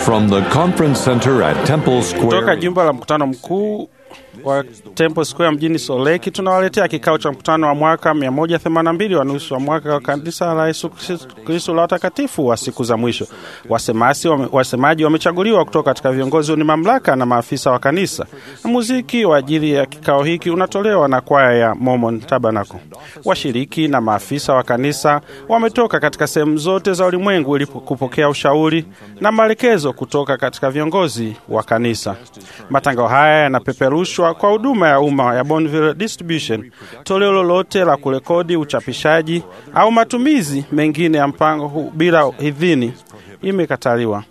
From the conference center at Temple Kutoka Square, jumba la mkutano mkuu wa Temple Square mjini Soleki tunawaletea kikao cha mkutano wa mwaka 182 wa nusu wa mwaka wa kanisa la Yesu Kristo la watakatifu wa siku za mwisho. Wasemasi, wame, wasemaji wamechaguliwa kutoka katika viongozi wenye mamlaka na maafisa wa kanisa, na muziki wa ajili ya kikao hiki unatolewa na kwaya ya Mormon Tabernacle. Washiriki na maafisa wa kanisa wametoka katika sehemu zote za ulimwengu ili kupokea ushauri na maelekezo kutoka katika viongozi wa kanisa. Matangazo haya yanapeperushwa kwa huduma ya umma ya Bonneville Distribution. Toleo lolote la kurekodi, uchapishaji au matumizi mengine ya mpango huu bila idhini imekataliwa.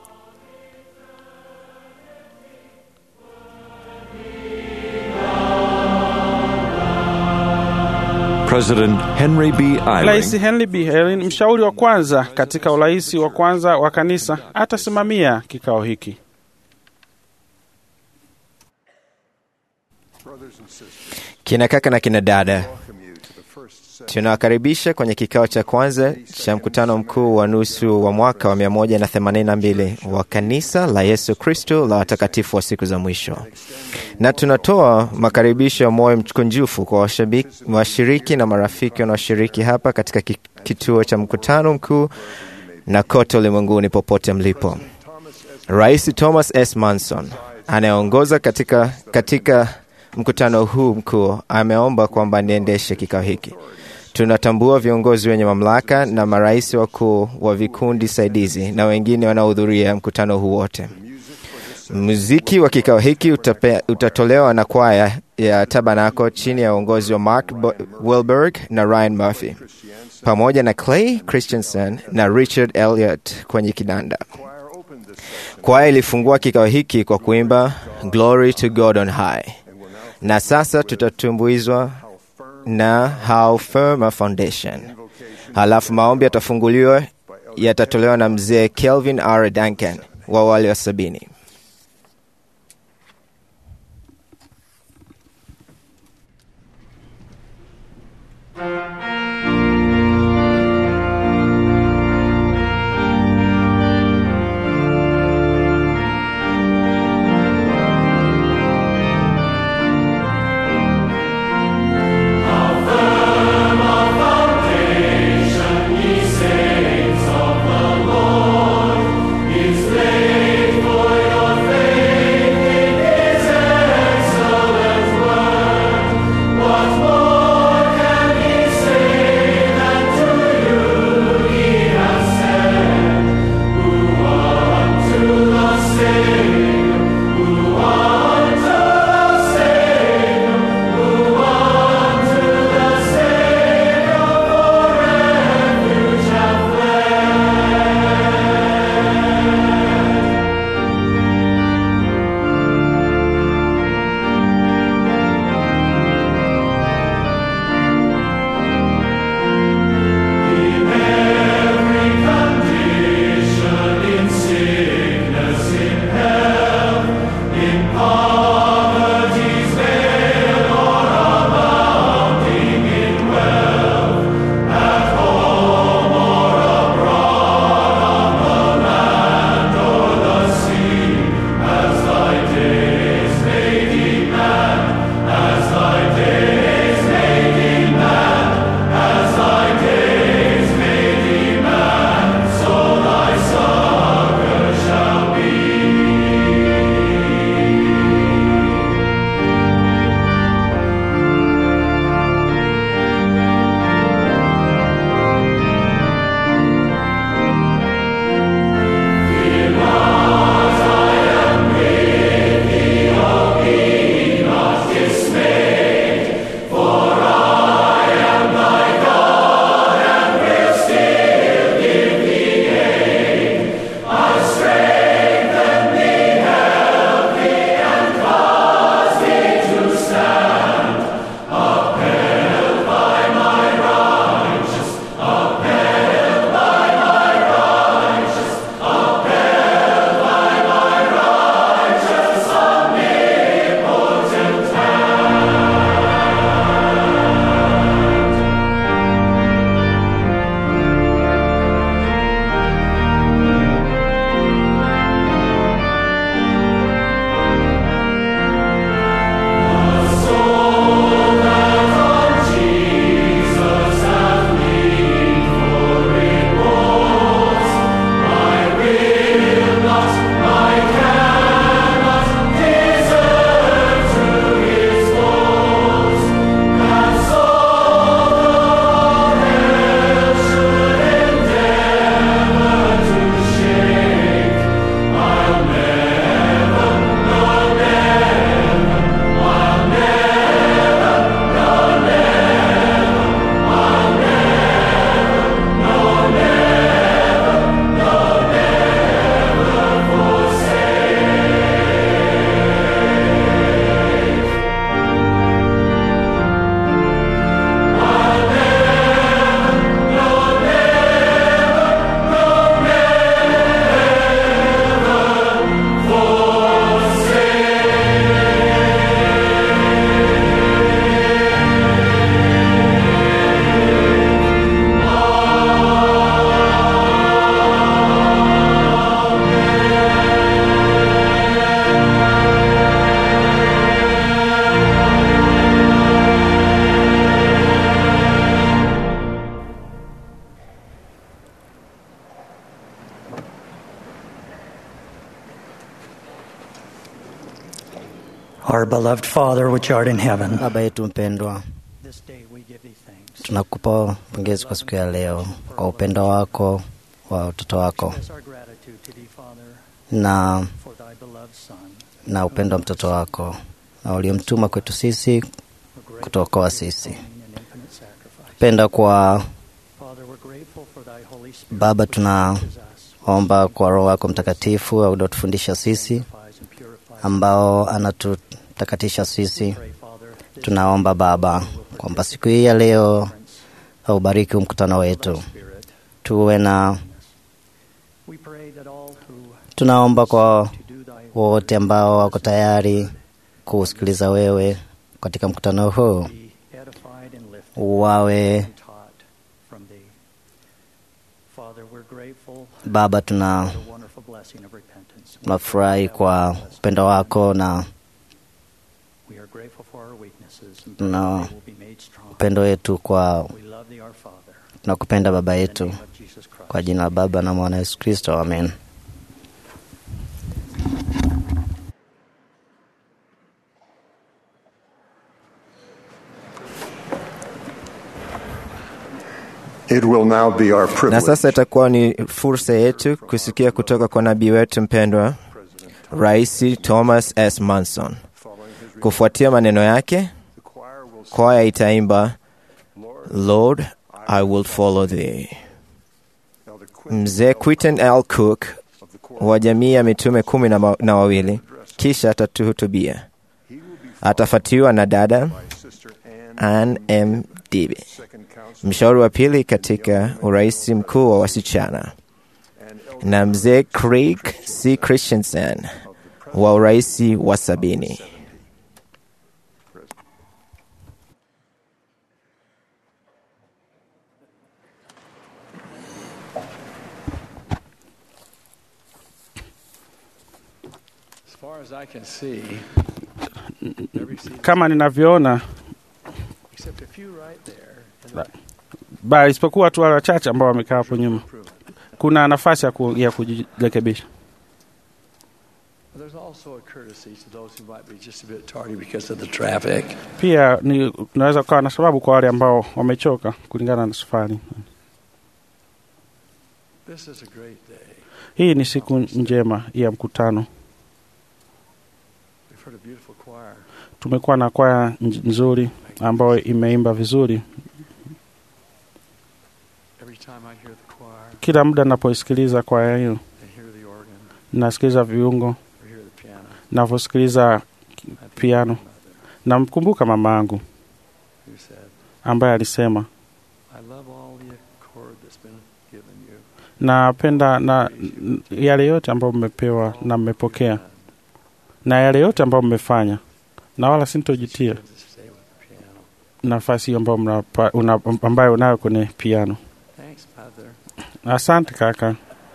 President Henry B. Rais Eyring Henry B. Eyring, mshauri wa kwanza katika urais wa kwanza wa kanisa, atasimamia kikao hiki. Kina kaka na kina dada, tunawakaribisha kwenye kikao cha kwanza cha mkutano mkuu wa nusu wa mwaka wa 182 wa kanisa la Yesu Kristo la watakatifu wa siku za mwisho, na tunatoa makaribisho ya moyo mkunjufu kwa washabiki- washiriki na marafiki wanaoshiriki hapa katika ki- kituo cha mkutano mkuu na kote ulimwenguni popote mlipo. Rais Thomas S. Manson anayeongoza katika, katika mkutano huu mkuu ameomba kwamba niendeshe kikao hiki. Tunatambua viongozi wenye mamlaka na marais wakuu wa vikundi saidizi na wengine wanaohudhuria mkutano huu wote. Muziki wa kikao hiki utape, utatolewa na kwaya ya Tabernacle chini ya uongozi wa Mark Bo- Wilberg na Ryan Murphy pamoja na Clay Christensen na Richard Elliot kwenye kinanda. Kwaya ilifungua kikao hiki kwa kuimba Glory to God on High, na sasa tutatumbuizwa na How Firm a Foundation. Halafu maombi yatafunguliwa yatatolewa na mzee Kelvin R. Duncan wa wale wa sabini. Is laid for Our beloved Father, which art in heaven, Baba yetu mpendwa, this day we give thee thanks. tunakupa pongezi kwa siku ya leo kwa upendo wako wa watoto wako Express our gratitude to thee, Father, na, for thy beloved Son. na upendo wa mtoto wako na uliomtuma kwetu sisi We're grateful kutuokoa for his sisi. atoning and infinite sacrifice. penda kwa Father, we're grateful for thy Holy Spirit, Baba, which tuna- teaches us, omba kwa Roho wako Mtakatifu uliotufundisha sisi sanctifies and purifies. ambao anatutakatisha sisi. Pray, Father, this Tunaomba Baba kwamba siku hii ya leo aubariki huu mkutano wetu, Spirit. tuwe na We pray that all who tunaomba kwa to do thy wote ambao wako tayari kusikiliza wewe katika mkutano huu be edified and lifted wawe and taught from thee. Father, we're grateful Baba, tuna for the wonderful blessing of repentance. tunafurahi kwa upendo wako na We are grateful for our weaknesses and No. pray that they will be made strong. upendo wetu kwa We love thee, our Father. tunakupenda Baba In the yetu name of Jesus Christ. kwa jina la Baba na Mwana Yesu Kristo, amen. It will now be our Na privilege sasa itakuwa ni fursa yetu kusikia kutoka kwa nabii wetu mpendwa Rais Thomas S. Manson. Kufuatia maneno yake, kwaya itaimba Lord, I will follow thee. Mzee Quinton L. Cook wa jamii ya mitume kumi na, ma- na wawili kisha atatuhutubia. Atafuatiwa na dada Ann M. Dibi, mshauri wa pili katika urais mkuu wa wasichana, na mzee Craig C. Christensen wa urais wa sabini. As far as I can see, every seat Kama ninavyoona except a few right there. And ba isipokuwa tu wale wachache ambao wamekaa hapo nyuma, kuna nafasi ya, ku, ya kujirekebisha. there's also a courtesy to those who might be just a bit tardy because of the traffic. Pia ni unaweza kukawa na sababu kwa wale ambao wamechoka kulingana na safari. This is a great day. Hii ni siku njema ya mkutano. We've heard a beautiful choir. Tumekuwa na kwaya nj- nzuri ambayo imeimba vizuri. Every time I hear the choir, Kila muda napoisikiliza kwaya hiyo, I hear the organ, nasikiliza viungo, or hear the piano. navyosikiliza I think of Piano. my mother namkumbuka mama yangu who said, ambaye alisema I love all the accord that's been given you. napenda na n- yale yote ambayo mmepewa na mmepokea na yale yote ambayo mmefanya, na wala sintojitia Good to stay with the piano. nafasi hiyo ambayo mnapa- una- ambayo unayo kwenye piano. Thanks, Mother. Asante kaka,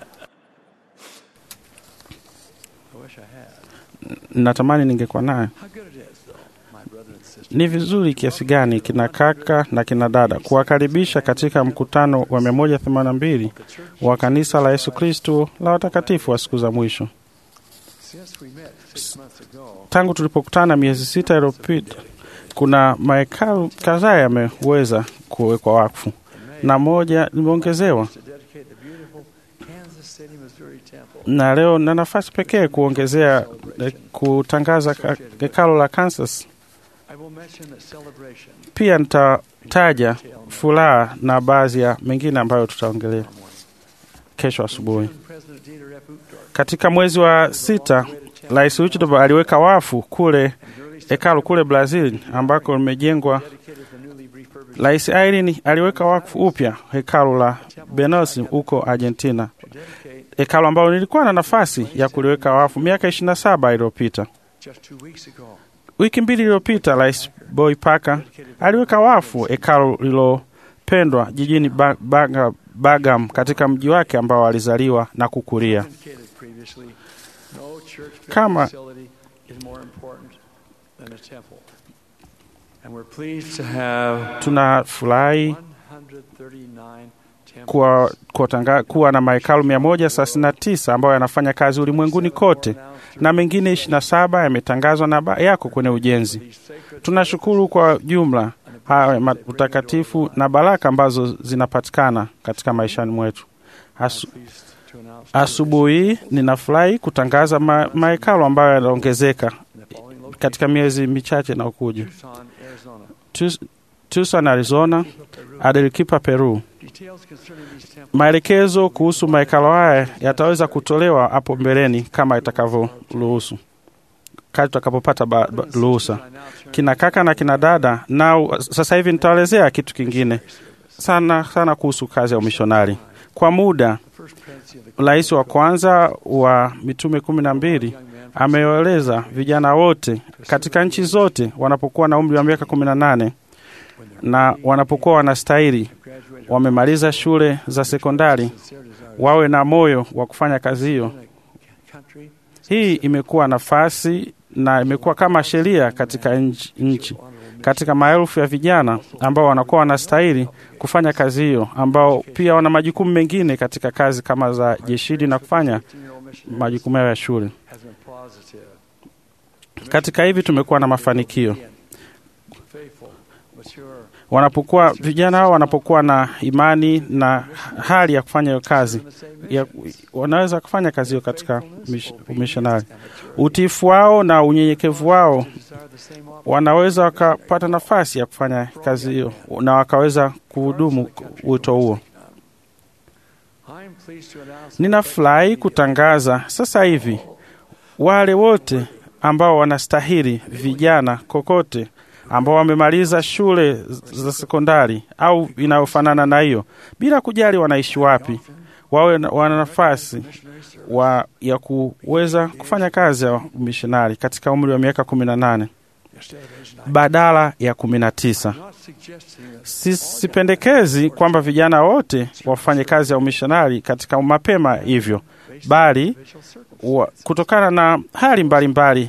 I wish I had. natamani ningekuwa nayo. How good it is, though, my brother and sister. Ni vizuri kiasi gani kina kaka na kina dada kuwakaribisha katika mkutano wa 182 wa kanisa la Yesu Kristo la watakatifu wa siku za mwisho. Since we met six months ago, Tangu tulipokutana miezi sita iliyopita, kuna mahekalu kadhaa yameweza kuwekwa wakfu na moja limeongezewa, to dedicate the beautiful Kansas City, Missouri temple. na leo na nafasi pekee kuongezea eh, kutangaza ka- hekalu la Kansas. I will mention the celebration Pia nitataja furaha na baadhi ya mengine ambayo tutaongelea kesho asubuhi. President Dieter F. Uchtdorf Katika mwezi wa sita, Rais Uchtdorf aliweka wafu kule hekalu kule Brazil ambako limejengwa. dedicated the newly refurbished Rais Irene aliweka wakfu upya hekalu la Benos huko Argentina, to dedicate hekalu ambalo nilikuwa na nafasi ya kuliweka wafu miaka 27 iliyopita. just two weeks ago. Wiki mbili iliyopita, Rais Boy Parker aliweka wafu hekalu lilopendwa jijini ba Baga Bagam katika mji wake ambao alizaliwa na kukulia. Indicated previously, no church Kama- facility is more important than a temple. And we're pleased to have Tunafurahi 139 kuwa, kuwa, tanga, kuwa na mahekalu 139 ambayo yanafanya kazi ulimwenguni kote na mengine 27 yametangazwa na ba- yako kwenye ujenzi. Tunashukuru kwa jumla haya ma- utakatifu na baraka ambazo zinapatikana katika maishani mwetu. Asu, asubuhi hii ninafurahi kutangaza ma, mahekalu ambayo yanaongezeka katika miezi michache inayokuja. Tus- Tucson, Arizona, Arequipa, Peru. Maelekezo kuhusu mahekalo haya yataweza kutolewa hapo mbeleni kama itakavyoruhusu, kati tutakapopata ba- ba- ruhusa. Kina kaka na kina dada, nao sasa hivi nitaelezea kitu kingine sana sana kuhusu kazi ya umishonari. Kwa muda, rais wa kwanza wa mitume kumi na mbili amewaeleza vijana wote katika nchi zote wanapokuwa na umri wa miaka kumi na nane na wanapokuwa wanastahili wamemaliza shule za sekondari wawe na moyo wa kufanya kazi hiyo. Hii imekuwa nafasi na imekuwa kama sheria katika nchi, nchi katika maelfu ya vijana ambao wanakuwa wanastahili kufanya kazi hiyo, ambao pia wana majukumu mengine katika kazi kama za jeshini na kufanya majukumu yao ya shule. Katika hivi tumekuwa na mafanikio wanapokuwa vijana hao wanapokuwa na imani na hali ya kufanya hiyo kazi ya, wanaweza kufanya kazi hiyo katika mish- umishonari. Utiifu wao na unyenyekevu wao wanaweza wakapata nafasi ya kufanya kazi hiyo na wakaweza kuhudumu wito huo. Ninafurahi kutangaza sasa hivi wale wote ambao wanastahili vijana kokote ambao wamemaliza shule za sekondari au inayofanana na hiyo, bila kujali wanaishi wapi, wawe na- wana nafasi wa, ya kuweza kufanya kazi ya umishonari katika umri wa miaka kumi na nane badala ya kumi na tisa. Si- Sipendekezi kwamba vijana wote wafanye kazi ya umishonari katika mapema hivyo, bali wa, kutokana na hali mbalimbali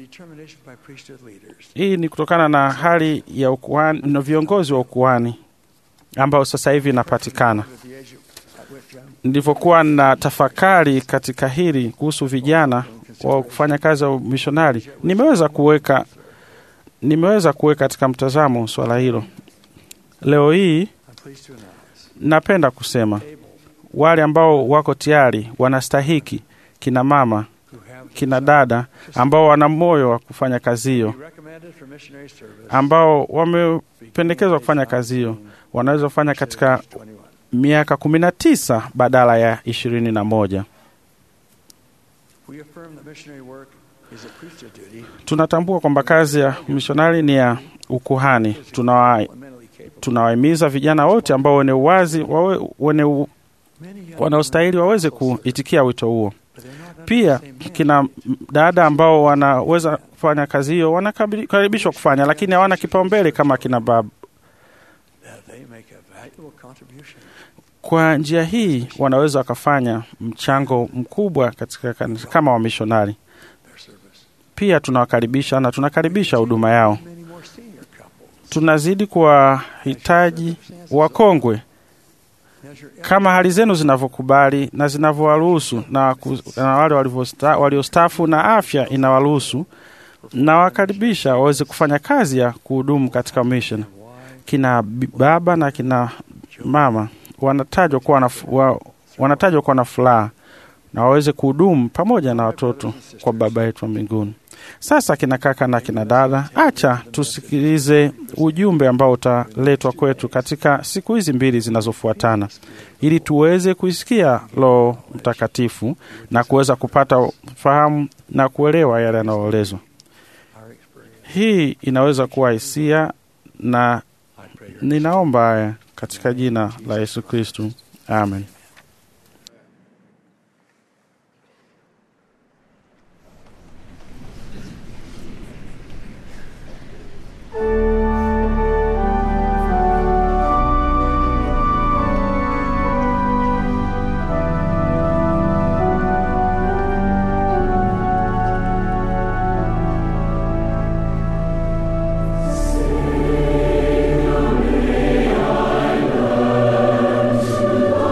hii ni kutokana na hali ya ukuhani na viongozi wa ukuhani ambao sasa hivi inapatikana. Nilivyokuwa na tafakari katika hili kuhusu vijana wa kufanya kazi ya mishonari, nimeweza kuweka nimeweza kuweka katika mtazamo swala hilo. Leo hii napenda kusema wale ambao wako tayari wanastahiki, kina mama, kina dada ambao wana moyo wa kufanya kazi hiyo, ambao wamependekezwa kufanya kazi hiyo, wanaweza kufanya katika miaka kumi na tisa badala ya ishirini na moja. Tunatambua kwamba kazi ya mishonari ni ya ukuhani. Tunawa- Tunawahimiza vijana wote ambao wenye uwazi wawe, wenye u, wanaostahili waweze kuitikia wito huo. Pia kina dada ambao wanaweza kufanya kazi hiyo wanakaribishwa kufanya, lakini hawana kipaumbele kama kina baba. Kwa njia hii wanaweza wakafanya mchango mkubwa katika kanisa kama wamishonari. Pia tunawakaribisha na tunakaribisha huduma yao. Tunazidi kuwahitaji wakongwe kama hali zenu zinavyokubali na zinavyowaruhusu na, ku- na wale walivyosta- waliostaafu na afya inawaruhusu, na wakaribisha waweze kufanya kazi ya kuhudumu katika mission. Kina bi- baba na kina mama wanatajwa kuwa na, fu- wa, wanatajwa kuwa na furaha na waweze kuhudumu pamoja na watoto kwa Baba yetu wa mbinguni. Sasa kina kaka na kina dada, acha tusikilize ujumbe ambao utaletwa kwetu katika siku hizi mbili zinazofuatana, ili tuweze kuisikia Roho Mtakatifu na kuweza kupata fahamu na kuelewa yale yanayoelezwa. Hii inaweza kuwa hisia, na ninaomba haya katika jina la Yesu Kristu, amen. Sing,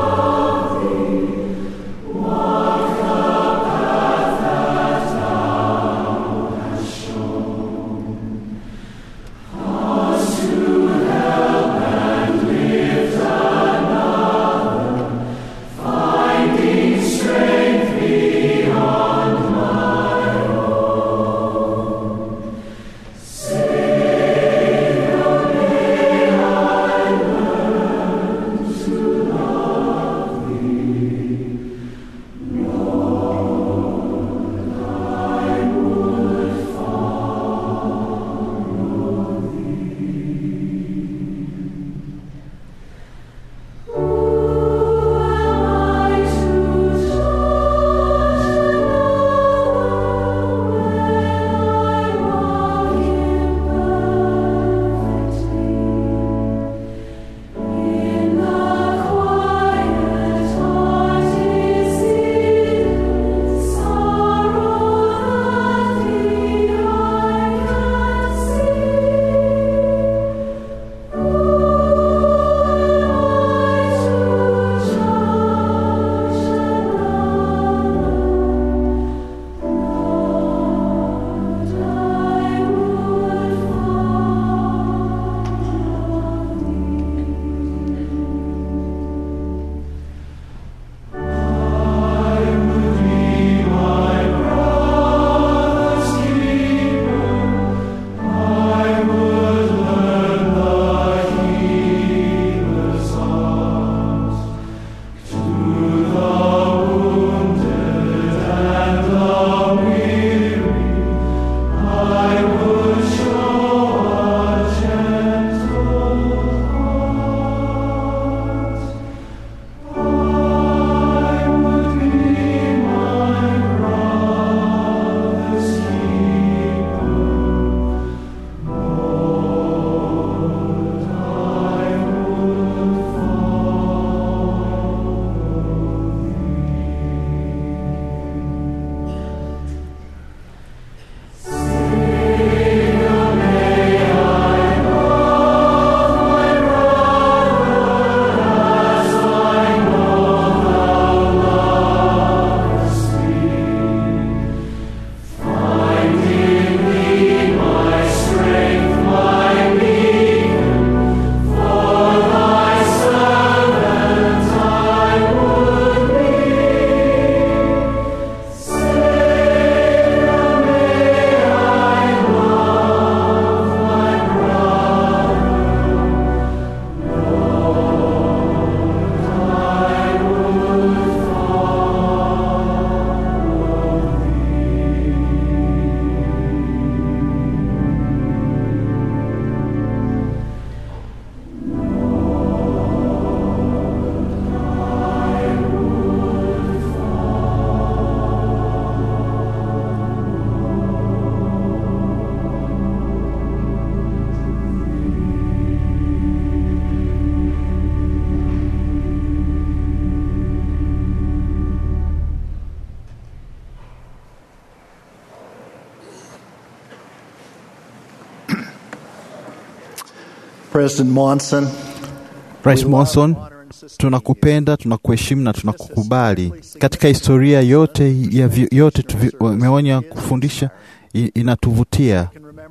President Monson, Rais Monson, tunakupenda, tunakuheshimu na tunakukubali. Katika historia yote ya vi- yote tumeonya kufundisha i- inatuvutia.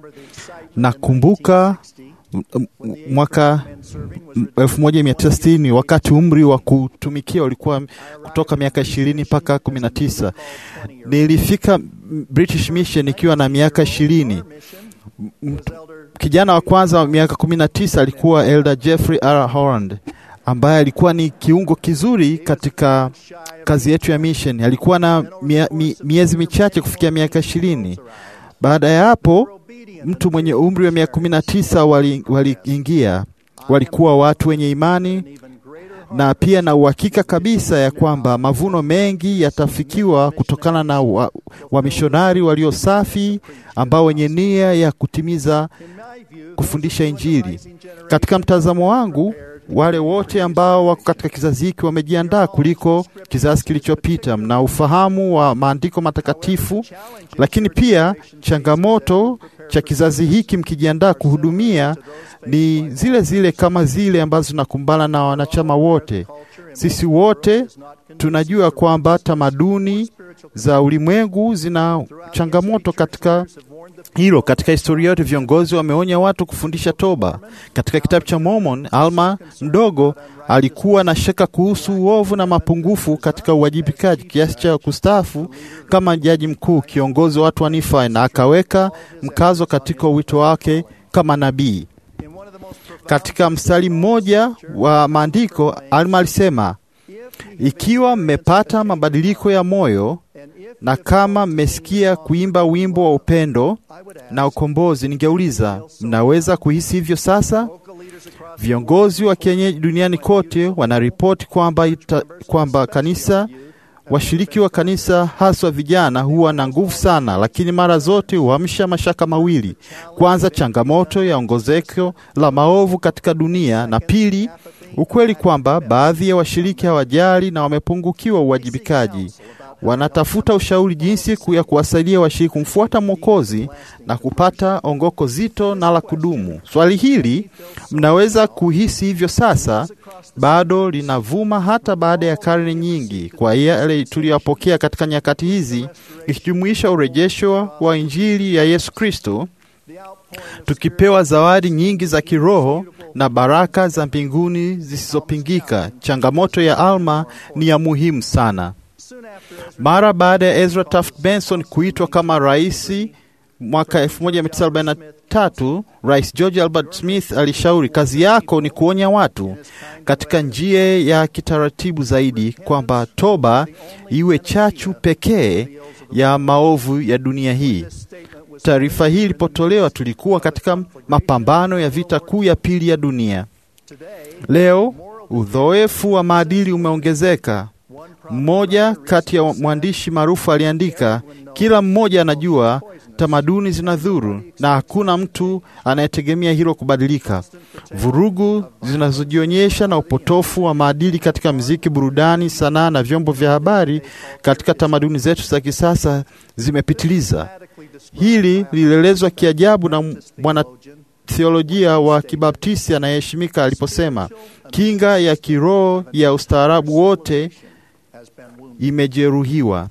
Nakumbuka m- m- mwaka m- 1960 wakati umri wa kutumikia ulikuwa kutoka miaka ishirini mpaka kumi na tisa. Nilifika British Mission nikiwa na miaka ishirini. M- Kijana wa kwanza wa miaka kumi na tisa alikuwa Elder Jeffrey R. Holland ambaye alikuwa ni kiungo kizuri katika kazi yetu ya mission. Alikuwa na mia, mi, miezi michache kufikia miaka ishirini. Baada ya hapo mtu mwenye umri wa miaka kumi na tisa waliingia wali walikuwa watu wenye imani na pia na uhakika kabisa ya kwamba mavuno mengi yatafikiwa kutokana na wamishonari wa walio safi ambao wenye nia ya kutimiza kufundisha Injili. Katika mtazamo wangu, wale wote ambao wako katika kizazi hiki wamejiandaa kuliko kizazi kilichopita. Mna ufahamu wa maandiko matakatifu, lakini pia changamoto cha kizazi hiki mkijiandaa kuhudumia ni zile zile kama zile ambazo zinakumbana na wanachama wote. Sisi wote tunajua kwamba tamaduni za ulimwengu zina changamoto katika hilo. Katika historia yote viongozi wameonya watu kufundisha toba. Katika kitabu cha Mormon, Alma mdogo alikuwa na shaka kuhusu uovu na mapungufu katika uwajibikaji kiasi cha kustaafu kama jaji mkuu, kiongozi wa watu wa Nifa, na akaweka mkazo katika wito wake kama nabii. Katika mstari mmoja wa maandiko, Alma alisema, ikiwa mmepata mabadiliko ya moyo na kama mmesikia kuimba wimbo wa upendo na ukombozi, ningeuliza mnaweza kuhisi hivyo sasa? Viongozi wa kienyeji duniani kote wanaripoti kwamba kwamba kanisa washiriki wa kanisa haswa vijana huwa na nguvu sana, lakini mara zote huamsha mashaka mawili: kwanza, changamoto ya ongezeko la maovu katika dunia, na pili, ukweli kwamba baadhi ya washiriki hawajali na wamepungukiwa uwajibikaji. Wanatafuta ushauri jinsi ya kuwasaidia washiriki kumfuata Mwokozi na kupata ongoko zito na la kudumu. Swali hili mnaweza kuhisi hivyo sasa, bado linavuma hata baada ya karne nyingi, kwa yale tuliyopokea katika nyakati hizi, ikijumuisha urejesho wa Injili ya Yesu Kristo, tukipewa zawadi nyingi za kiroho na baraka za mbinguni zisizopingika. Changamoto ya Alma ni ya muhimu sana. Mara baada ya Ezra Taft Benson kuitwa kama rais mwaka 1943, Rais George Albert Smith alishauri, kazi yako ni kuonya watu katika njia ya kitaratibu zaidi, kwamba toba iwe chachu pekee ya maovu ya dunia hii. Taarifa hii ilipotolewa, tulikuwa katika mapambano ya vita kuu ya pili ya dunia. Leo udhoefu wa maadili umeongezeka. Mmoja kati ya mwandishi maarufu aliandika, kila mmoja anajua tamaduni zinadhuru na hakuna mtu anayetegemea hilo kubadilika. Vurugu zinazojionyesha na upotofu wa maadili katika muziki, burudani, sanaa na vyombo vya habari katika tamaduni zetu za kisasa zimepitiliza. Hili lilielezwa kiajabu na mwanatheolojia wa Kibaptisti anayeheshimika aliposema, kinga ya kiroho ya ustaarabu wote imejeruhiwa.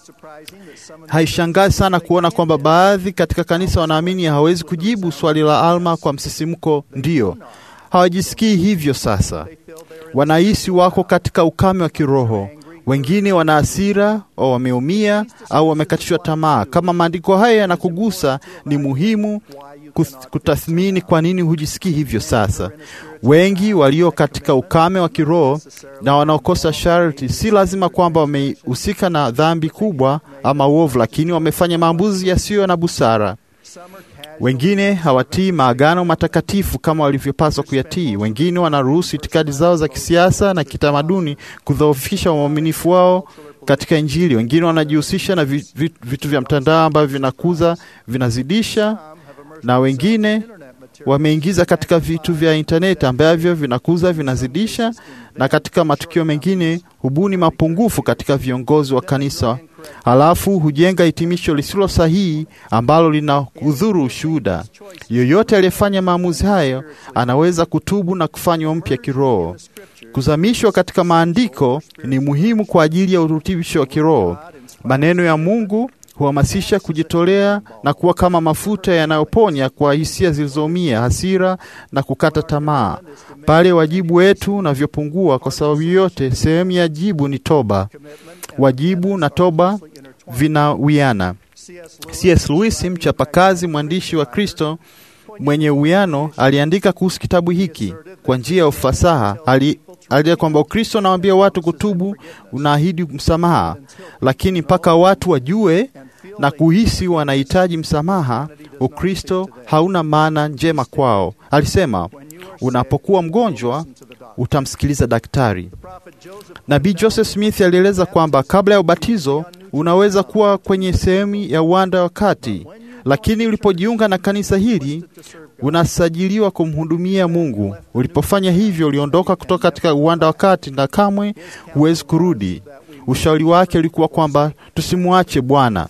Haishangazi sana kuona kwamba baadhi katika kanisa wanaamini hawezi kujibu swali la Alma kwa msisimko ndio. Hawajisikii hivyo sasa, wanahisi wako katika ukame wa kiroho. Wengine wana hasira au wameumia au wamekatishwa tamaa. Kama maandiko haya yanakugusa, ni muhimu kutathmini kwa nini hujisikii hivyo sasa. Wengi walio katika ukame wa kiroho na wanaokosa sharti, si lazima kwamba wamehusika na dhambi kubwa ama uovu, lakini wamefanya maamuzi yasiyo na busara. Wengine hawatii maagano matakatifu kama walivyopaswa kuyatii. Wengine wanaruhusu itikadi zao za kisiasa na kitamaduni kudhoofisha uaminifu wao katika Injili. Wengine wanajihusisha na vitu vya mtandao ambavyo vinakuza, vinazidisha, na wengine wameingiza katika vitu vya intaneti ambavyo vinakuza, vinazidisha, na katika matukio mengine hubuni mapungufu katika viongozi wa kanisa halafu hujenga hitimisho lisilo sahihi ambalo lina kudhuru ushuhuda. Yoyote aliyefanya maamuzi hayo anaweza kutubu na kufanywa mpya kiroho. Kuzamishwa katika maandiko ni muhimu kwa ajili ya urutubisho wa kiroho. Maneno ya Mungu huhamasisha kujitolea na kuwa kama mafuta yanayoponya kwa hisia zilizoumia, hasira na kukata tamaa. Pale wajibu wetu unavyopungua kwa sababu yoyote, sehemu ya jibu ni toba. Wajibu na toba vinawiana. C.S. Lewis, mchapakazi, mwandishi wa Kristo mwenye uwiano, aliandika kuhusu kitabu hiki kwa njia ya ufasaha. Ali alia kwamba Ukristo unawaambia watu kutubu, unaahidi msamaha, lakini mpaka watu wajue na kuhisi wanahitaji msamaha, Ukristo hauna maana njema kwao. Alisema, unapokuwa mgonjwa utamsikiliza daktari. Nabii Joseph Smith alieleza kwamba kabla ya ubatizo unaweza kuwa kwenye sehemu ya uwanda wa kati, lakini ulipojiunga na kanisa hili unasajiliwa kumhudumia Mungu. Ulipofanya hivyo, uliondoka kutoka katika uwanda wa kati na kamwe huwezi kurudi. Ushauri wake ulikuwa kwamba tusimwache Bwana.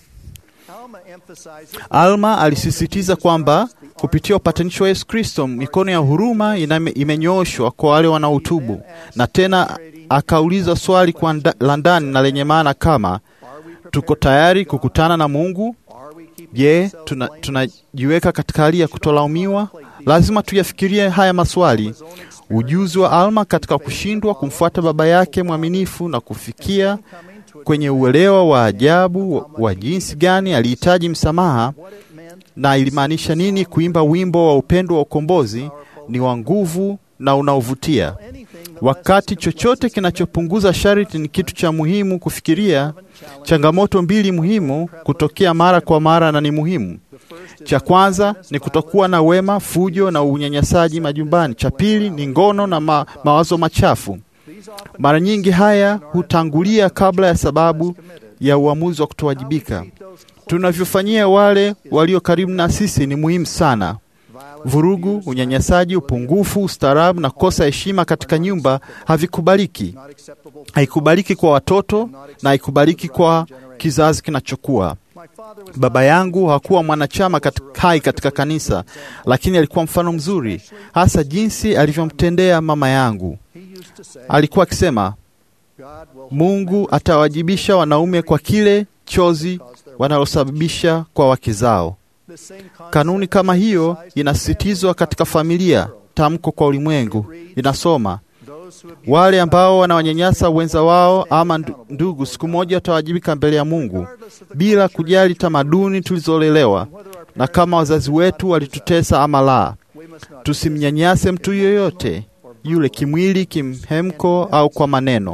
Alma alisisitiza kwamba kupitia upatanisho wa Yesu Kristo, mikono ya huruma iname- imenyooshwa kwa wale wanaotubu, na tena akauliza swali kwa nda- la ndani na lenye maana kama tuko tayari kukutana na Mungu? Je, tuna- tunajiweka katika hali ya kutolaumiwa? Lazima tuyafikirie haya maswali. Ujuzi wa Alma katika kushindwa kumfuata baba yake mwaminifu na kufikia kwenye uelewa wa ajabu wa, wa jinsi gani alihitaji msamaha na ilimaanisha nini kuimba wimbo wa upendo wa ukombozi ni wa nguvu na unaovutia. Wakati chochote kinachopunguza sharti ni kitu cha muhimu kufikiria, changamoto mbili muhimu kutokea mara kwa mara na ni muhimu. Cha kwanza ni kutokuwa na wema, fujo na unyanyasaji majumbani. Cha pili ni ngono na ma, mawazo machafu. Mara nyingi haya hutangulia kabla ya sababu ya uamuzi wa kutowajibika. Tunavyofanyia wale walio karibu na sisi ni muhimu sana. Vurugu, unyanyasaji, upungufu, ustaarabu na kukosa heshima katika nyumba havikubaliki. Haikubaliki kwa watoto na haikubaliki kwa kizazi kinachokuwa. Baba yangu hakuwa mwanachama katika, hai katika kanisa, lakini alikuwa mfano mzuri, hasa jinsi alivyomtendea mama yangu. Alikuwa akisema, Mungu atawajibisha wanaume kwa kile chozi wanalosababisha kwa wake zao. Kanuni kama hiyo inasisitizwa katika familia. Tamko kwa ulimwengu inasoma, wale ambao wanawanyanyasa wenza wao ama ndu- ndugu, siku moja watawajibika mbele ya Mungu, bila kujali tamaduni tulizolelewa na kama wazazi wetu walitutesa ama la. Tusimnyanyase mtu yoyote yule, kimwili, kimhemko au kwa maneno.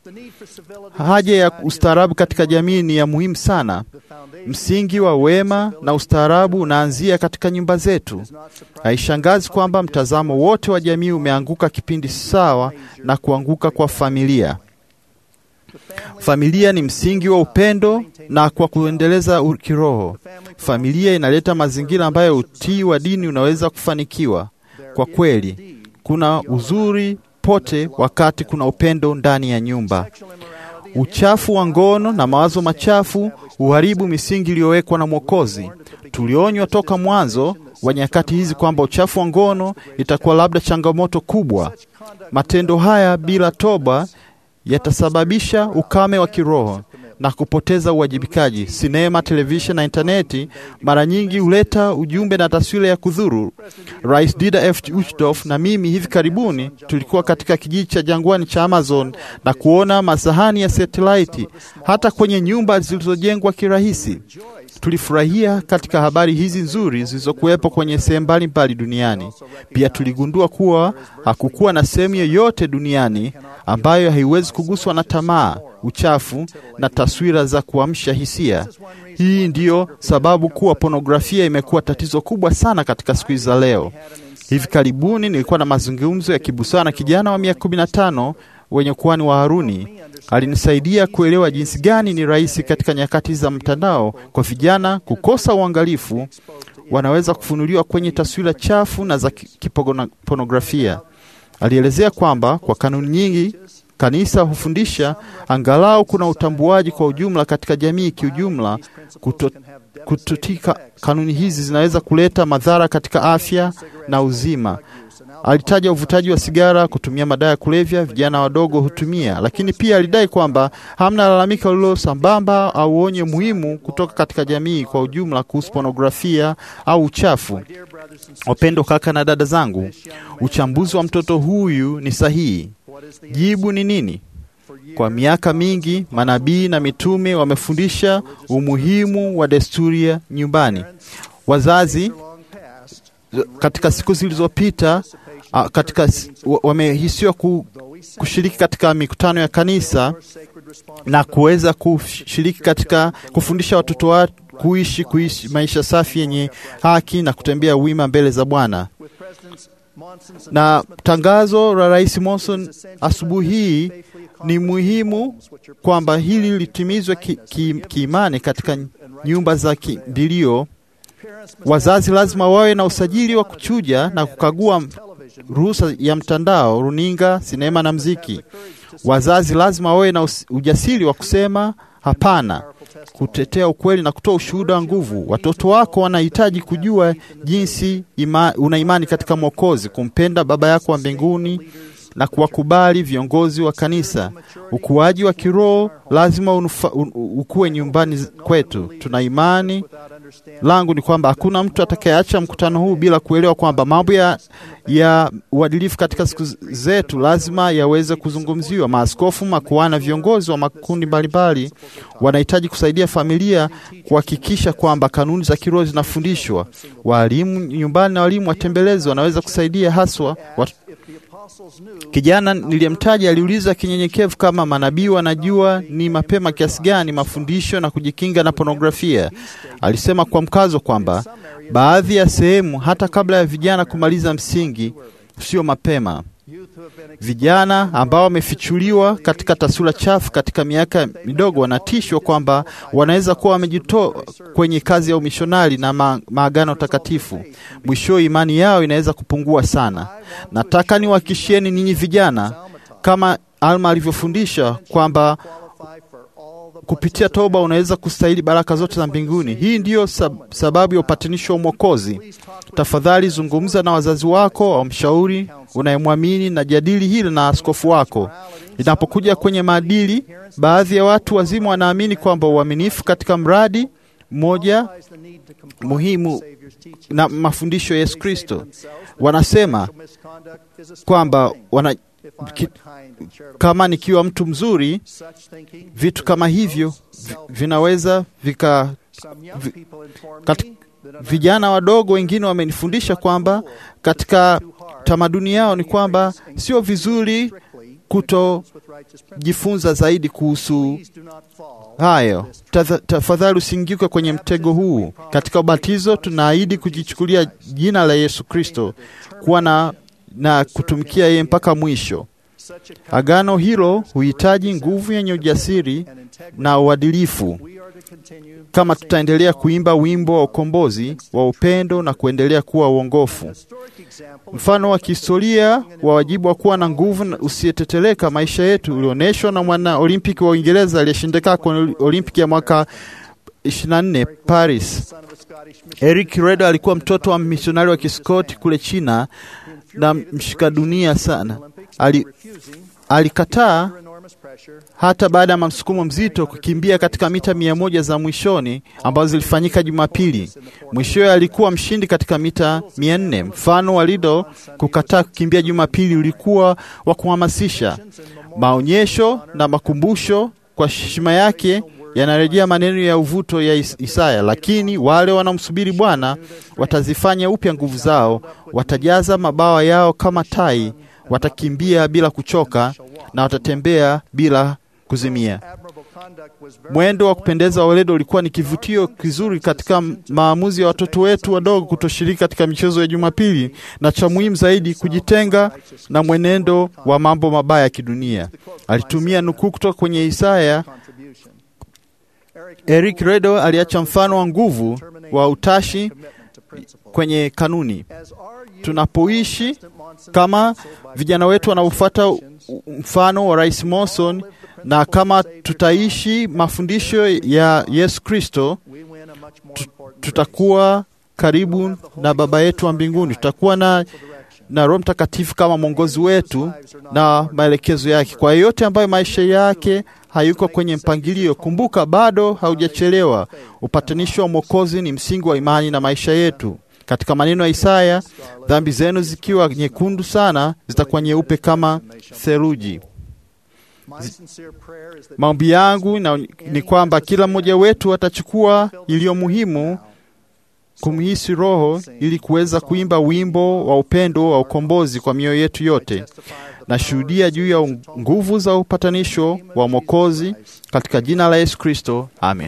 Haja ya ustaarabu katika jamii ni ya muhimu sana. Msingi wa wema na ustaarabu unaanzia katika nyumba zetu. Haishangazi kwamba mtazamo wote wa jamii umeanguka kipindi sawa na kuanguka kwa familia. Familia ni msingi wa upendo na kwa kuendeleza u- kiroho. Familia inaleta mazingira ambayo utii wa dini unaweza kufanikiwa. Kwa kweli, kuna uzuri pote wakati kuna upendo ndani ya nyumba. Uchafu wa ngono na mawazo machafu huharibu misingi iliyowekwa na Mwokozi. Tulionywa toka mwanzo wa nyakati hizi kwamba uchafu wa ngono itakuwa labda changamoto kubwa. Matendo haya bila toba yatasababisha ukame wa kiroho na kupoteza uwajibikaji. Sinema, televisheni na intaneti mara nyingi huleta ujumbe na taswira ya kudhuru. Rais Dieter F. Uchtdorf na mimi hivi karibuni tulikuwa katika kijiji cha jangwani cha Amazon na kuona masahani ya satelaiti hata kwenye nyumba zilizojengwa kirahisi. Tulifurahia katika habari hizi nzuri zilizokuwepo kwenye sehemu mbalimbali duniani. Pia tuligundua kuwa hakukuwa na sehemu yoyote duniani ambayo haiwezi kuguswa na tamaa, uchafu na taswira za kuamsha hisia. Hii ndiyo sababu kuwa pornografia imekuwa tatizo kubwa sana katika siku hizi za leo. Hivi karibuni nilikuwa na mazungumzo ya kibusara na kijana wa miaka 15 wenye kuhani wa Haruni. Alinisaidia kuelewa jinsi gani ni rahisi katika nyakati za mtandao kwa vijana kukosa uangalifu, wanaweza kufunuliwa kwenye taswira chafu na za ki- kipornografia. Alielezea kwamba kwa kanuni nyingi kanisa hufundisha angalau kuna utambuaji kwa ujumla katika jamii kiujumla. Kuto, kutotika kanuni hizi zinaweza kuleta madhara katika afya na uzima. Alitaja uvutaji wa sigara, kutumia madawa ya kulevya, vijana wadogo hutumia, lakini pia alidai kwamba hamna lalamika lilo sambamba au onye muhimu kutoka katika jamii kwa ujumla kuhusu pornografia au uchafu. Wapendo kaka na dada zangu, uchambuzi wa mtoto huyu ni sahihi. Jibu ni nini? Kwa miaka mingi manabii na mitume wamefundisha umuhimu wa desturi ya nyumbani. Wazazi katika siku zilizopita ah, katika s- wa- wamehisiwa ku, kushiriki katika mikutano ya kanisa na kuweza kushiriki katika kufundisha watoto wa kuishi kuishi maisha safi yenye haki na kutembea wima mbele za Bwana. Na tangazo la Rais Monson asubuhi hii ni muhimu kwamba hili litimizwe kiimani ki, kiimani katika nyumba za kimbilio. Wazazi lazima wawe na usajili wa kuchuja na kukagua ruhusa ya mtandao, runinga, sinema na mziki. Wazazi lazima wawe na us- ujasiri wa kusema hapana, kutetea ukweli na kutoa ushuhuda wa nguvu. Watoto wako wanahitaji kujua jinsi ima, una imani katika Mwokozi, kumpenda Baba yako wa mbinguni na kuwakubali viongozi wa kanisa. Ukuaji wa kiroho lazima unufa, un, ukue nyumbani z- kwetu. Tuna imani langu ni kwamba hakuna mtu atakayeacha mkutano huu bila kuelewa kwamba mambo ya, ya uadilifu katika siku zetu lazima yaweze kuzungumziwa. Maaskofu, makuhani na viongozi wa makundi mbalimbali wanahitaji kusaidia familia kuhakikisha kwamba kanuni za kiroho zinafundishwa. Waalimu nyumbani na walimu watembelezi wanaweza kusaidia haswa wat... Kijana niliyemtaja aliuliza kinyenyekevu kama manabii wanajua ni mapema kiasi gani mafundisho na kujikinga na pornografia. Alisema kwa mkazo kwamba baadhi ya sehemu hata kabla ya vijana kumaliza msingi sio mapema. Vijana ambao wamefichuliwa katika taswira chafu katika miaka midogo wanatishwa kwamba wanaweza kuwa wamejitoa kwenye kazi ya umishonari na ma maagano takatifu. Mwisho imani yao inaweza kupungua sana. Nataka niwahakikishieni ninyi vijana, kama Alma alivyofundisha kwamba kupitia toba unaweza kustahili baraka zote za mbinguni. Hii ndiyo sab sababu ya upatanisho wa Mwokozi. Tafadhali zungumza na wazazi wako au mshauri unayemwamini na jadili hili na askofu wako. Inapokuja kwenye maadili, baadhi ya watu wazima wanaamini kwamba uaminifu katika mradi mmoja muhimu na mafundisho ya Yesu Kristo, wanasema kwamba wana, ki, kama nikiwa mtu mzuri, vitu kama hivyo vi, vinaweza vika vi, kati, vijana wadogo wengine wamenifundisha kwamba katika tamaduni yao ni kwamba sio vizuri kutojifunza zaidi kuhusu hayo. Tafadhali usiingike kwenye mtego huu. Katika ubatizo tunaahidi kujichukulia jina la Yesu Kristo, kuwa na, na kutumikia yeye mpaka mwisho. Agano hilo huhitaji nguvu yenye ujasiri na uadilifu. Kama tutaendelea kuimba wimbo wa ukombozi wa upendo na kuendelea kuwa uongofu, mfano wa kihistoria wa wajibu wa kuwa na nguvu usiyeteteleka maisha yetu ulionyeshwa na mwana olimpiki wa Uingereza aliyeshindika kwenye olimpiki ya mwaka 24 Paris. Eric Redo alikuwa mtoto wa misionari wa Kiskoti kule China na mshika dunia sana. Ali, alikataa hata baada ya msukumo mzito kukimbia katika mita mia moja za mwishoni ambazo zilifanyika Jumapili. Mwishowe alikuwa mshindi katika mita mia nne. Mfano wa Lido kukataa kukimbia Jumapili ulikuwa wa kuhamasisha. Maonyesho na makumbusho kwa heshima yake yanarejea maneno ya uvuto ya Isaya, lakini wale wanamsubiri Bwana watazifanya upya nguvu zao, watajaza mabawa yao kama tai, watakimbia bila kuchoka na watatembea bila kuzimia. Mwendo wa kupendeza wa Weledo ulikuwa ni kivutio kizuri katika maamuzi ya watoto wetu wadogo kutoshiriki katika michezo ya Jumapili, na cha muhimu zaidi, kujitenga na mwenendo wa mambo mabaya ya kidunia. Alitumia nukuu kutoka kwenye Isaya. Eric Redo aliacha mfano wa nguvu wa utashi kwenye kanuni. tunapoishi kama vijana wetu wanaofuata mfano wa Rais Monson na kama tutaishi mafundisho ya Yesu Kristo, tutakuwa karibu na Baba yetu wa mbinguni. Tutakuwa na, na Roho Mtakatifu kama mwongozi wetu na maelekezo yake kwa yeyote ambayo maisha yake hayuko kwenye mpangilio. Kumbuka, bado haujachelewa. Upatanisho wa Mwokozi ni msingi wa imani na maisha yetu. Katika maneno ya Isaya, dhambi zenu zikiwa nyekundu sana zitakuwa nyeupe kama theluji. Maombi yangu na, ni kwamba kila mmoja wetu atachukua iliyo muhimu kumhisi Roho ili kuweza kuimba wimbo wa upendo wa ukombozi kwa mioyo yetu yote. Nashuhudia juu ya nguvu za upatanisho wa Mwokozi katika jina la Yesu Kristo, amen.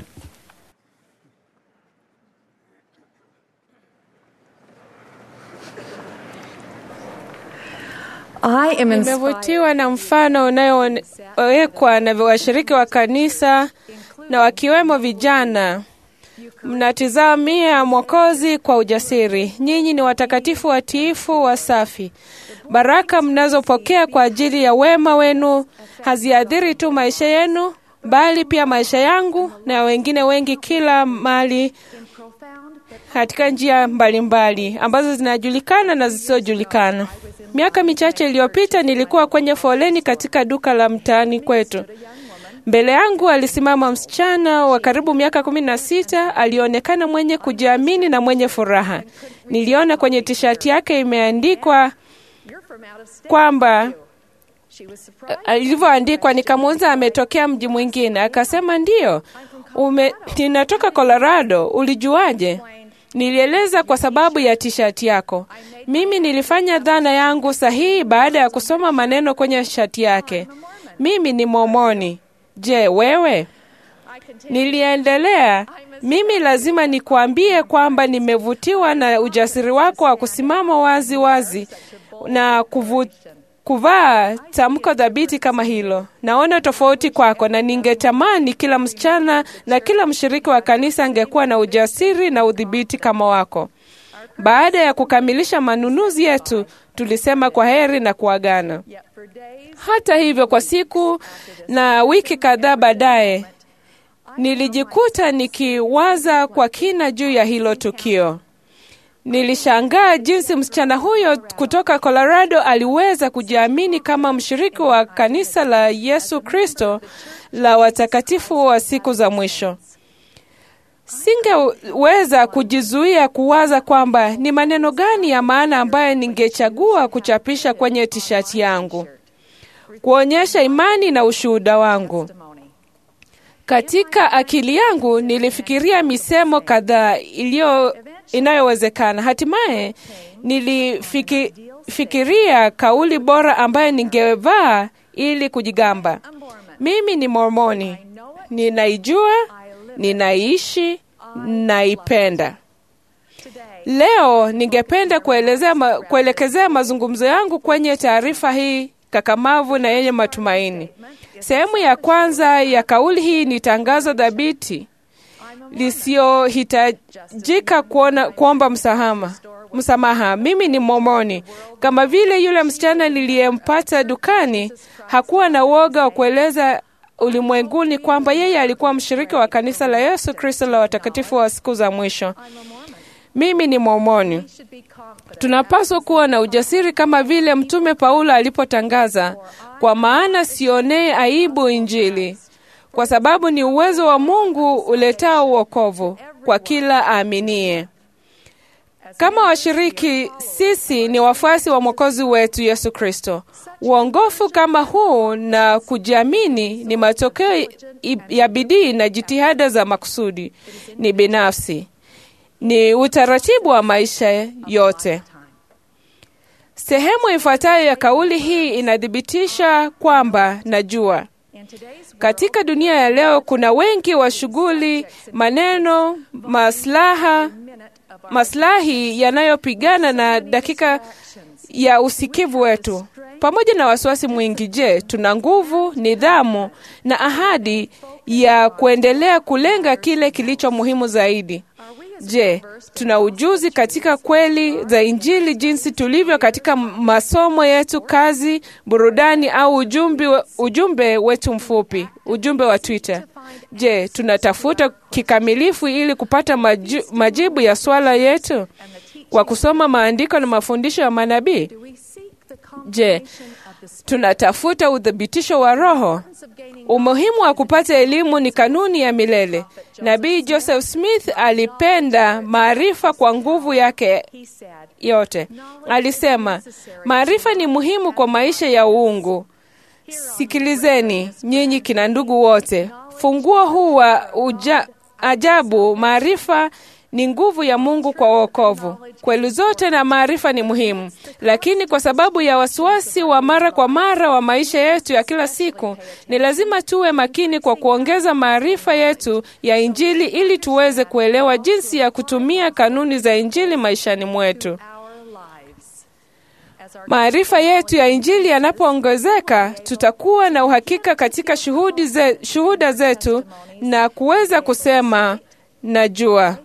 Nimevutiwa na mfano unayowekwa na washiriki wa kanisa na wakiwemo vijana. Mnatizamia Mwokozi kwa ujasiri. Nyinyi ni watakatifu, watiifu, wasafi. Baraka mnazopokea kwa ajili ya wema wenu haziathiri tu maisha yenu, bali pia maisha yangu na wengine wengi kila mali katika njia mbalimbali mbali, ambazo zinajulikana na zisizojulikana. Miaka michache iliyopita nilikuwa kwenye foleni katika duka la mtaani kwetu. Mbele yangu alisimama msichana wa karibu miaka kumi na sita. Alionekana mwenye kujiamini na mwenye furaha. Niliona kwenye tishati yake imeandikwa kwamba ilivyoandikwa, nikamuuliza ametokea mji mwingine. Akasema ndiyo, ume, ninatoka Colorado. Ulijuaje? Nilieleza kwa sababu ya tishati yako. Mimi nilifanya dhana yangu sahihi baada ya kusoma maneno kwenye shati yake. Mimi ni Momoni. Je, wewe? Niliendelea, mimi lazima nikuambie kwamba nimevutiwa na ujasiri wako wa kusimama wazi wazi na kuvu, kuvaa tamko dhabiti kama hilo. Naona tofauti kwako, na ningetamani kila msichana na kila mshiriki wa kanisa angekuwa na ujasiri na udhibiti kama wako. Baada ya kukamilisha manunuzi yetu, tulisema kwa heri na kuagana. Hata hivyo, kwa siku na wiki kadhaa baadaye, nilijikuta nikiwaza kwa kina juu ya hilo tukio. Nilishangaa jinsi msichana huyo kutoka Colorado aliweza kujiamini kama mshiriki wa kanisa la Yesu Kristo la watakatifu wa siku za mwisho. Singeweza kujizuia kuwaza kwamba ni maneno gani ya maana ambayo ningechagua kuchapisha kwenye tishati yangu, kuonyesha imani na ushuhuda wangu. Katika akili yangu nilifikiria misemo kadhaa iliyo inayowezekana. Hatimaye nilifikiria kauli bora ambayo ningevaa ili kujigamba, mimi ni Mormoni, ninaijua, ninaishi, naipenda. Leo ningependa kuelezea ma, kuelekezea mazungumzo yangu kwenye taarifa hii kakamavu na yenye matumaini. Sehemu ya kwanza ya kauli hii ni tangazo dhabiti lisiohitajika kuomba msamaha. Msamaha, mimi ni Momoni. Kama vile yule msichana niliyempata dukani, hakuwa na woga wa kueleza ulimwenguni kwamba yeye alikuwa mshiriki wa kanisa la Yesu Kristo la watakatifu wa siku za mwisho. Mimi ni Mormoni. Tunapaswa kuwa na ujasiri kama vile Mtume Paulo alipotangaza, kwa maana sionee aibu Injili, kwa sababu ni uwezo wa Mungu uletao uokovu kwa kila aaminie. Kama washiriki, sisi ni wafuasi wa Mwokozi wetu Yesu Kristo. Uongofu kama huu na kujiamini ni matokeo ya bidii na jitihada za makusudi, ni binafsi, ni utaratibu wa maisha yote. Sehemu ifuatayo ya kauli hii inathibitisha kwamba najua katika dunia ya leo kuna wengi wa shughuli, maneno, maslaha, maslahi yanayopigana na dakika ya usikivu wetu, pamoja na wasiwasi mwingi. Je, tuna nguvu, nidhamu na ahadi ya kuendelea kulenga kile kilicho muhimu zaidi? Je, tuna ujuzi katika kweli za Injili jinsi tulivyo katika masomo yetu, kazi, burudani au ujumbe, ujumbe wetu mfupi, ujumbe wa Twitter? Je, tunatafuta kikamilifu ili kupata maju, majibu ya swala yetu kwa kusoma maandiko na mafundisho ya manabii? Je, tunatafuta uthibitisho wa Roho? Umuhimu wa kupata elimu ni kanuni ya milele. Nabii Joseph Smith alipenda maarifa kwa nguvu yake yote. Alisema, maarifa ni muhimu kwa maisha ya uungu. Sikilizeni nyinyi kina ndugu wote, funguo huu wa uja, ajabu, maarifa ni nguvu ya Mungu kwa wokovu. Kweli zote na maarifa ni muhimu, lakini kwa sababu ya wasiwasi wa mara kwa mara wa maisha yetu ya kila siku, ni lazima tuwe makini kwa kuongeza maarifa yetu ya Injili ili tuweze kuelewa jinsi ya kutumia kanuni za Injili maishani mwetu. Maarifa yetu ya Injili yanapoongezeka, tutakuwa na uhakika katika shuhudi ze, shuhuda zetu na kuweza kusema najua.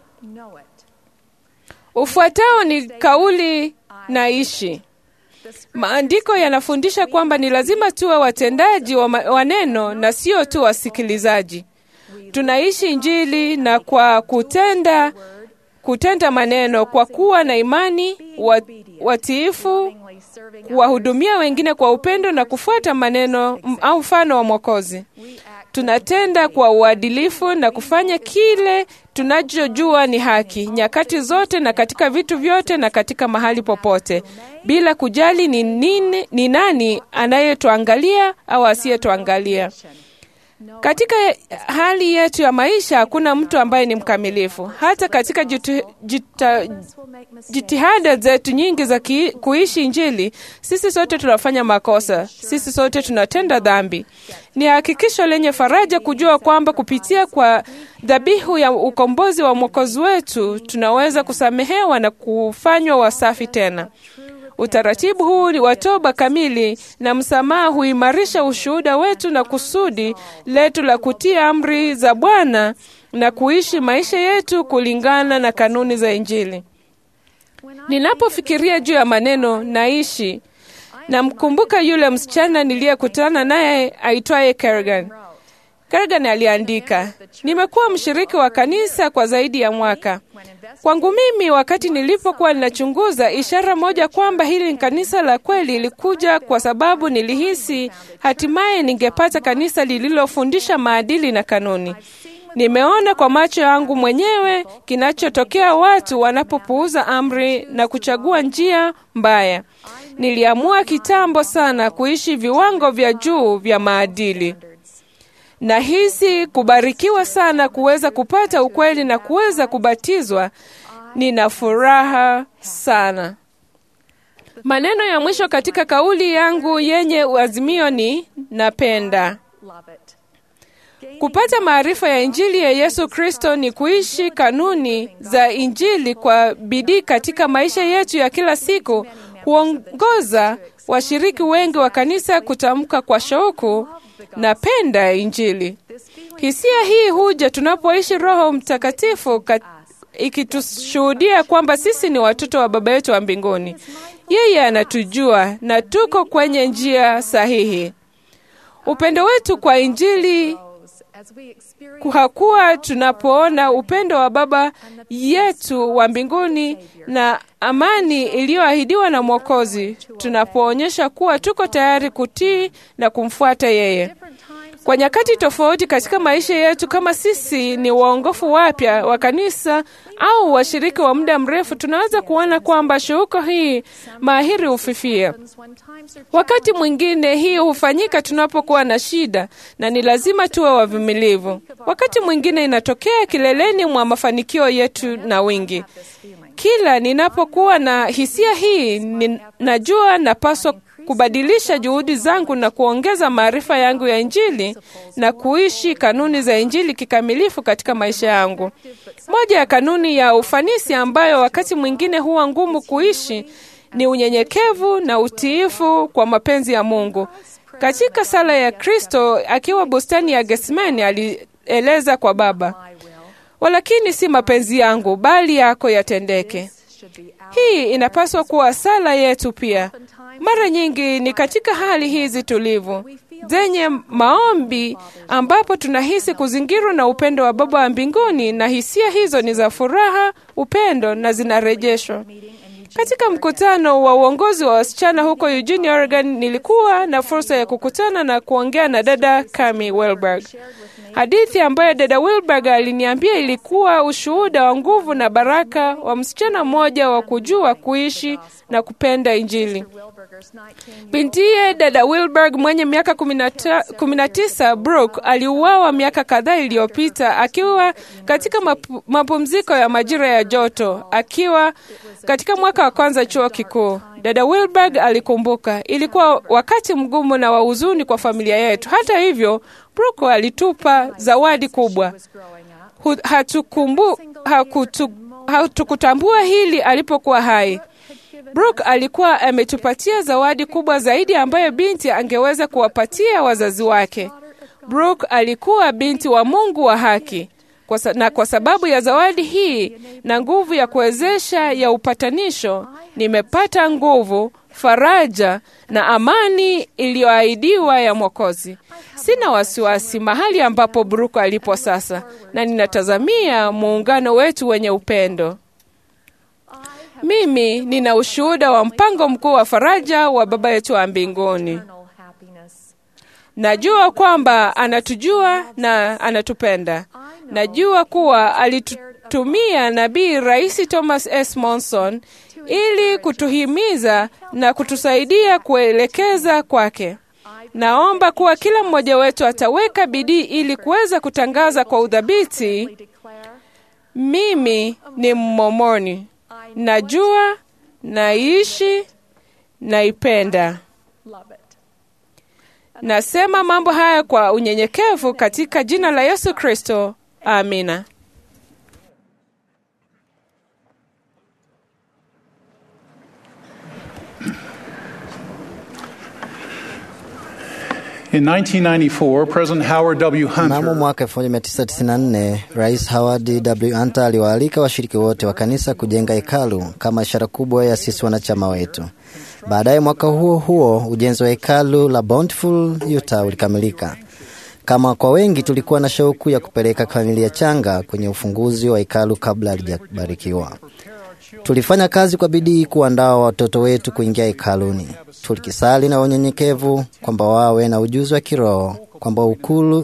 Ufuatao ni kauli naishi. Maandiko yanafundisha kwamba ni lazima tuwe watendaji wa, wa neno na sio tu wasikilizaji. Tunaishi Injili na kwa kutenda kutenda maneno, kwa kuwa na imani, watiifu, kuwahudumia wengine kwa upendo na kufuata maneno au mfano wa Mwokozi. Tunatenda kwa uadilifu na kufanya kile tunachojua ni haki nyakati zote na katika vitu vyote na katika mahali popote, bila kujali ni, nini, ni nani anayetuangalia au asiyetuangalia. Katika hali yetu ya maisha hakuna mtu ambaye ni mkamilifu. Hata katika jitu, jita, jitihada zetu nyingi za ki, kuishi Injili, sisi sote tunafanya makosa, sisi sote tunatenda dhambi. Ni hakikisho lenye faraja kujua kwamba kupitia kwa dhabihu ya ukombozi wa Mwokozi wetu tunaweza kusamehewa na kufanywa wasafi tena. Utaratibu huu wa toba kamili na msamaha huimarisha ushuhuda wetu na kusudi letu la kutii amri za Bwana na kuishi maisha yetu kulingana na kanuni za Injili. Ninapofikiria juu ya maneno naishi, namkumbuka yule msichana niliyekutana naye aitwaye Kerrigan. Kerrigan aliandika, nimekuwa mshiriki wa kanisa kwa zaidi ya mwaka. Kwangu mimi, wakati nilipokuwa ninachunguza, ishara moja kwamba hili ni kanisa la kweli ilikuja kwa sababu nilihisi hatimaye ningepata kanisa lililofundisha maadili na kanuni. Nimeona kwa macho yangu mwenyewe kinachotokea watu wanapopuuza amri na kuchagua njia mbaya. Niliamua kitambo sana kuishi viwango vya juu vya maadili. Nahisi kubarikiwa sana kuweza kupata ukweli na kuweza kubatizwa. Nina furaha sana. Maneno ya mwisho katika kauli yangu yenye azimio ni napenda. Kupata maarifa ya Injili ya Yesu Kristo ni kuishi kanuni za Injili kwa bidii katika maisha yetu ya kila siku, huongoza washiriki wengi wa kanisa kutamka kwa shauku, napenda Injili. Hisia hii huja tunapoishi Roho Mtakatifu ikitushuhudia kwamba sisi ni watoto wa Baba yetu wa mbinguni. Yeye anatujua na tuko kwenye njia sahihi. Upendo wetu kwa Injili hakuwa tunapoona upendo wa Baba yetu wa mbinguni na amani iliyoahidiwa na Mwokozi, tunapoonyesha kuwa tuko tayari kutii na kumfuata yeye. Kwa nyakati tofauti katika maisha yetu, kama sisi ni waongofu wapya wa kanisa au washiriki wa muda mrefu, tunaweza kuona kwamba shauku hii mahiri hufifia. Wakati mwingine hii hufanyika tunapokuwa na shida, na ni lazima tuwe wavumilivu. Wakati mwingine inatokea kileleni mwa mafanikio yetu na wingi. Kila ninapokuwa na hisia hii, ninajua napaswa kubadilisha juhudi zangu na kuongeza maarifa yangu ya Injili na kuishi kanuni za Injili kikamilifu katika maisha yangu. Moja ya kanuni ya ufanisi ambayo wakati mwingine huwa ngumu kuishi ni unyenyekevu na utiifu kwa mapenzi ya Mungu. Katika sala ya Kristo akiwa bustani ya Getsemani alieleza kwa Baba, walakini si mapenzi yangu bali yako yatendeke. Hii inapaswa kuwa sala yetu pia. Mara nyingi ni katika hali hizi tulivu zenye maombi ambapo tunahisi kuzingirwa na upendo wa Baba wa mbinguni, na hisia hizo ni za furaha, upendo na zinarejeshwa. Katika mkutano wa uongozi wa wasichana huko Eugene, Oregon, nilikuwa na fursa ya kukutana na kuongea na dada Kami Wilberg. Hadithi ambayo dada Wilberg aliniambia ilikuwa ushuhuda wa nguvu na baraka wa msichana mmoja wa kujua kuishi na kupenda Injili. Bintiye dada Wilberg mwenye miaka kumi na tisa, Brooke aliuawa miaka kadhaa iliyopita akiwa katika mapu, mapumziko ya majira ya joto akiwa katika mwaka wa kwanza chuo kikuu. Dada Wilberg alikumbuka, ilikuwa wakati mgumu na wa huzuni kwa familia yetu. Hata hivyo, Brooke alitupa zawadi kubwa. Hatukumbu, hakutu, hatukutambua hili alipokuwa hai. Brooke alikuwa ametupatia zawadi kubwa zaidi ambayo binti angeweza kuwapatia wazazi wake. Brooke alikuwa binti wa Mungu wa haki. Kwa sa, na kwa sababu ya zawadi hii na nguvu ya kuwezesha ya upatanisho, nimepata nguvu, faraja na amani iliyoahidiwa ya Mwokozi. Sina wasiwasi mahali ambapo Brooke alipo sasa, na ninatazamia muungano wetu wenye upendo. Mimi nina ushuhuda wa mpango mkuu wa faraja wa Baba yetu wa mbinguni. Najua kwamba anatujua na anatupenda. Najua kuwa alitutumia nabii Rais Thomas S. Monson ili kutuhimiza na kutusaidia kuelekeza kwake. Naomba kuwa kila mmoja wetu ataweka bidii ili kuweza kutangaza kwa udhabiti, mimi ni Mmomoni, najua, naishi, naipenda. Nasema mambo haya kwa unyenyekevu katika jina la Yesu Kristo. Amina. In 1994, President Howard W. Mnamo Hunter mwaka 1994 Rais Howard W. Hunter aliwaalika washiriki wote wa kanisa kujenga hekalu kama ishara kubwa ya sisi wanachama wetu. Baadaye mwaka huo huo ujenzi wa hekalu la Bountiful, Utah ulikamilika. Kama kwa wengi, tulikuwa na shauku ya kupeleka familia changa kwenye ufunguzi wa hekalu kabla halijabarikiwa. Tulifanya kazi kwa bidii kuandaa watoto wetu kuingia hekaluni, tulikisali na unyenyekevu kwamba wawe na ujuzi wa kiroho, kwamba ukulu.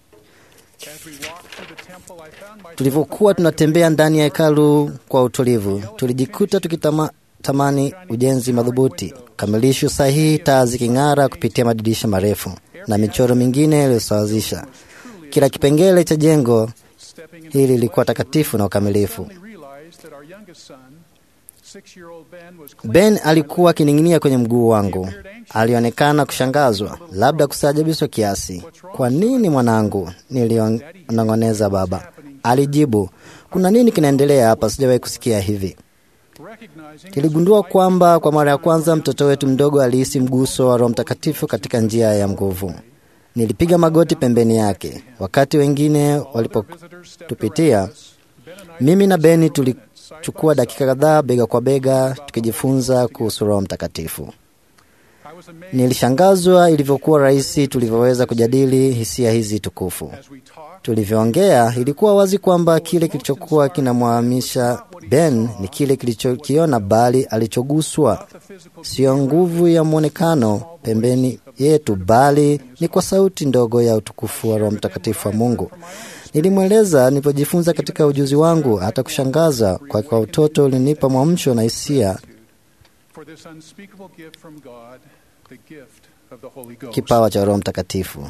Tulivyokuwa tunatembea ndani ya hekalu kwa utulivu, tulijikuta tukitamani ujenzi madhubuti, kamilisho sahihi, taa ziking'ara kupitia madirisha marefu na michoro mingine iliyosawazisha. Kila kipengele cha jengo hili lilikuwa takatifu na ukamilifu. Ben alikuwa akining'inia kwenye mguu wangu. Alionekana kushangazwa, labda kustaajabishwa kiasi. Kwa nini mwanangu? Nilionong'oneza baba. Alijibu, kuna nini kinaendelea hapa? Sijawahi kusikia hivi. Niligundua kwamba kwa mara ya kwanza mtoto wetu mdogo alihisi mguso wa Roho Mtakatifu katika njia ya nguvu. Nilipiga magoti pembeni yake. Wakati wengine walipotupitia, mimi na Beni tulichukua dakika kadhaa bega kwa bega tukijifunza kuhusu Roho Mtakatifu. Nilishangazwa ilivyokuwa rahisi tulivyoweza kujadili hisia hizi tukufu. Tulivyoongea, ilikuwa wazi kwamba kile kilichokuwa kinamwamisha Ben ni kile kilichokiona, bali alichoguswa sio nguvu ya mwonekano pembeni yetu, bali ni kwa sauti ndogo ya utukufu wa Roho Mtakatifu wa Mungu. Nilimweleza nilipojifunza katika ujuzi wangu, hata kushangaza kwa kwa utoto ulinipa mwamsho na hisia kipawa cha Roho Mtakatifu.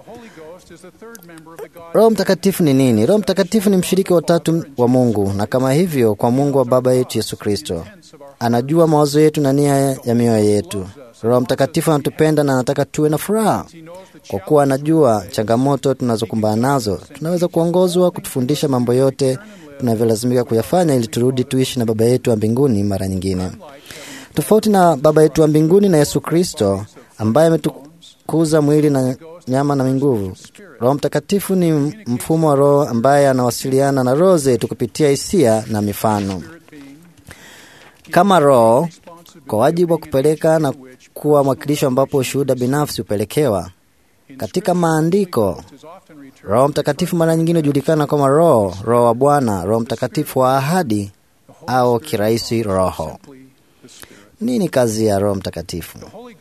Roho Mtakatifu ni nini? Roho Mtakatifu ni mshiriki wa tatu wa Mungu, na kama hivyo kwa Mungu wa Baba yetu Yesu Kristo. Anajua mawazo yetu na nia ya mioyo yetu. Roho Mtakatifu anatupenda na anataka tuwe na furaha. Kwa kuwa anajua changamoto tunazokumbana nazo, tunaweza kuongozwa kutufundisha mambo yote tunavyolazimika kuyafanya ili turudi tuishi na Baba yetu wa mbinguni mara nyingine. Tofauti na Baba yetu wa mbinguni na Yesu Kristo ambaye ametukuza mwili na nyama na nguvu. Roho Mtakatifu ni mfumo wa Roho ambaye anawasiliana na roho zetu kupitia hisia na mifano. Kama Roho, kwa wajibu wa kupeleka na kuwa mwakilisho ambapo ushuhuda binafsi hupelekewa. Katika maandiko, Roho Mtakatifu mara nyingine hujulikana kama Roho, Roho wa Bwana, Roho Mtakatifu wa ahadi au kirahisi Roho. Nini kazi ya Roho Mtakatifu?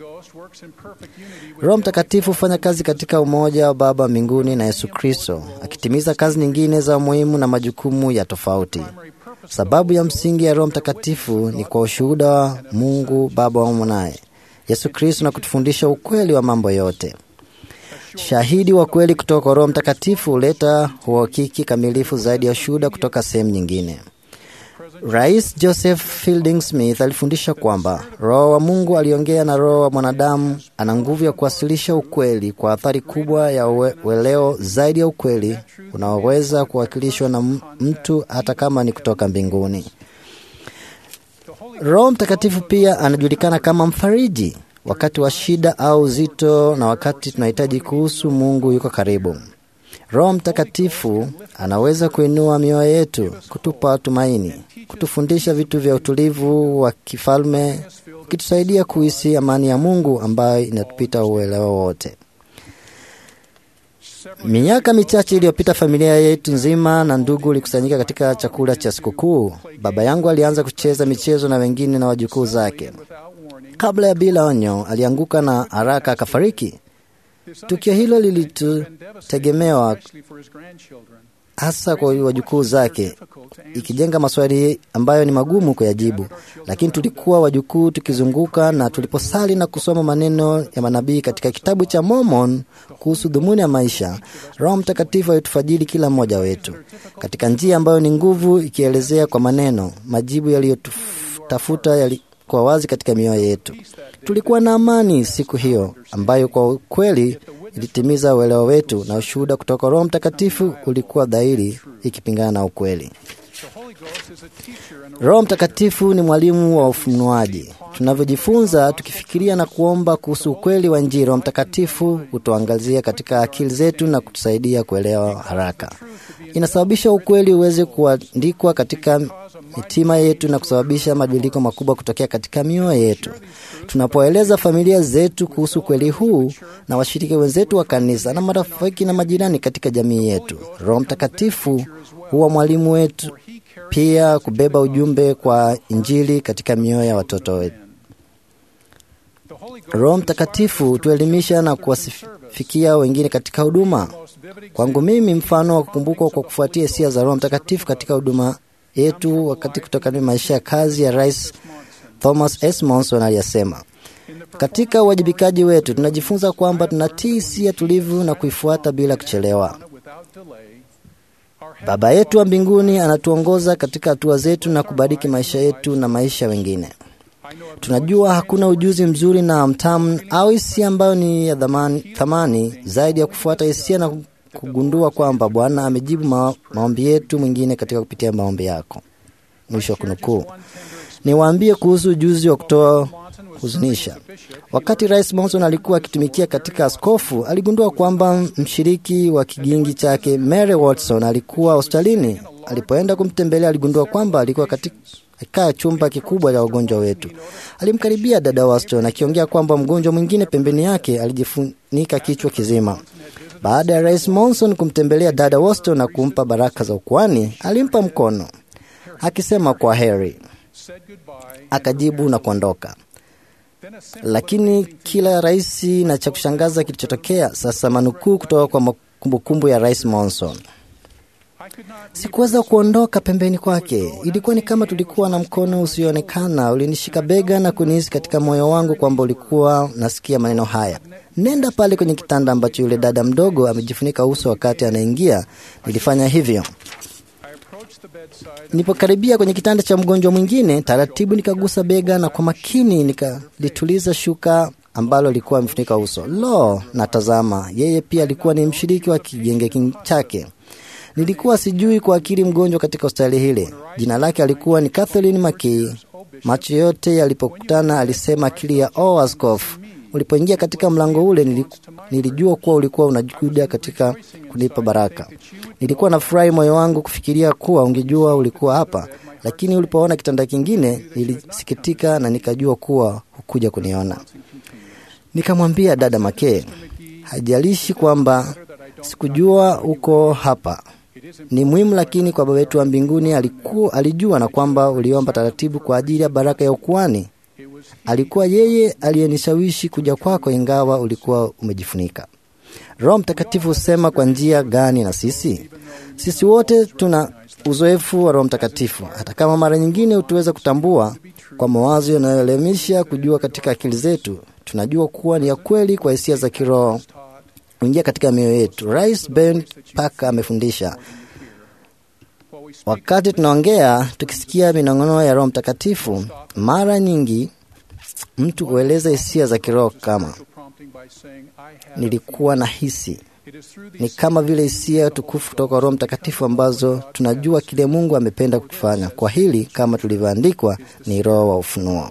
Roho Mtakatifu hufanya kazi katika umoja wa Baba mbinguni na Yesu Kristo, akitimiza kazi nyingine za muhimu na majukumu ya tofauti. Sababu ya msingi ya Roho Mtakatifu ni kwa ushuhuda wa Mungu Baba wa mwanaye Yesu Kristo na kutufundisha ukweli wa mambo yote. Shahidi wa kweli kutoka kwa Roho Mtakatifu huleta uhakiki kamilifu zaidi ya ushuhuda kutoka sehemu nyingine. Rais Joseph Fielding Smith alifundisha kwamba Roho wa Mungu aliongea na roho wa mwanadamu ana nguvu ya kuwasilisha ukweli kwa athari kubwa ya uwe- ueleo zaidi ya ukweli unaoweza kuwakilishwa na m- mtu hata kama ni kutoka mbinguni. Roho Mtakatifu pia anajulikana kama mfariji wakati wa shida au uzito na wakati tunahitaji kuhusu Mungu yuko karibu. Roho Mtakatifu anaweza kuinua mioyo yetu, kutupa tumaini, kutufundisha vitu vya utulivu wa kifalme, ukitusaidia kuhisi amani ya Mungu ambayo inatupita uelewa wote. Miaka michache iliyopita, familia yetu nzima na ndugu ilikusanyika katika chakula cha sikukuu. Baba yangu alianza kucheza michezo na wengine na wajukuu zake. Kabla ya bila onyo, alianguka na haraka akafariki. Tukio hilo lilitutegemewa hasa kwa wajukuu zake, ikijenga maswali ambayo ni magumu kuyajibu, lakini tulikuwa wajukuu tukizunguka, na tuliposali na kusoma maneno ya manabii katika kitabu cha Mormon kuhusu dhumuni ya maisha, Roho Mtakatifu alitufajiri kila mmoja wetu katika njia ambayo ni nguvu, ikielezea kwa maneno majibu yaliyotafuta yali kwa wazi katika mioyo yetu. Tulikuwa na amani siku hiyo ambayo kwa ukweli ilitimiza uelewa wetu, na ushuhuda kutoka Roho Mtakatifu ulikuwa dhahiri, ikipingana na ukweli. Roho Mtakatifu ni mwalimu wa ufunuaji. Tunavyojifunza tukifikiria na kuomba kuhusu ukweli wa Injili, Roho Mtakatifu hutuangazia katika akili zetu na kutusaidia kuelewa haraka. Inasababisha ukweli uweze kuandikwa katika mitima yetu na kusababisha mabadiliko makubwa kutokea katika mioyo yetu. Tunapoeleza familia zetu kuhusu ukweli huu na washiriki wenzetu wa kanisa na marafiki na majirani katika jamii yetu, Roho Mtakatifu huwa mwalimu wetu pia kubeba ujumbe kwa Injili katika mioyo ya watoto wetu. Roho Mtakatifu hutuelimisha na kuwafikia wengine katika huduma. Kwangu mimi, mfano wa kukumbukwa kwa kufuatia hisia za Roho Mtakatifu katika huduma yetu wakati kutokana na maisha ya kazi ya Rais Thomas S. Monson aliyasema, katika uwajibikaji wetu tunajifunza kwamba tunatii hisia tulivu na kuifuata bila kuchelewa. Baba yetu wa mbinguni anatuongoza katika hatua zetu na kubariki maisha yetu na maisha wengine. Tunajua hakuna ujuzi mzuri na mtamu au hisia ambayo ni ya thamani, thamani zaidi ya kufuata hisia na kugundua kwamba Bwana amejibu ma, maombi yetu mwingine katika kupitia maombi yako. Mwisho wa kunukuu. Niwaambie kuhusu ujuzi wa kutoa huzunisha. Wakati Rais Monson alikuwa akitumikia katika askofu, aligundua kwamba mshiriki wa kigingi chake Mary Watson alikuwa hospitalini. Alipoenda kumtembelea, aligundua kwamba alikuwa katika kaa chumba kikubwa cha wagonjwa wetu. Alimkaribia dada Watson akiongea kwamba mgonjwa mwingine pembeni yake alijifunika kichwa kizima. Baada ya Rais Monson kumtembelea dada Watson na kumpa baraka za ukuani, alimpa mkono akisema kwa heri, akajibu na kuondoka. Lakini kila rahisi na cha kushangaza kilichotokea sasa, manukuu kutoka kwa kumbukumbu ya Rais Monson. Sikuweza kuondoka pembeni kwake. Ilikuwa ni kama tulikuwa na mkono usioonekana ulinishika bega na kunihisi katika moyo wangu kwamba ulikuwa nasikia maneno haya, nenda pale kwenye kitanda ambacho yule dada mdogo amejifunika uso wakati anaingia. Nilifanya hivyo. Nilipokaribia kwenye kitanda cha mgonjwa mwingine, taratibu nikagusa bega na kwa makini nikalituliza shuka ambalo likuwa amefunika uso. Lo, natazama, yeye pia alikuwa ni mshiriki wa kigenge chake. Nilikuwa sijui kwa akili mgonjwa katika hospitali hile. Jina lake alikuwa ni Kathleen Mckee. Macho yote yalipokutana, alisema akili ya oh, askofu, ulipoingia katika mlango ule niliku, Nilijua kuwa ulikuwa unajuhuda katika kunipa baraka. Nilikuwa na furahi moyo wangu kufikiria kuwa ungejua ulikuwa hapa, lakini ulipoona kitanda kingine nilisikitika na nikajua kuwa hukuja kuniona. Nikamwambia dada Makee, hajalishi kwamba sikujua uko hapa ni muhimu, lakini kwa Baba yetu wa mbinguni alikuwa, alijua na kwamba uliomba taratibu kwa ajili ya baraka ya ukuani. Alikuwa yeye aliyenishawishi kuja kwako, ingawa ulikuwa umejifunika. Roho Mtakatifu husema kwa njia gani na sisi? Sisi wote tuna uzoefu wa Roho Mtakatifu, hata kama mara nyingine hutuweza kutambua kwa mawazo yanayoelemisha kujua katika akili zetu. Tunajua kuwa ni ya kweli kwa hisia za kiroho kuingia katika mioyo yetu. Rais Ben Parker amefundisha wakati tunaongea tukisikia minong'ono ya Roho Mtakatifu, mara nyingi mtu hueleza hisia za kiroho kama nilikuwa na hisi. Ni kama vile hisia tukufu kutoka Roho Mtakatifu ambazo tunajua kile Mungu amependa kukifanya. Kwa hili kama tulivyoandikwa, ni roho wa ufunuo.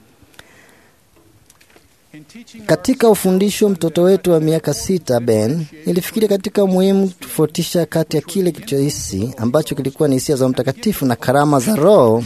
Katika ufundisho mtoto wetu wa miaka sita Ben, nilifikiri katika umuhimu tofautisha kati ya kile kilichohisi ambacho kilikuwa ni hisia za mtakatifu na karama za Roho.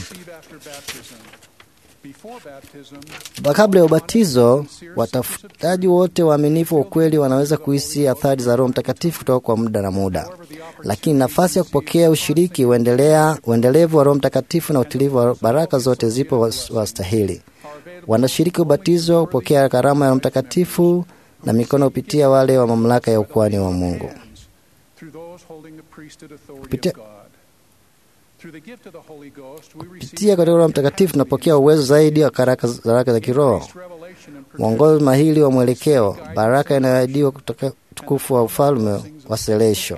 Kabla ya ubatizo, watafutaji wote waaminifu wa ukweli wanaweza kuhisi athari za Roho Mtakatifu kutoka kwa muda na muda, lakini nafasi ya kupokea ushiriki, uendelea uendelevu wa Roho Mtakatifu na utilivu wa baraka zote zipo wastahili wanashiriki ubatizo, hupokea karama ya Roho Mtakatifu na mikono hupitia wale wa mamlaka ya ukuhani wa Mungu. Kupitia, kupitia katika Roho Mtakatifu tunapokea uwezo zaidi wa baraka za kiroho, mwongozo mahili wa mwelekeo, baraka inayoahidiwa kutoka tukufu wa ufalme wa selesho.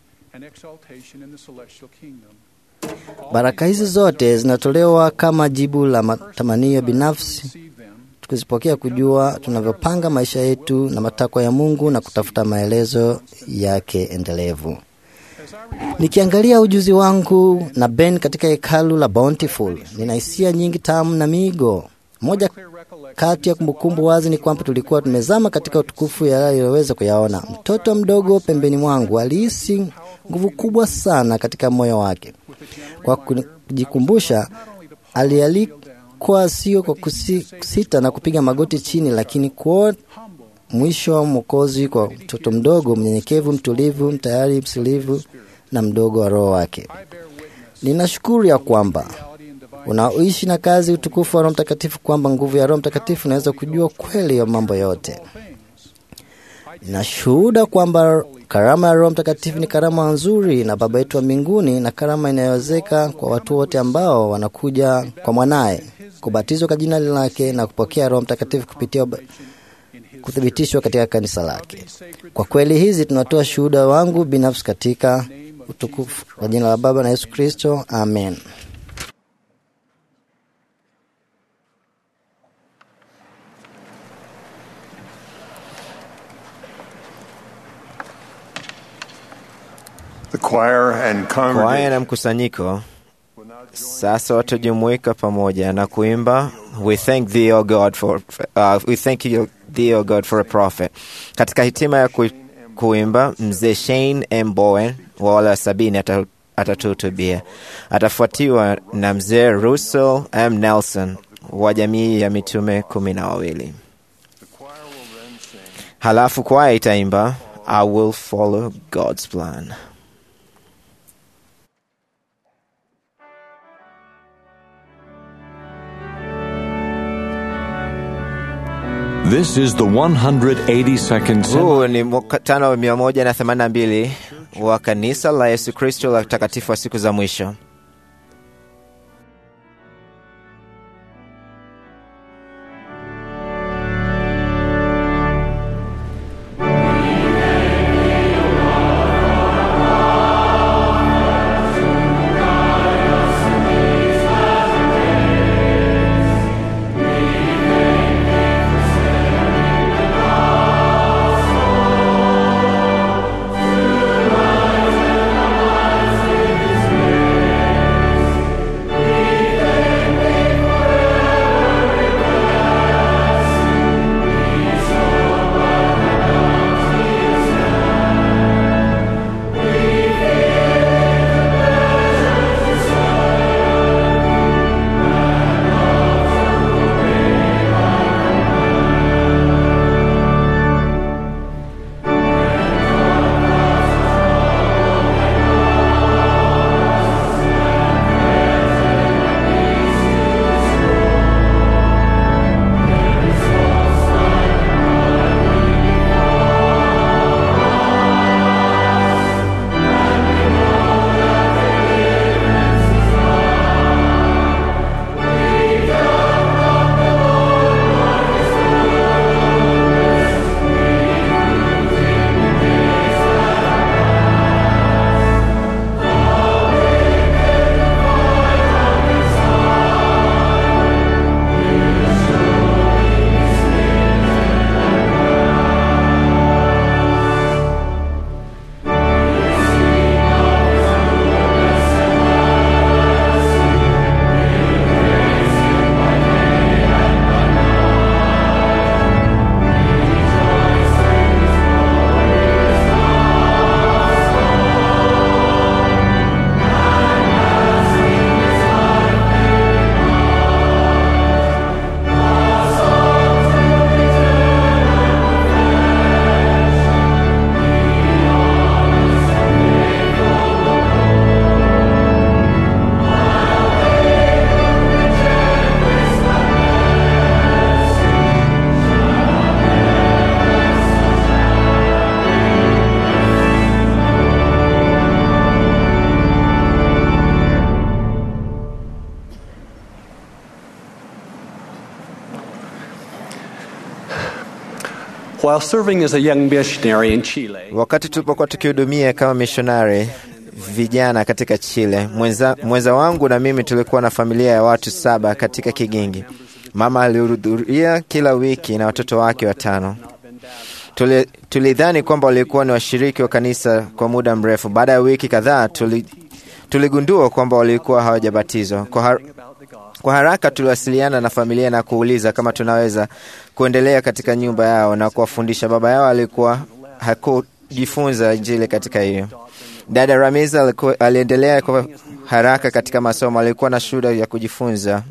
Baraka hizi zote zinatolewa kama jibu la matamanio binafsi, tukizipokea kujua tunavyopanga maisha yetu na matakwa ya Mungu na kutafuta maelezo yake endelevu. Nikiangalia ujuzi wangu na Ben katika hekalu la Bountiful, nina hisia nyingi tamu na migo. Moja kati ya kumbukumbu wazi ni kwamba tulikuwa tumezama katika utukufu yaliyoweza kuyaona. Mtoto mdogo pembeni mwangu alihisi nguvu kubwa sana katika moyo wake. Kwa kujikumbusha, alialikwa sio kwa kusita na kupiga magoti chini, lakini kuona mwisho wa Mwokozi kwa mtoto mdogo mnyenyekevu, mtulivu, mtayari, msilivu na mdogo wa roho wake. Ninashukuru ya kwamba unaoishi na kazi utukufu wa Roho Mtakatifu, kwamba nguvu ya Roho Mtakatifu inaweza kujua kweli ya mambo yote. Ninashuhuda kwamba karama ya Roho Mtakatifu ni karama nzuri na Baba yetu wa mbinguni, na karama inayowezeka kwa watu wote ambao wanakuja kwa mwanaye kubatizwa kwa jina lake na kupokea Roho Mtakatifu kupitia kuthibitishwa katika kanisa lake. Kwa kweli hizi tunatoa shuhuda wangu binafsi katika utukufu wa jina la Baba na Yesu Kristo, amen. The choir and Kwaya congregation na mkusanyiko sasa watajumuika pamoja na kuimba we thank thee o God for, uh, we thank you, thee o God for a prophet. Katika hitima ya ku, kuimba mzee Shane M Bowen wa wale wa sabini ata- atatuhutubia. Atafuatiwa na mzee Russell M Nelson wa jamii ya mitume kumi na wawili. Halafu kwaya itaimba I will follow God's plan. This is the 182nd Semi- Huu ni mkutano wa mia moja na themanini na mbili wa kanisa la Yesu Kristo la utakatifu wa siku za mwisho. Thank While serving as a young missionary in Chile, Wakati tulipokuwa tukihudumia kama mishonari vijana katika Chile, mwenza, mwenza wangu na mimi tulikuwa na familia ya watu saba katika Kigingi. Mama alihudhuria kila wiki na watoto wake watano. Tuli- Tulidhani kwamba walikuwa ni washiriki wa kanisa kwa muda mrefu. Baada ya wiki kadhaa, tuli, tuligundua kwamba walikuwa hawajabatizwa. Kwa, har, kwa haraka tuliwasiliana na familia na kuuliza kama tunaweza kuendelea katika nyumba yao na kuwafundisha. Baba yao alikuwa hakujifunza Injili katika hiyo. Dada Ramiza alikuwa- aliendelea kwa haraka katika masomo, alikuwa na shuhuda ya kujifunza.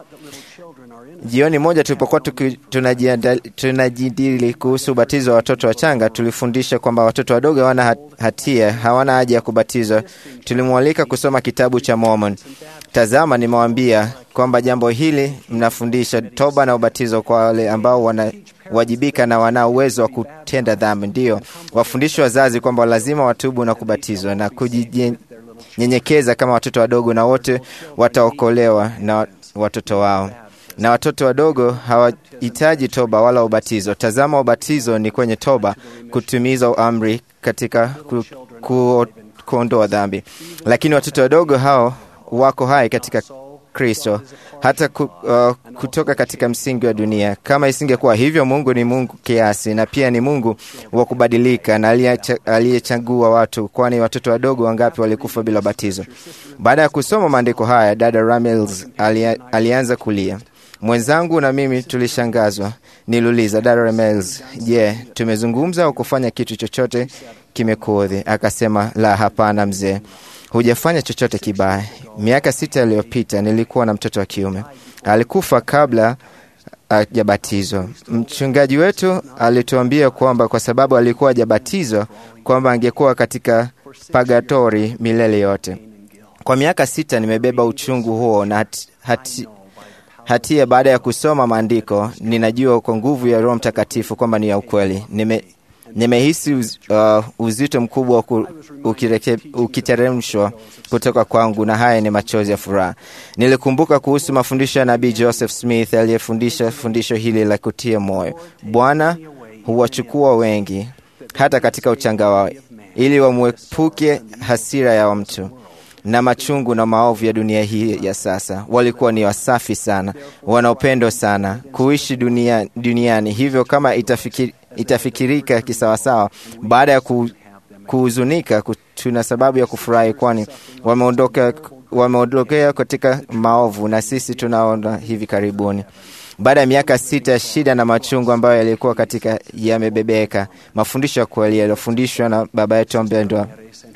Jioni moja tulipokuwa tuki- tunajianda- tunajadili kuhusu ubatizo wa watoto wachanga, tulifundisha kwamba watoto wadogo hawana hat- hatia, hawana haja ya kubatizwa. Tulimwalika kusoma kitabu cha Mormon. Tazama, nimewaambia kwamba jambo hili mnafundisha toba na ubatizo kwa wale ambao wanawajibika na wana uwezo wa kutenda dhambi. Ndiyo wafundishe wazazi kwamba lazima watubu na kubatizwa na kujinyenyekeza kama watoto wadogo, na wote wataokolewa na watoto wao na watoto wadogo hawahitaji toba wala ubatizo. Tazama, ubatizo ni kwenye toba, kutimiza amri katika ku, ku, kuondoa dhambi. Lakini watoto wadogo hao wako hai katika Kristo hata ku, uh, kutoka katika msingi wa dunia. Kama isingekuwa hivyo, Mungu ni Mungu kiasi na pia ni Mungu wa kubadilika na aliyecha- aliyechagua watu, kwani watoto wadogo wangapi walikufa bila batizo? Baada ya kusoma maandiko haya, dada Ramils alia, alianza kulia. Mwenzangu na mimi tulishangazwa. Niliuliza dada Ramils, je, tumezungumza au kufanya kitu chochote kimekuudhi? Akasema, la, hapana mzee, hujafanya chochote kibaya. Miaka sita iliyopita nilikuwa na mtoto wa kiume, alikufa kabla hajabatizwa. Mchungaji wetu alituambia kwamba kwa sababu alikuwa hajabatizwa kwamba angekuwa katika pagatori milele yote. Kwa miaka sita nimebeba uchungu huo na hati, hati, hatia. Baada ya kusoma maandiko, ninajua kwa nguvu ya Roho Mtakatifu kwamba ni ya ukweli. Nime, nimehisi uz, uh, uzito mkubwa ku- ukireke- ukiteremshwa kutoka kwangu, na haya ni machozi ya furaha. Nilikumbuka kuhusu mafundisho ya nabii Joseph Smith aliyefundisha fundisho hili la kutia moyo: Bwana huwachukua wengi hata katika uchanga wao, ili wamwepuke hasira ya mtu na machungu na maovu ya dunia hii ya sasa. Walikuwa ni wasafi sana, wana upendo sana kuishi dunia, duniani. Hivyo kama itafikiri, itafikirika kisawasawa, baada ya ku, kuhuzunika, ku- tuna sababu ya kufurahi, kwani wameondoka wameondokea katika maovu, na sisi tunaona hivi karibuni baada ya miaka sita ya shida na machungu ambayo yalikuwa katika yamebebeka, mafundisho ya kweli yaliyofundishwa na baba yetu mpendwa.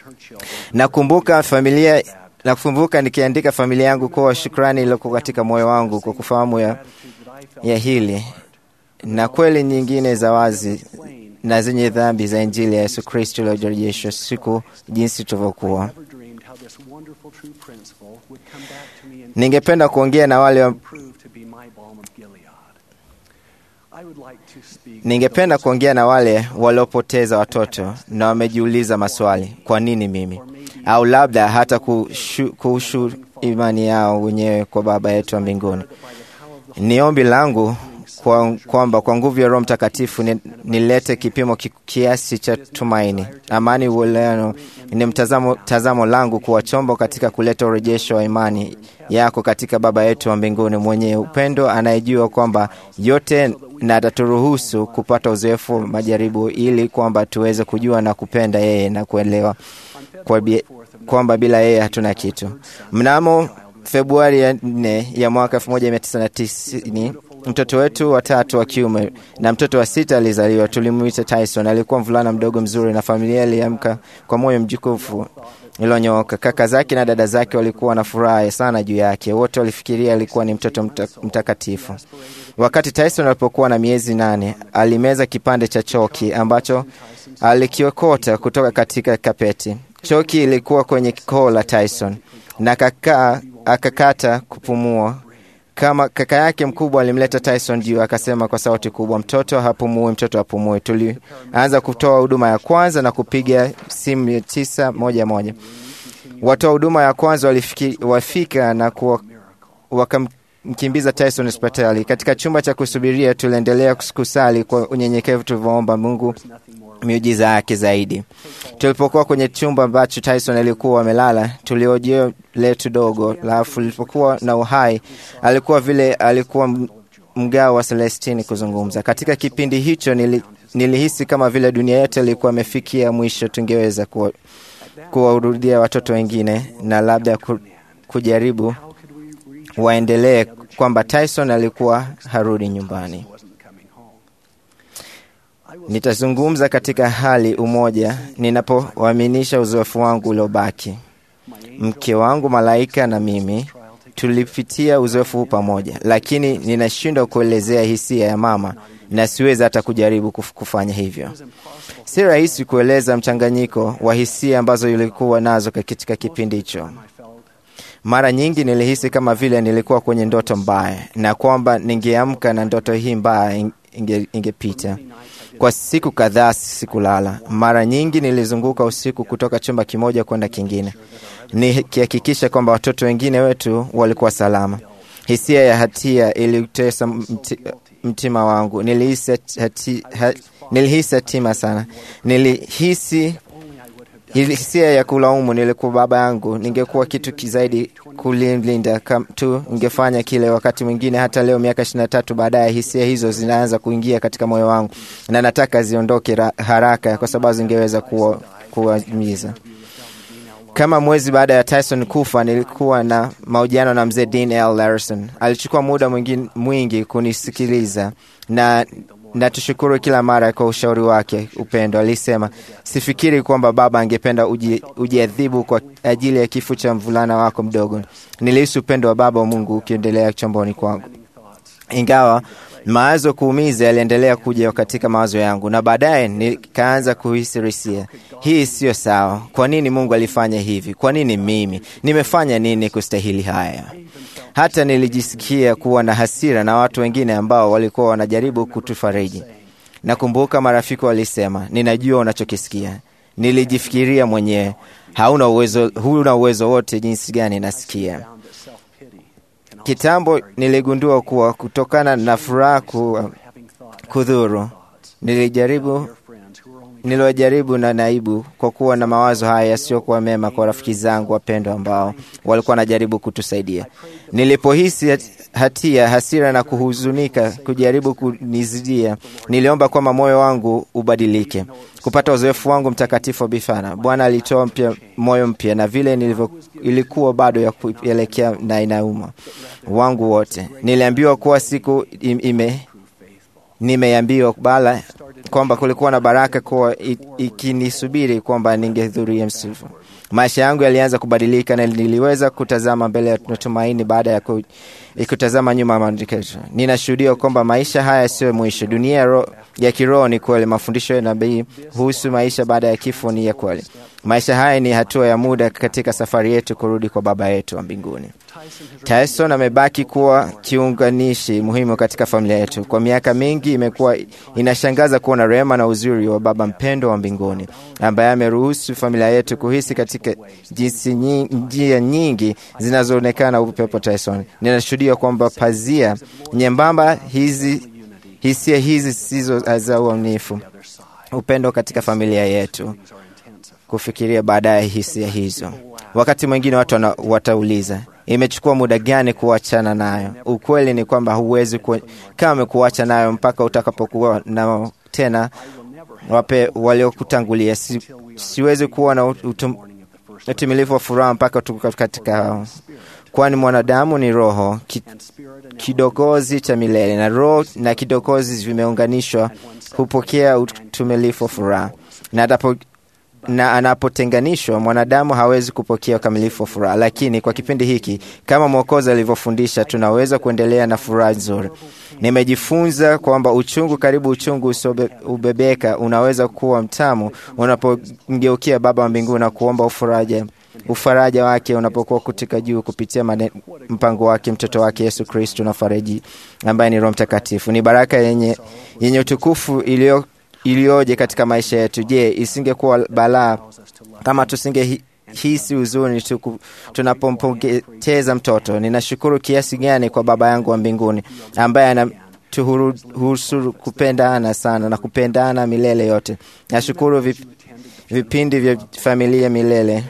Nakumbuka familia nakumbuka nikiandika familia yangu kuwa shukrani iliyokuwa katika moyo wangu kwa kufahamu ya, ya hili na kweli nyingine za wazi na zenye dhambi za Injili ya Yesu Kristo iliyojorejeshwa siku jinsi tulivyokuwa. dreamed how this wonderful true principle would come back to me and Ningependa kuongea na wale wa, prove to be my balm of Gilead. I would like to speak ningependa kuongea na wale waliopoteza watoto na wamejiuliza maswali, kwa nini mimi? Au labda hata kushu, kushu imani yao wenyewe kwa Baba yetu wa mbinguni. Ni ombi langu kwa- kwamba kwa nguvu ya Roho Mtakatifu ni- nilete kipimo ki- kiasi cha tumaini, amani, uelewano. Ni mtazamo tazamo langu kuwa chombo katika kuleta urejesho wa imani yako katika Baba yetu wa mbinguni mwenye upendo, anayejua kwamba yote na ataturuhusu kupata uzoefu wa majaribu, ili kwamba tuweze kujua na kupenda yeye na kuelewa kwa bi- kwamba bila yeye hatuna kitu. Mnamo Februari ya nne ya mwaka 1990 mtoto wetu watatu wa kiume na mtoto wa sita alizaliwa. Tulimwita Tyson. Alikuwa mvulana mdogo mzuri, na familia iliamka kwa moyo mjukufu iliyonyooka. Kaka zake na dada zake walikuwa na furaha sana juu yake. Wote walifikiria alikuwa ni mtoto mta, mtakatifu. Wakati Tyson alipokuwa na miezi nane, alimeza kipande cha choki ambacho alikiokota kutoka katika kapeti. Choki ilikuwa kwenye koo la Tyson na kaka, akakata kupumua. Kama kaka yake mkubwa alimleta Tyson juu, akasema kwa sauti kubwa, mtoto hapumui, mtoto hapumui. Tulianza kutoa huduma ya kwanza na kupiga simu ya tisa moja moja. Watoa huduma ya kwanza walifiki, wafika na kuwa, wakam, tulimkimbiza Tyson hospitali. Katika chumba cha kusubiria, tuliendelea kusali kwa unyenyekevu, tulivyoomba Mungu miujiza yake zaidi. Tulipokuwa kwenye chumba ambacho Tyson alikuwa amelala, tuliojeo letu dogo, alafu lilipokuwa na uhai, alikuwa vile alikuwa m- mgao wa Celestini kuzungumza. Katika kipindi hicho nili, nilihisi kama vile dunia yote ilikuwa imefikia mwisho, tungeweza kuwa- kuwahurudia watoto wengine na labda ku, kujaribu waendelee kwamba Tyson alikuwa harudi nyumbani. Nitazungumza katika hali umoja ninapowaaminisha uzoefu wangu uliobaki. Mke wangu Malaika na mimi tulipitia uzoefu huu pamoja, lakini ninashindwa kuelezea hisia ya mama na siwezi hata kujaribu kuf- kufanya hivyo. Si rahisi kueleza mchanganyiko wa hisia ambazo ilikuwa nazo katika kipindi hicho. Mara nyingi nilihisi kama vile nilikuwa kwenye ndoto mbaya na kwamba ningeamka na ndoto hii mbaya inge, ingepita. Kwa siku kadhaa sikulala. Mara nyingi nilizunguka usiku kutoka chumba kimoja kwenda kingine, nikihakikisha kwamba watoto wengine wetu walikuwa salama. Hisia ya hatia ilitesa mti, mtima wangu. Nilihisi hati, ha, nilihisi hatima sana. Nilihisi hisia ya kulaumu. Nilikuwa baba yangu, ningekuwa kitu kizaidi kulinda kam tu ningefanya kile. Wakati mwingine hata leo, miaka ishirini na tatu baadaye, hisia hizo zinaanza kuingia katika moyo wangu na nataka ziondoke ra- haraka, kwa sababu zingeweza kuwa- kuwaumiza. Kama mwezi baada ya Tyson kufa, nilikuwa na mahojiano na mzee Dean L. Larson. Alichukua muda mwingi, mwingi kunisikiliza na na tushukuru kila mara kwa ushauri wake upendo. Alisema, sifikiri kwamba baba angependa uji- ujiadhibu kwa ajili ya kifo cha mvulana wako mdogo. Nilihisi upendo wa baba wa Mungu ukiendelea chomboni kwangu, ingawa mawazo kuumiza yaliendelea kuja katika mawazo yangu, na baadaye nikaanza kuhisi hisia, hii siyo sawa. Kwa nini Mungu alifanya hivi? Kwa nini mimi? Nimefanya nini kustahili haya? Hata nilijisikia kuwa na hasira na watu wengine ambao walikuwa wanajaribu kutufariji. Nakumbuka marafiki walisema, ninajua unachokisikia. Nilijifikiria mwenyewe, hauna uwezo, huna uwezo wote jinsi gani nasikia. Kitambo niligundua kuwa kutokana na furaha ku, kudhuru, nilijaribu niliwajaribu na naibu kwa kuwa na mawazo haya yasiyokuwa mema kwa rafiki zangu wapendwa ambao walikuwa wanajaribu kutusaidia. Nilipohisi hat- hatia, hasira na kuhuzunika kujaribu kunizidia, niliomba kwamba moyo wangu ubadilike, kupata uzoefu wangu mtakatifu wa bifana. Bwana alitoa mpya moyo mpya, na vile nilivyo, ilikuwa bado ya kuelekea na inauma wangu wote. Niliambiwa kuwa siku im- ime nimeambiwa bala kwamba kulikuwa na baraka kuwa i- ikinisubiri kwamba ningehudhuria msifu. Maisha yangu yalianza kubadilika na niliweza kutazama mbele ya matumaini baada ya ku, kutazama nyuma ya maandikisho. Ninashuhudia kwamba maisha haya sio mwisho. Dunia ya, ro, ya kiroho ni kweli. Mafundisho ya nabii kuhusu maisha baada ya kifo ni ya kweli. Maisha haya ni hatua ya muda katika safari yetu kurudi kwa Baba yetu wa mbinguni. Tyson amebaki kuwa kiunganishi muhimu katika familia yetu. Kwa miaka mingi imekuwa inashangaza kuona rehema na uzuri wa Baba mpendo wa mbinguni ambaye ameruhusu familia yetu kuhisi katika jinsi nyi- njia nyingi zinazoonekana upepo Tyson. Ninashuhudia kwamba pazia nyembamba hizi hisia hizi sizo za uaminifu, upendo katika familia yetu kufikiria baadaye hisia hizo. Wakati mwingine watu wana, watauliza imechukua muda gani kuachana nayo? Ukweli ni kwamba huwezi ku, kama kuacha nayo mpaka utakapokuwa nao tena wape waliokutangulia. Si, siwezi kuwa na utum, utimilifu wa furaha mpaka tuko katika hao, kwani mwanadamu ni roho ki, kidogozi cha milele na roho na kidogozi vimeunganishwa, hupokea utumilifu wa furaha na atapo, na anapotenganishwa mwanadamu hawezi kupokea ukamilifu wa furaha. Lakini kwa kipindi hiki, kama Mwokozi alivyofundisha, tunaweza kuendelea na furaha nzuri. Nimejifunza kwamba uchungu, karibu uchungu usiobebeka, unaweza kuwa mtamu unapomgeukia Baba wa mbinguni na kuomba ufaraja ufaraja wake unapokuwa kutika juu kupitia mane, mpango wake mtoto wake Yesu Kristo na fariji ambaye ni Roho Mtakatifu. Ni baraka yenye, yenye utukufu iliyo iliyoje katika maisha yetu. Je, isingekuwa balaa kama tusinge ninahisi huzuni tuku- tunapompoteza mtoto. Ninashukuru kiasi gani kwa Baba yangu wa mbinguni ambaye anaturuhusu kupendana sana na kupendana milele yote. Nashukuru vip, vipindi vya familia milele.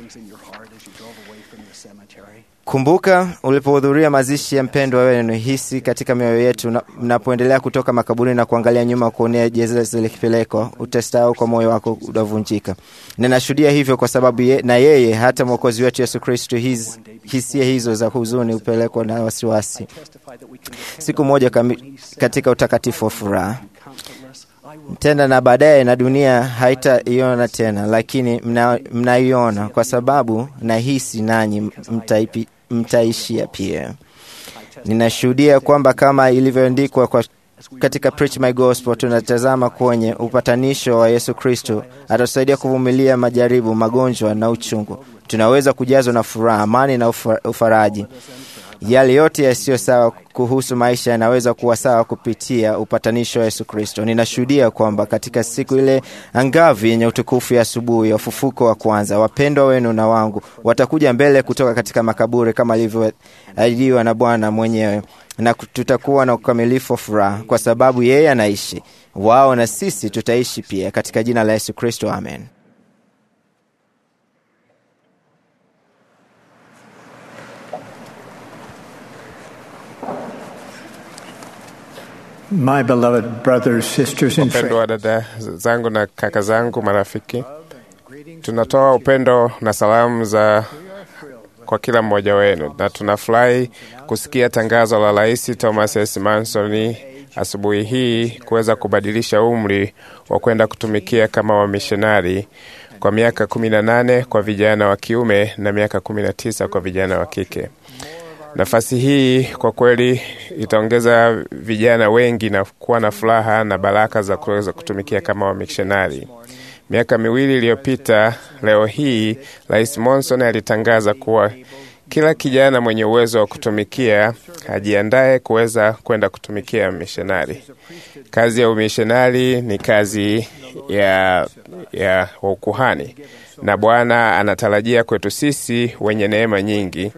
Kumbuka ulipohudhuria mazishi ya mpendwa wenu, hisi katika mioyo yetu na- mnapoendelea kutoka makaburini na kuangalia nyuma kuonea jeneza likipelekwa, utasahau kwa moyo wako utavunjika. Ninashuhudia hivyo kwa sababu ye, na yeye hata mwokozi wetu Yesu Kristo, hiz- hisia hizo za huzuni hupelekwa na wasiwasi siku moja kami, katika utakatifu wa furaha tena na baadaye na dunia haitaiona tena, lakini mna- mnaiona kwa sababu nahisi nanyi mtaipi- mtaishia pia. Ninashuhudia kwamba kama ilivyoandikwa kwa katika Preach My Gospel, tunatazama kwenye upatanisho wa Yesu Kristo, atatusaidia kuvumilia majaribu, magonjwa na uchungu. Tunaweza kujazwa na furaha, amani na ufa- ufaraji. Yale yote yasiyo sawa kuhusu maisha yanaweza kuwa sawa kupitia upatanisho wa Yesu Kristo. Ninashuhudia kwamba katika siku ile angavi yenye utukufu ya asubuhi ya ufufuko wa kwanza, wapendwa wenu na wangu watakuja mbele kutoka katika makaburi kama alivyoahidiwa na Bwana mwenyewe, na tutakuwa na ukamilifu wa furaha kwa sababu yeye anaishi. Wao na sisi tutaishi pia, katika jina la Yesu Kristo, amen. My beloved brothers, sisters, and Wapendwa wa friends, dada zangu na kaka zangu, marafiki, tunatoa upendo na salamu za kwa kila mmoja wenu, na tunafurahi kusikia tangazo la Rais Thomas S. Manson asubuhi hii kuweza kubadilisha umri wa kwenda kutumikia kama wamishonari kwa miaka kumi na nane kwa vijana wa kiume na miaka kumi na tisa kwa vijana wa kike. Nafasi hii kwa kweli itaongeza vijana wengi na kuwa na furaha na baraka za kuweza kutumikia kama wamishonari. Miaka miwili iliyopita, leo hii Rais Monson alitangaza kuwa kila kijana mwenye uwezo wa kutumikia ajiandae kuweza kwenda kutumikia mishonari. Kazi ya umishonari ni kazi ya, ya ukuhani, na Bwana anatarajia kwetu sisi wenye neema nyingi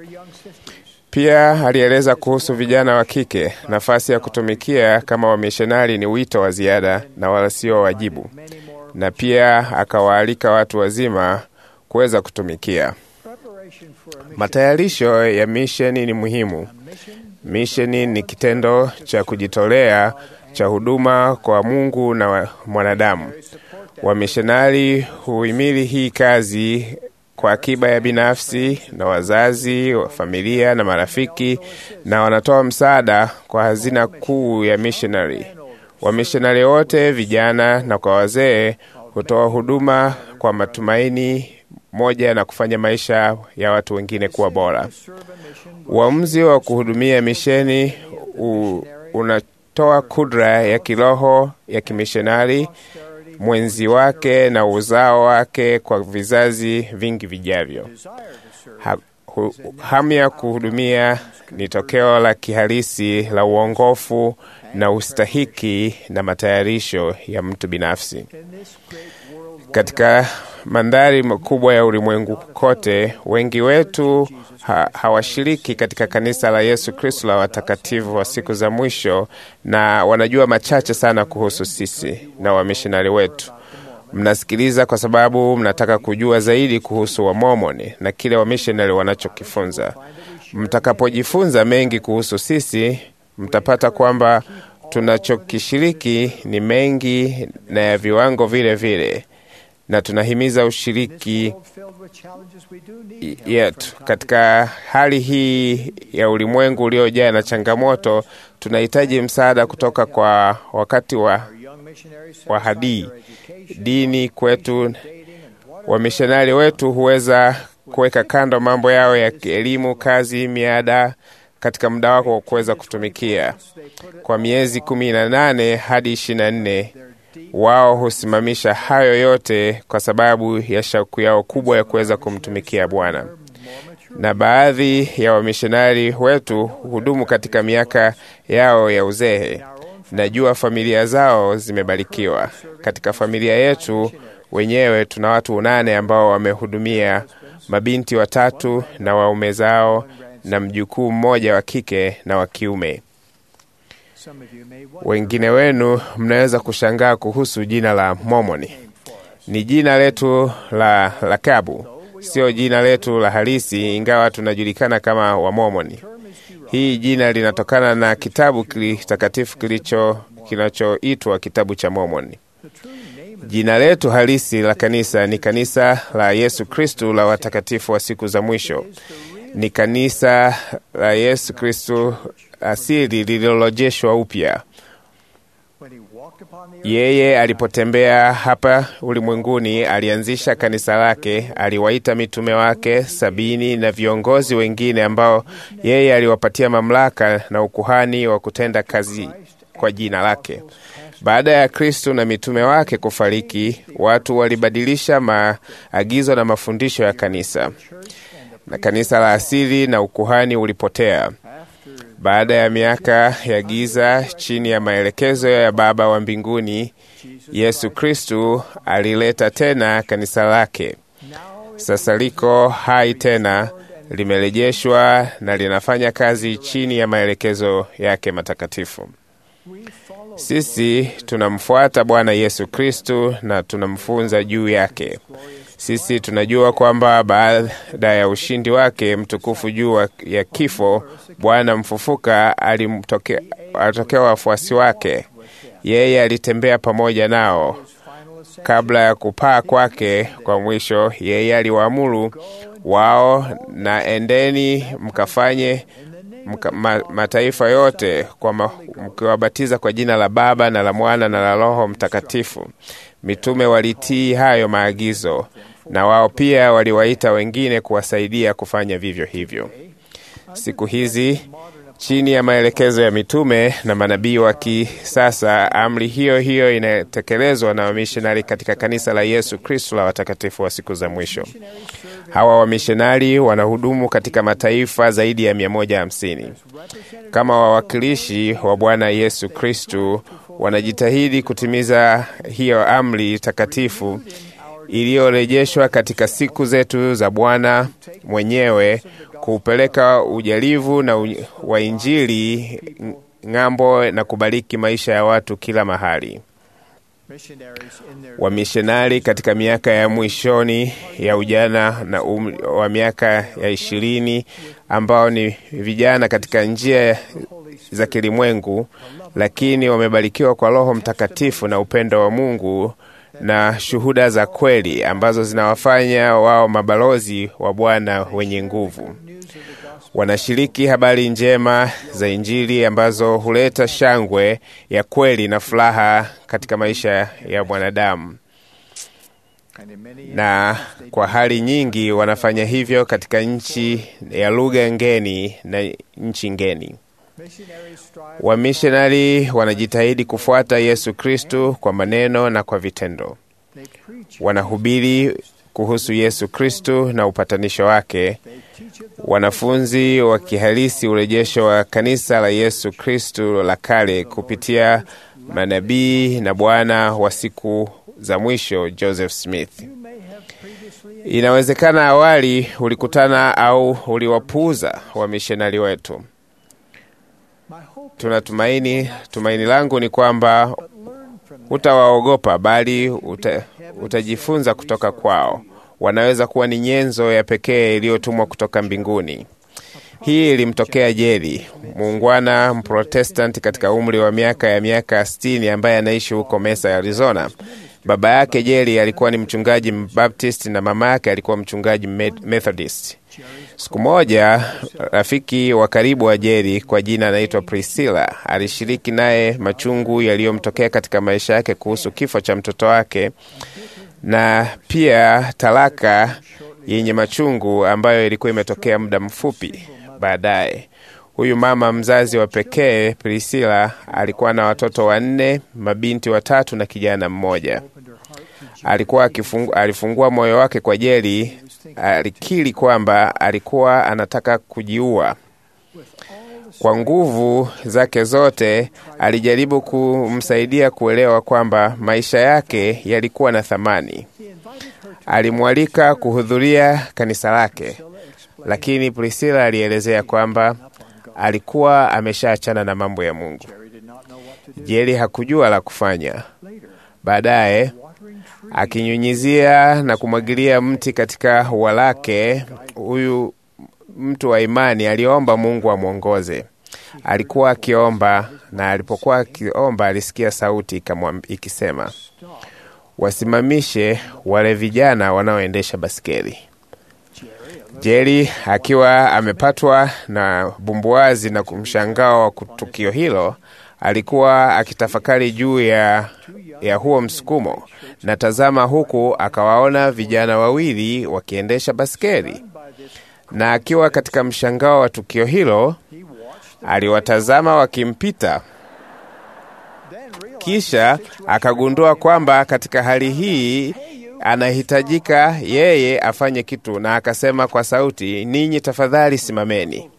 pia alieleza kuhusu vijana wa kike. Nafasi ya kutumikia kama wamishonari ni wito wa ziada na wala sio wajibu, na pia akawaalika watu wazima kuweza kutumikia. Matayarisho ya misheni ni muhimu. Misheni ni kitendo cha kujitolea cha huduma kwa Mungu na wa- mwanadamu. Wamishonari huhimili hii kazi kwa akiba ya binafsi na wazazi wa familia na marafiki, na wanatoa msaada kwa hazina kuu ya missionary. Wamishonari wote, vijana na kwa wazee, hutoa huduma kwa matumaini moja na kufanya maisha ya watu wengine kuwa bora. Uamuzi wa kuhudumia misheni u, unatoa kudra ya kiroho ya kimishonari mwenzi wake na uzao wake kwa vizazi vingi vijavyo. Ha, hu, hamu ya kuhudumia ni tokeo la kihalisi la uongofu na ustahiki na matayarisho ya mtu binafsi. Katika mandhari makubwa ya ulimwengu kote, wengi wetu ha, hawashiriki katika kanisa la Yesu Kristo la watakatifu wa siku za mwisho, na wanajua machache sana kuhusu sisi na wamishonari wetu. Mnasikiliza kwa sababu mnataka kujua zaidi kuhusu Wamomoni na kile wamishonari wanachokifunza. Mtakapojifunza mengi kuhusu sisi, mtapata kwamba tunachokishiriki ni mengi na ya viwango vile vile, na tunahimiza ushiriki yetu katika hali hii ya ulimwengu uliojaa na changamoto. Tunahitaji msaada kutoka kwa wakati wa, wa hadii dini kwetu. Wamishonari wetu huweza kuweka kando mambo yao ya elimu, kazi, miada katika muda wako wa kuweza kutumikia kwa miezi kumi na nane hadi ishirini na nne wao husimamisha hayo yote kwa sababu ya shauku yao kubwa ya kuweza kumtumikia Bwana. Na baadhi ya wamishonari wetu hudumu katika miaka yao ya uzee. Najua familia zao zimebarikiwa. Katika familia yetu wenyewe tuna watu nane ambao wamehudumia mabinti watatu na waume zao, na mjukuu mmoja wa kike na wa kiume. Wengine wenu mnaweza kushangaa kuhusu jina la Mormoni. Ni jina letu la lakabu, sio jina letu la halisi, ingawa tunajulikana kama Wamormoni. Hii jina linatokana na kitabu kitakatifu kilicho kinachoitwa kitabu cha Mormoni. Jina letu halisi la kanisa ni kanisa la Yesu Kristu la watakatifu wa siku za mwisho. Ni kanisa la Yesu Kristu asili lililorejeshwa upya. Yeye alipotembea hapa ulimwenguni, alianzisha kanisa lake, aliwaita mitume wake sabini na viongozi wengine ambao yeye aliwapatia mamlaka na ukuhani wa kutenda kazi kwa jina lake. Baada ya Kristo na mitume wake kufariki, watu walibadilisha maagizo na mafundisho ya kanisa, na kanisa la asili na ukuhani ulipotea. Baada ya miaka ya giza chini ya maelekezo ya Baba wa mbinguni, Yesu Kristu alileta tena kanisa lake. Sasa liko hai tena, limerejeshwa na linafanya kazi chini ya maelekezo yake matakatifu. Sisi tunamfuata Bwana Yesu Kristu na tunamfunza juu yake. Sisi tunajua kwamba baada ya ushindi wake mtukufu juu ya kifo, Bwana mfufuka alimtokea alitokea wafuasi wake. Yeye alitembea pamoja nao kabla ya kupaa kwake kwa mwisho. Yeye aliwaamuru wao, na endeni mkafanye mka, ma, mataifa yote kwa mkiwabatiza kwa jina la Baba na la Mwana na la Roho Mtakatifu. Mitume walitii hayo maagizo na wao pia waliwaita wengine kuwasaidia kufanya vivyo hivyo. Siku hizi chini ya maelekezo ya mitume na manabii wa kisasa, amri hiyo hiyo inatekelezwa na wamishonari katika kanisa la Yesu Kristo la watakatifu wa siku za mwisho. Hawa wamishonari wanahudumu katika mataifa zaidi ya 150 kama wawakilishi wa Bwana Yesu Kristo. Wanajitahidi kutimiza hiyo amri takatifu iliyorejeshwa katika siku zetu za Bwana mwenyewe kuupeleka ujalivu na u, wa Injili ng'ambo na kubariki maisha ya watu kila mahali. Wamishonari katika miaka ya mwishoni ya ujana na um, wa miaka ya ishirini ambao ni vijana katika njia za kilimwengu, lakini wamebarikiwa kwa Roho Mtakatifu na upendo wa Mungu na shuhuda za kweli ambazo zinawafanya wao mabalozi wa Bwana wenye nguvu. Wanashiriki habari njema za Injili ambazo huleta shangwe ya kweli na furaha katika maisha ya mwanadamu, na kwa hali nyingi wanafanya hivyo katika nchi ya lugha ngeni na nchi ngeni. Wamishonari wanajitahidi kufuata Yesu Kristu kwa maneno na kwa vitendo. Wanahubiri kuhusu Yesu Kristu na upatanisho wake. Wanafunzi wa kihalisi urejesho wa kanisa la Yesu Kristu la kale kupitia manabii na Bwana wa siku za mwisho Joseph Smith. Inawezekana awali ulikutana au uliwapuuza wamishonari wetu. Tunatumaini, tumaini langu ni kwamba hutawaogopa bali uta, utajifunza kutoka kwao. Wanaweza kuwa ni nyenzo ya pekee iliyotumwa kutoka mbinguni. Hii ilimtokea Jeri, muungwana Mprotestanti katika umri wa miaka ya miaka sitini ambaye anaishi huko Mesa, Arizona. Baba yake Jeri alikuwa ni mchungaji Mbaptist na mama yake alikuwa mchungaji Methodist. Siku moja rafiki wa karibu wa Jeri kwa jina anaitwa Priscilla alishiriki naye machungu yaliyomtokea katika maisha yake kuhusu kifo cha mtoto wake na pia talaka yenye machungu ambayo ilikuwa imetokea muda mfupi baadaye. Huyu mama mzazi wa pekee Priscilla alikuwa na watoto wanne, mabinti watatu na kijana mmoja. Alikuwa akifungu, alifungua moyo wake kwa Jeri. Alikiri kwamba alikuwa anataka kujiua. Kwa nguvu zake zote alijaribu kumsaidia kuelewa kwamba maisha yake yalikuwa na thamani. Alimwalika kuhudhuria kanisa lake, lakini Priscilla alielezea kwamba alikuwa ameshaachana na mambo ya Mungu. Jeri hakujua la kufanya. Baadaye akinyunyizia na kumwagilia mti katika ua lake, huyu mtu wa imani aliomba Mungu amwongoze. Alikuwa akiomba, na alipokuwa akiomba alisikia sauti ikamwam- ikisema, wasimamishe wale vijana wanaoendesha baskeli. Jeri akiwa amepatwa na bumbuazi na kumshangao wa tukio hilo, alikuwa akitafakari juu ya, ya huo msukumo, na tazama, huku akawaona vijana wawili wakiendesha baskeli, na akiwa katika mshangao wa tukio hilo, aliwatazama wakimpita. Kisha akagundua kwamba katika hali hii anahitajika yeye afanye kitu, na akasema kwa sauti, ninyi tafadhali simameni,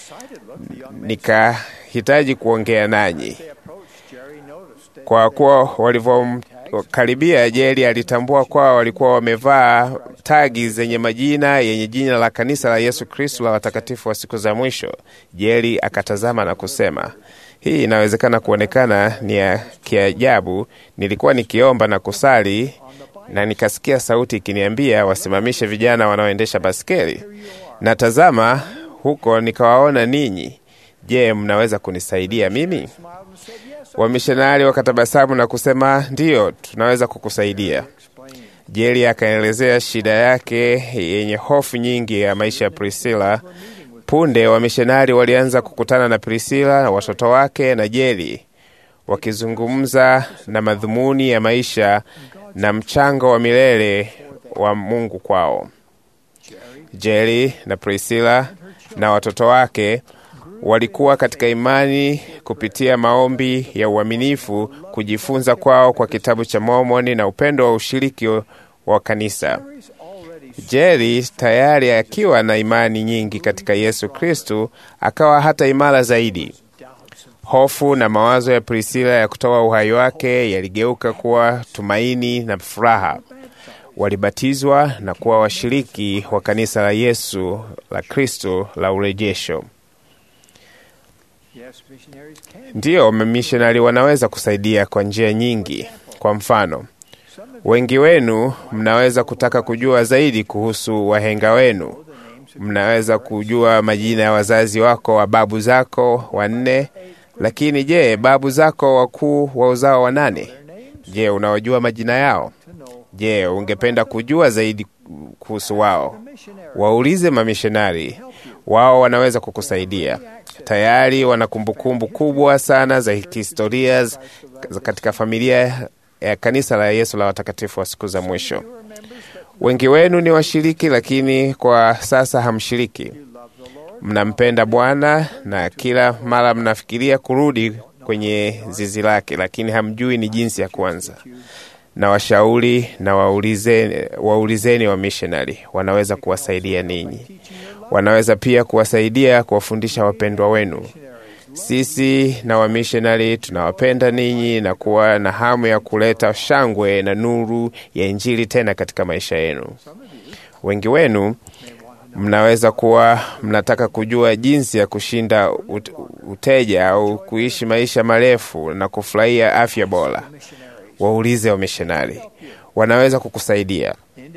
nikahitaji kuongea nanyi. Kwa kuwa walivyomkaribia, Jeri alitambua kuwa walikuwa wamevaa tagi zenye majina yenye jina la kanisa la Yesu Kristo la watakatifu wa siku za mwisho. Jeri akatazama na kusema, hii inawezekana kuonekana ni ya kiajabu. Nilikuwa nikiomba na kusali na nikasikia sauti ikiniambia wasimamishe vijana wanaoendesha baskeli, na tazama, huko nikawaona ninyi. Je, mnaweza kunisaidia mimi? Wamishonari wakatabasamu na kusema ndiyo, tunaweza kukusaidia. Jeri akaelezea shida yake yenye hofu nyingi ya maisha ya Priscilla. Punde wamishonari walianza kukutana na Priscilla na watoto wake na Jeri, wakizungumza na madhumuni ya maisha na mchango wa milele wa Mungu kwao. Jeri na Priscilla na watoto wake walikuwa katika imani kupitia maombi ya uaminifu, kujifunza kwao kwa kitabu cha Mormoni na upendo wa ushiriki wa kanisa. Jeri tayari akiwa na imani nyingi katika Yesu Kristu, akawa hata imara zaidi. Hofu na mawazo ya Priscilla ya kutoa uhai wake yaligeuka kuwa tumaini na furaha. Walibatizwa na kuwa washiriki wa kanisa la Yesu la Kristo la urejesho. Ndiyo, mamishonari wanaweza kusaidia kwa njia nyingi. Kwa mfano, wengi wenu mnaweza kutaka kujua zaidi kuhusu wahenga wenu. Mnaweza kujua majina ya wazazi wako wa babu zako wanne, lakini je, babu zako wakuu wa uzao wa nane? Je, unawajua majina yao? Je, ungependa kujua zaidi kuhusu wao? Waulize mamishonari, wao wanaweza kukusaidia. Tayari wana kumbukumbu kubwa sana za kihistoria katika familia ya kanisa la Yesu la watakatifu wa siku za mwisho. Wengi wenu ni washiriki, lakini kwa sasa hamshiriki. Mnampenda Bwana na kila mara mnafikiria kurudi kwenye zizi lake, lakini hamjui ni jinsi ya kuanza. Na washauri na waulizeni, waulizeni wa missionary wanaweza kuwasaidia ninyi. Wanaweza pia kuwasaidia kuwafundisha wapendwa wenu. Sisi na wamishonari tunawapenda ninyi na kuwa na hamu ya kuleta shangwe na nuru ya Injili tena katika maisha yenu. Wengi wenu mnaweza kuwa mnataka kujua jinsi ya kushinda ut- uteja au kuishi maisha marefu na kufurahia afya bora. Waulize wamishonari, wanaweza kukusaidia.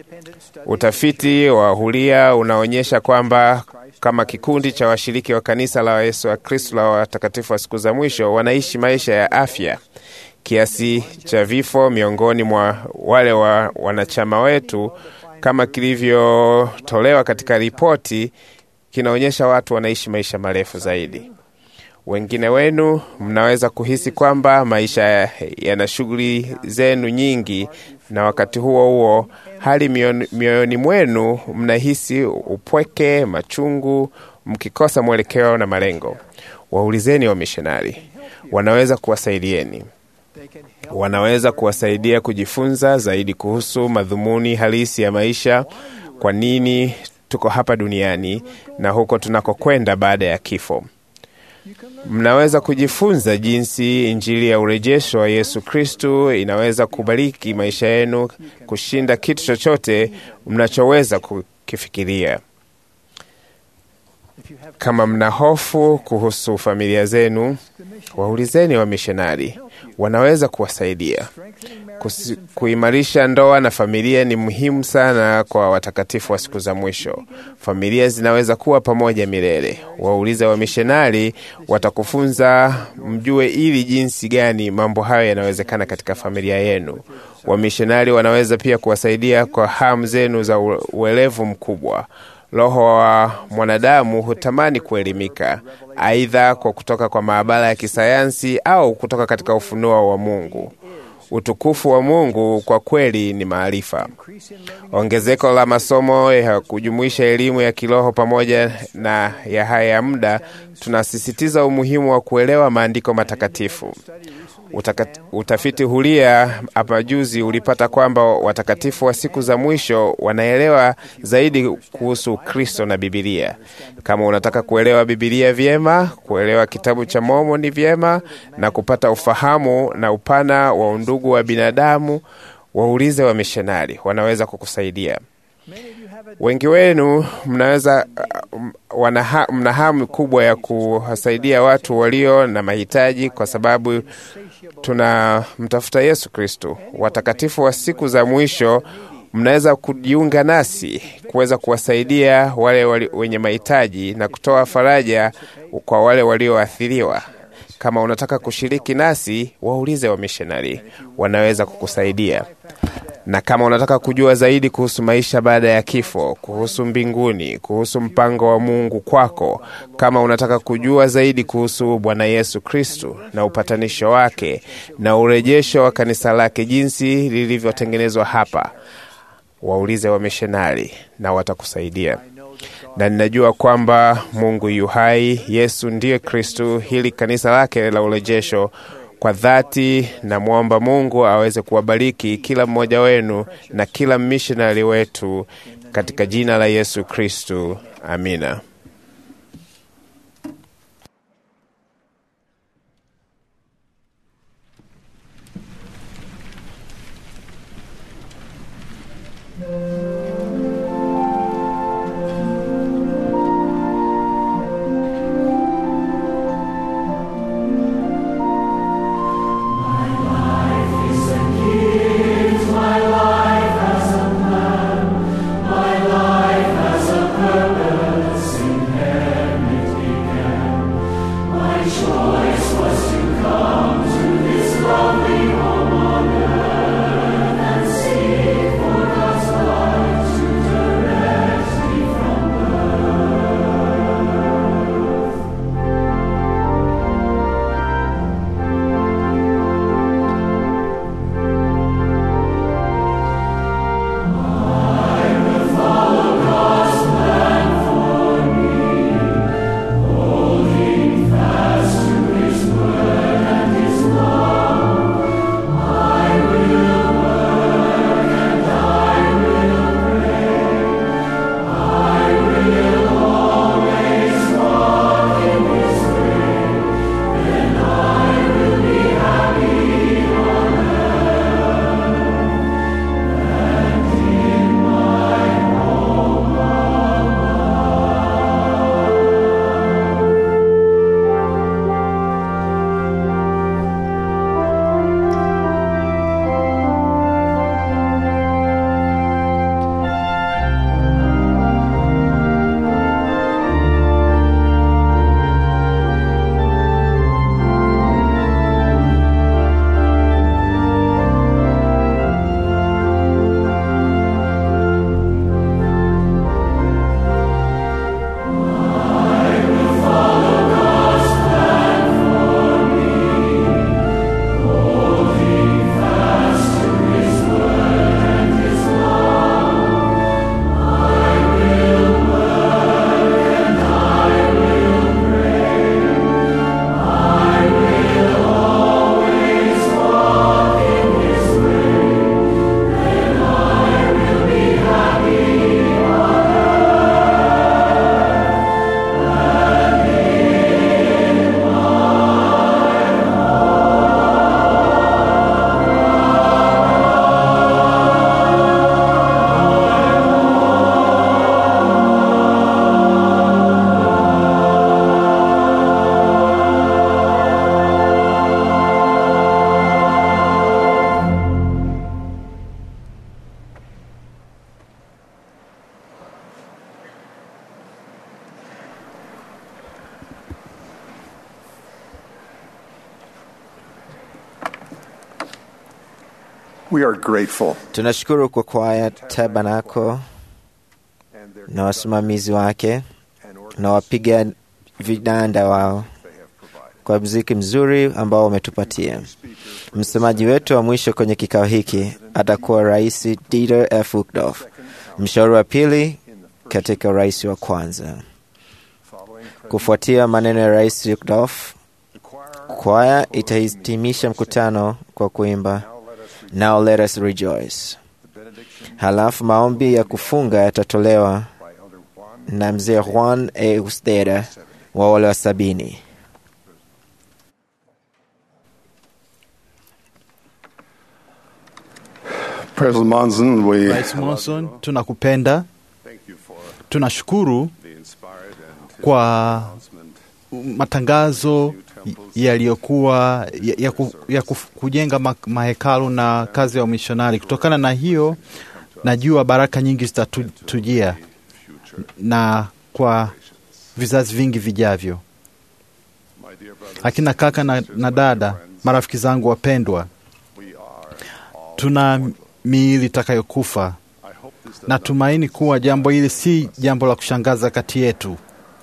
Utafiti wa huria unaonyesha kwamba kama kikundi cha washiriki wa kanisa la Yesu wa Kristo la watakatifu wa siku za mwisho wanaishi maisha ya afya. Kiasi cha vifo miongoni mwa wale wa wanachama wetu kama kilivyotolewa katika ripoti kinaonyesha watu wanaishi maisha marefu zaidi. Wengine wenu mnaweza kuhisi kwamba maisha yana shughuli zenu nyingi, na wakati huo huo hali mioyoni mioyoni mwenu mnahisi upweke, machungu, mkikosa mwelekeo na malengo. Waulizeni wamishonari, wanaweza kuwasaidieni. Wanaweza kuwasaidia kujifunza zaidi kuhusu madhumuni halisi ya maisha, kwa nini tuko hapa duniani na huko tunakokwenda baada ya kifo. Mnaweza kujifunza jinsi injili ya urejesho wa Yesu Kristu inaweza kubariki maisha yenu kushinda kitu chochote mnachoweza kukifikiria. Kama mna hofu kuhusu familia zenu, waulizeni wamishonari, wanaweza kuwasaidia. Kusi, kuimarisha ndoa na familia ni muhimu sana kwa watakatifu wa siku za mwisho. Familia zinaweza kuwa pamoja milele. Waulize wamishonari, watakufunza mjue ili jinsi gani mambo hayo yanawezekana katika familia yenu. Wamishonari wanaweza pia kuwasaidia kwa hamu zenu za uelevu mkubwa. Roho wa mwanadamu hutamani kuelimika, aidha kwa kutoka kwa maabara ya kisayansi au kutoka katika ufunuo wa Mungu. Utukufu wa Mungu kwa kweli ni maarifa. Ongezeko la masomo ya kujumuisha elimu ya kiroho pamoja na ya haya ya muda, tunasisitiza umuhimu wa kuelewa maandiko matakatifu. Utaka, utafiti huria hapa juzi ulipata kwamba watakatifu wa siku za mwisho wanaelewa zaidi kuhusu Kristo na Bibilia. Kama unataka kuelewa Bibilia vyema, kuelewa kitabu cha Mormoni vyema na kupata ufahamu na upana wa undugu wa binadamu, waulize wamishonari, wanaweza kukusaidia. Wengi wenu mnaweza uh, mna hamu kubwa ya kuwasaidia watu walio na mahitaji, kwa sababu tunamtafuta Yesu Kristo. Watakatifu wa siku za mwisho, mnaweza kujiunga nasi kuweza kuwasaidia wale wali, wenye mahitaji na kutoa faraja kwa wale walioathiriwa. Kama unataka kushiriki nasi, waulize wamishonari, wanaweza kukusaidia na kama unataka kujua zaidi kuhusu maisha baada ya kifo, kuhusu mbinguni, kuhusu mpango wa Mungu kwako, kama unataka kujua zaidi kuhusu Bwana Yesu Kristu na upatanisho wake na urejesho wa kanisa lake jinsi lilivyotengenezwa hapa, waulize wamishonari na watakusaidia. Na ninajua kwamba Mungu yu hai, Yesu ndiye Kristu, hili kanisa lake la urejesho kwa dhati namwomba Mungu aweze kuwabariki kila mmoja wenu na kila mishonari wetu katika jina la Yesu Kristu, amina. My life has a purpose. We are grateful Tunashukuru kwa kwaya Tabernacle na wasimamizi wake na wapiga vinanda wao kwa mziki mzuri ambao wametupatia. Msemaji wetu wa mwisho kwenye kikao hiki atakuwa Rais Dieter F. Uchtdorf, mshauri wa pili katika urais wa kwanza. Kufuatia maneno ya Rais Uchtdorf, kwaya itahitimisha mkutano kwa kuimba Now let us rejoice. Halafu maombi ya kufunga yatatolewa na mzee Juan A. Usteda wa wale wa sabini. President Monson, we Rais Monson, tunakupenda. Tunashukuru kwa matangazo yaliyokuwa ya, ya, ku, ya ku, kujenga ma, mahekalu na kazi ya umishonari. Kutokana na hiyo, najua baraka nyingi zitatujia na kwa vizazi vingi vijavyo. Akina kaka na, na dada, marafiki zangu wapendwa, tuna miili itakayokufa. Natumaini kuwa jambo hili si jambo la kushangaza kati yetu.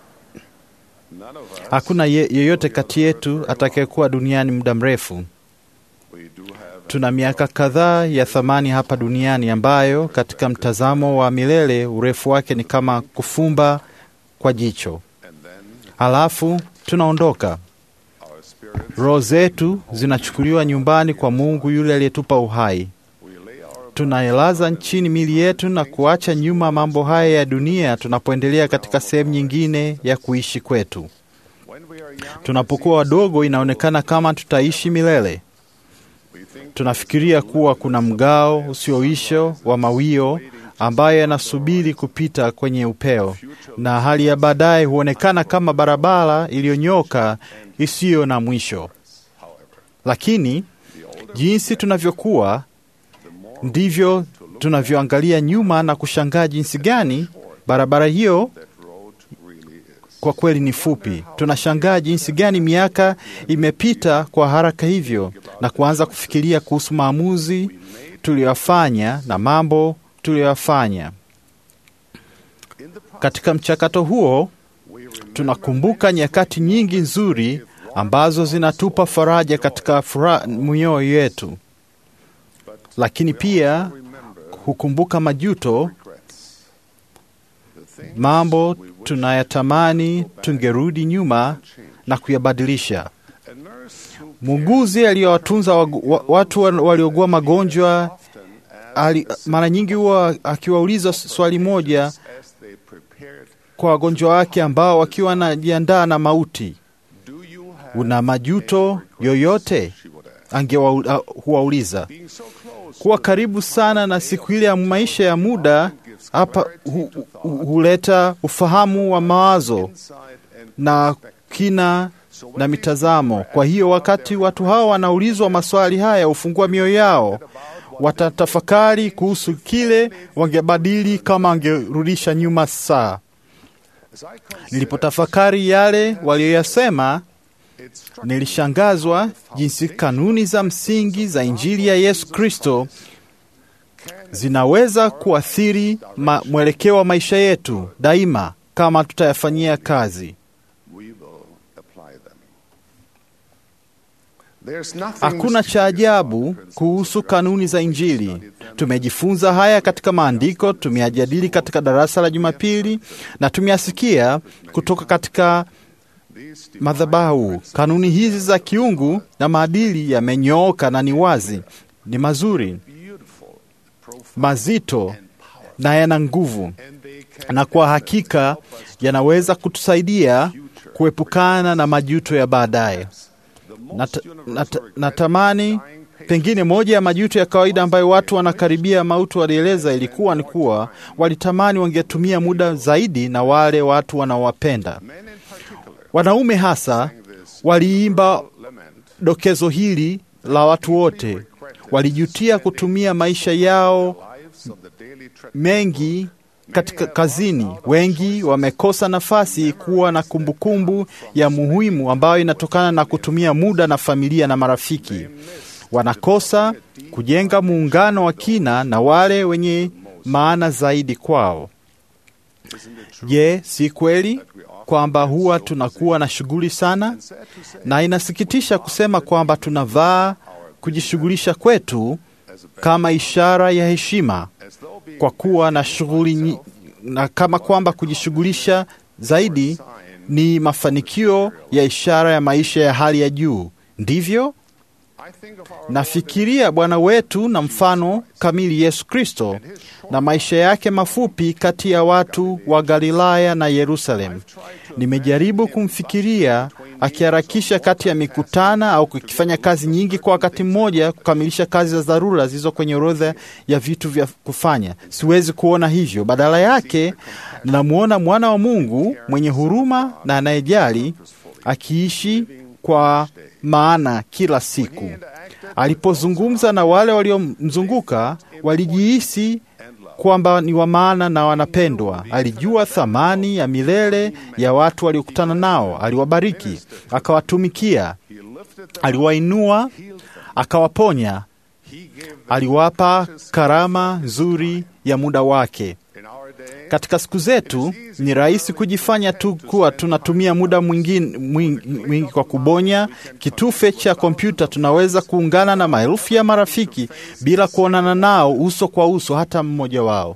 Hakuna ye, yeyote kati yetu atakayekuwa duniani muda mrefu. Tuna miaka kadhaa ya thamani hapa duniani ambayo katika mtazamo wa milele urefu wake ni kama kufumba kwa jicho. Halafu tunaondoka. Roho zetu zinachukuliwa nyumbani kwa Mungu yule aliyetupa uhai. Tunailaza nchini mili yetu na kuacha nyuma mambo haya ya dunia tunapoendelea katika sehemu nyingine ya kuishi kwetu. Tunapokuwa wadogo, inaonekana kama tutaishi milele. Tunafikiria kuwa kuna mgao usioisho wa mawio ambayo yanasubiri kupita kwenye upeo, na hali ya baadaye huonekana kama barabara iliyonyoka isiyo na mwisho. Lakini jinsi tunavyokuwa ndivyo tunavyoangalia nyuma na kushangaa jinsi gani barabara hiyo kwa kweli ni fupi. Tunashangaa jinsi gani miaka imepita kwa haraka hivyo, na kuanza kufikiria kuhusu maamuzi tuliyoyafanya na mambo tuliyoyafanya. Katika mchakato huo, tunakumbuka nyakati nyingi nzuri ambazo zinatupa faraja katika furaha mioyo yetu, lakini pia hukumbuka majuto, mambo tunayatamani tungerudi nyuma na kuyabadilisha. Muuguzi aliyowatunza watu waliogua magonjwa ali, mara nyingi huwa akiwauliza swali moja kwa wagonjwa wake ambao wakiwa wanajiandaa na mauti, una majuto yoyote? Angehuwauliza. Kuwa karibu sana na siku ile ya maisha ya muda hapa hu, hu, huleta ufahamu wa mawazo na kina na mitazamo. Kwa hiyo wakati watu hawa wanaulizwa maswali haya, hufungua mioyo yao, watatafakari kuhusu kile wangebadili kama wangerudisha nyuma saa. Nilipotafakari yale walioyasema, nilishangazwa jinsi kanuni za msingi za Injili ya Yesu Kristo zinaweza kuathiri mwelekeo wa maisha yetu daima kama tutayafanyia kazi. Hakuna cha ajabu kuhusu kanuni za Injili. Tumejifunza haya katika maandiko, tumeyajadili katika darasa la Jumapili na tumeyasikia kutoka katika madhabahu. Kanuni hizi za kiungu na maadili yamenyooka na ni wazi, ni mazuri, mazito na yana nguvu, na kwa hakika yanaweza kutusaidia kuepukana na majuto ya baadaye. Nat, nat, natamani pengine moja ya majuto ya kawaida ambayo watu wanakaribia mauti walieleza ilikuwa ni kuwa walitamani wangetumia muda zaidi na wale watu wanaowapenda. Wanaume hasa waliimba dokezo hili la watu wote, walijutia kutumia maisha yao mengi katika kazini. Wengi wamekosa nafasi kuwa na kumbukumbu ya muhimu ambayo inatokana na kutumia muda na familia na marafiki. wanakosa kujenga muungano wa kina na wale wenye maana zaidi kwao. Je, si kweli kwamba huwa tunakuwa na shughuli sana, na inasikitisha kusema kwamba tunavaa kujishughulisha kwetu kama ishara ya heshima kwa kuwa na shughuli nyi- na kama kwamba kujishughulisha zaidi ni mafanikio ya ishara ya maisha ya hali ya juu. Ndivyo nafikiria Bwana wetu na mfano kamili Yesu Kristo na maisha yake mafupi kati ya watu wa Galilaya na Yerusalemu. Nimejaribu kumfikiria akiharakisha kati ya mikutana au akifanya kazi nyingi kwa wakati mmoja kukamilisha kazi za dharura zilizo kwenye orodha ya vitu vya kufanya. Siwezi kuona hivyo. Badala yake, namwona mwana wa Mungu mwenye huruma na anayejali akiishi kwa maana kila siku. Alipozungumza na wale waliomzunguka, walijihisi kwamba ni wa maana na wanapendwa. Alijua thamani ya milele ya watu waliokutana nao. Aliwabariki, akawatumikia, aliwainua, akawaponya, aliwapa karama nzuri ya muda wake. Katika siku zetu ni rahisi kujifanya tu kuwa tunatumia muda mwingi, mwingi, mwingi kwa kubonya kitufe cha kompyuta. Tunaweza kuungana na maelfu ya marafiki bila kuonana nao uso kwa uso, hata mmoja wao.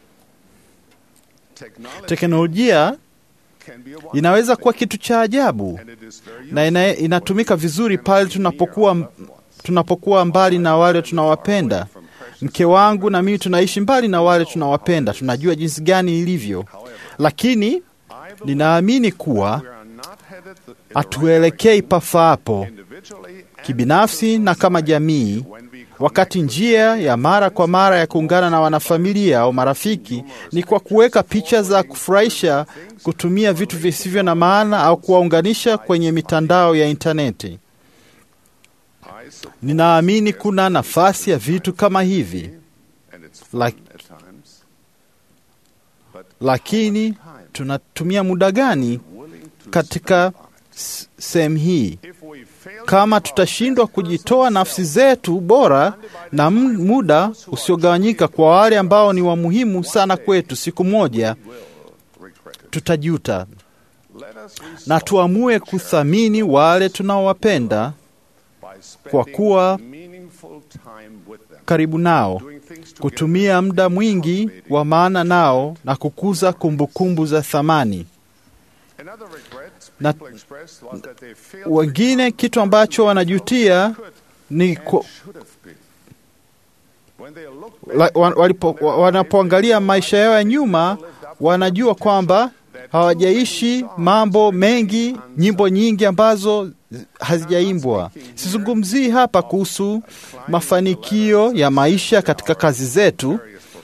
Teknolojia inaweza kuwa kitu cha ajabu na ina, inatumika vizuri pale tunapokuwa, tunapokuwa mbali na wale tunawapenda. Mke wangu na mimi tunaishi mbali na wale tunawapenda, tunajua jinsi gani ilivyo, lakini ninaamini kuwa hatuelekei pafaapo kibinafsi na kama jamii, wakati njia ya mara kwa mara ya kuungana na wanafamilia au marafiki ni kwa kuweka picha za kufurahisha, kutumia vitu visivyo na maana au kuwaunganisha kwenye mitandao ya intaneti. Ninaamini kuna nafasi ya vitu kama hivi Lak, lakini tunatumia muda gani katika sehemu hii? Kama tutashindwa kujitoa nafsi zetu bora na muda usiogawanyika kwa wale ambao ni wa muhimu sana kwetu, siku moja tutajuta, na tuamue kuthamini wale tunaowapenda kwa kuwa karibu nao, kutumia muda mwingi wa maana nao na kukuza kumbukumbu za thamani. Na wengine kitu ambacho wanajutia ni ku, walipo, wanapoangalia maisha yao ya nyuma, wanajua kwamba hawajaishi mambo mengi, nyimbo nyingi ambazo hazijaimbwa. Sizungumzii hapa kuhusu mafanikio ya maisha katika kazi zetu.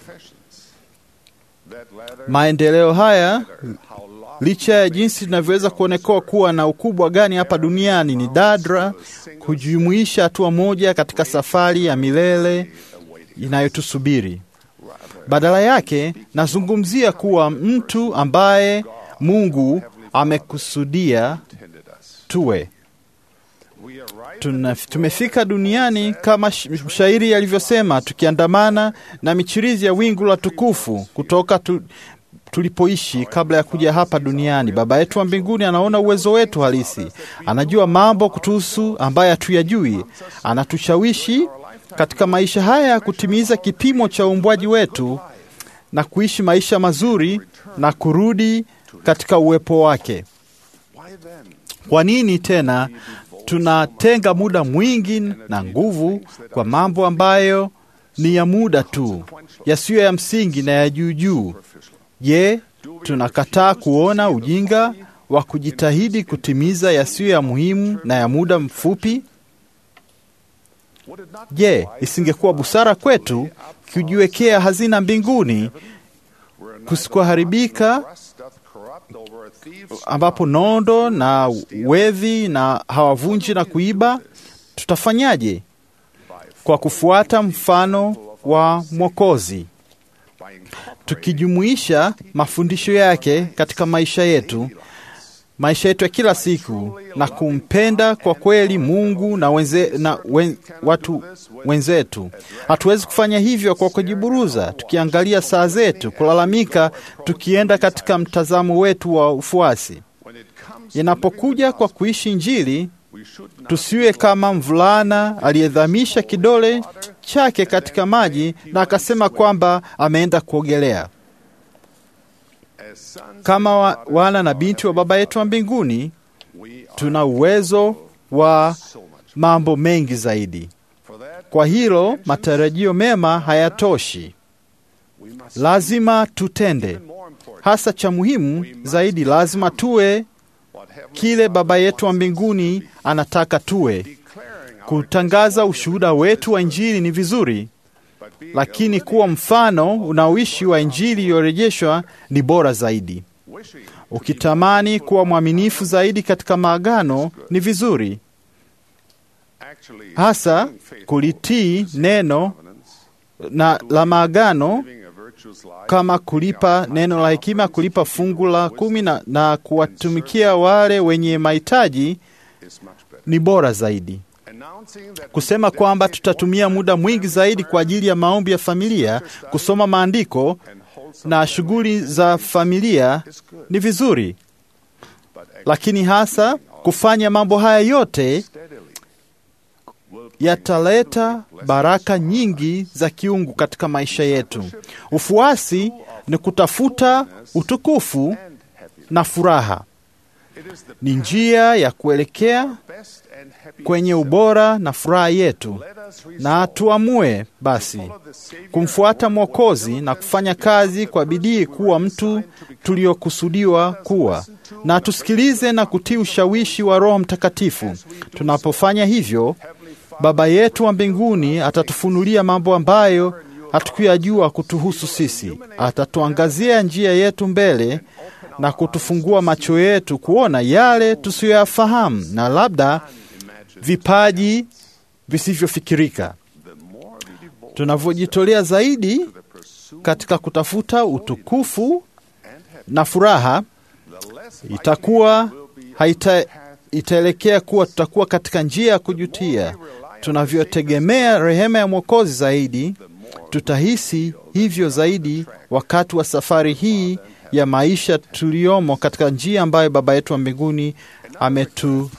Maendeleo haya, licha ya jinsi linavyoweza kuonekewa kuwa na ukubwa gani hapa duniani, ni dadra kujumuisha hatua moja katika safari ya milele inayotusubiri. Badala yake, nazungumzia kuwa mtu ambaye Mungu amekusudia tuwe. Tuna, tumefika duniani kama mshairi alivyosema, tukiandamana na michirizi ya wingu la tukufu kutoka tu, tulipoishi kabla ya kuja hapa duniani. Baba yetu wa mbinguni anaona uwezo wetu halisi, anajua mambo kutuhusu ambaye hatuyajui, anatushawishi katika maisha haya ya kutimiza kipimo cha uumbwaji wetu na kuishi maisha mazuri na kurudi katika uwepo wake. Kwa nini tena tunatenga muda mwingi na nguvu kwa mambo ambayo ni ya muda tu, yasiyo ya msingi na ya juu juu? Je, tunakataa kuona ujinga wa kujitahidi kutimiza yasiyo ya muhimu na ya muda mfupi? Je, isingekuwa busara kwetu kujiwekea hazina mbinguni kusikoharibika ambapo nondo na wevi na hawavunji na kuiba? Tutafanyaje? Kwa kufuata mfano wa Mwokozi, tukijumuisha mafundisho yake katika maisha yetu maisha yetu ya kila siku na kumpenda kwa kweli Mungu na, wenze, na wen, watu wenzetu. Hatuwezi kufanya hivyo kwa kujiburuza, tukiangalia saa zetu, kulalamika, tukienda katika mtazamo wetu wa ufuasi. Inapokuja kwa kuishi Injili, tusiwe kama mvulana aliyedhamisha kidole chake katika maji na akasema kwamba ameenda kuogelea. Kama wa, wana na binti wa Baba yetu wa mbinguni, tuna uwezo wa mambo mengi zaidi. Kwa hilo, matarajio mema hayatoshi, lazima tutende. Hasa cha muhimu zaidi, lazima tuwe kile Baba yetu wa mbinguni anataka tuwe. Kutangaza ushuhuda wetu wa Injili ni vizuri, lakini kuwa mfano unaoishi wa Injili iliyorejeshwa ni bora zaidi. Ukitamani kuwa mwaminifu zaidi katika maagano ni vizuri, hasa kulitii neno na la maagano kama kulipa neno la hekima, kulipa fungu la kumi na, na kuwatumikia wale wenye mahitaji ni bora zaidi. Kusema kwamba tutatumia muda mwingi zaidi kwa ajili ya maombi ya familia, kusoma maandiko na shughuli za familia ni vizuri, lakini hasa kufanya mambo haya yote yataleta baraka nyingi za kiungu katika maisha yetu. Ufuasi ni kutafuta utukufu na furaha, ni njia ya kuelekea kwenye ubora na furaha yetu, na tuamue basi kumfuata Mwokozi na kufanya kazi kwa bidii kuwa mtu tuliokusudiwa kuwa, na tusikilize na kutii ushawishi wa Roho Mtakatifu. Tunapofanya hivyo, Baba yetu wa mbinguni atatufunulia mambo ambayo hatukuyajua kutuhusu sisi. Atatuangazia njia yetu mbele na kutufungua macho yetu kuona yale tusiyoyafahamu na labda vipaji visivyofikirika. Tunavyojitolea zaidi katika kutafuta utukufu na furaha, itakuwa haita, itaelekea kuwa tutakuwa katika njia ya kujutia. Tunavyotegemea rehema ya Mwokozi zaidi, tutahisi hivyo zaidi wakati wa safari hii ya maisha tuliyomo katika njia ambayo Baba yetu wa mbinguni ametu,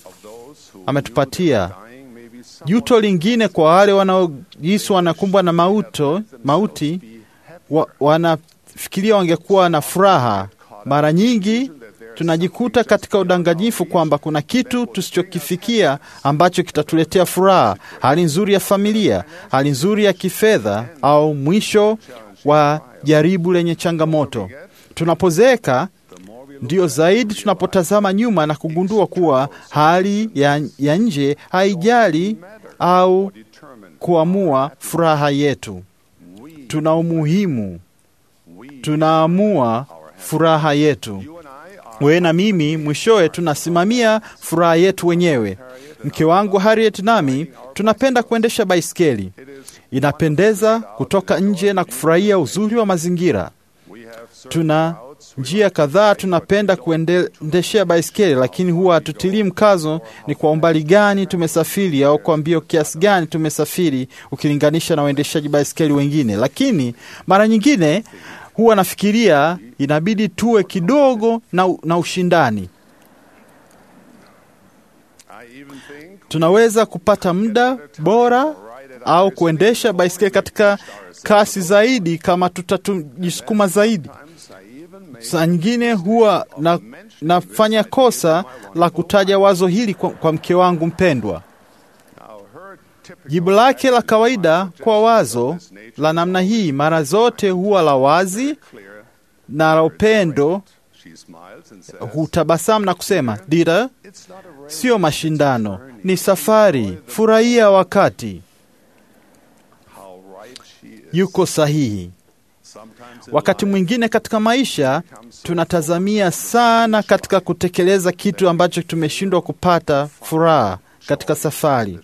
ametupatia. Juto lingine kwa wale wanaojisi wanakumbwa na mauto, mauti wa, wanafikiria wangekuwa na furaha. Mara nyingi tunajikuta katika udanganyifu kwamba kuna kitu tusichokifikia ambacho kitatuletea furaha, hali nzuri ya familia, hali nzuri ya kifedha, au mwisho wa jaribu lenye changamoto. Tunapozeeka ndio zaidi tunapotazama nyuma na kugundua kuwa hali ya, ya nje haijali au kuamua furaha yetu. Tuna umuhimu, tunaamua furaha yetu. Wewe na mimi mwishowe tunasimamia furaha yetu wenyewe. Mke wangu Harriet nami tunapenda kuendesha baiskeli. Inapendeza kutoka nje na kufurahia uzuri wa mazingira. Tuna njia kadhaa tunapenda kuendeshea baiskeli, lakini huwa hatutilii mkazo ni kwa umbali gani tumesafiri au kwa mbio kiasi gani tumesafiri ukilinganisha na waendeshaji baiskeli wengine. Lakini mara nyingine huwa nafikiria inabidi tuwe kidogo na, na ushindani. Tunaweza kupata muda bora au kuendesha baiskeli katika kasi zaidi kama tutajisukuma zaidi. Saa nyingine huwa na, nafanya kosa la kutaja wazo hili kwa, kwa mke wangu mpendwa. Jibu lake la kawaida kwa wazo la namna hii mara zote huwa la wazi na la upendo. Hutabasamu na kusema, Dira, sio mashindano, ni safari, furahia wakati. Yuko sahihi. Wakati mwingine katika maisha tunatazamia sana katika kutekeleza kitu ambacho tumeshindwa kupata furaha katika safari.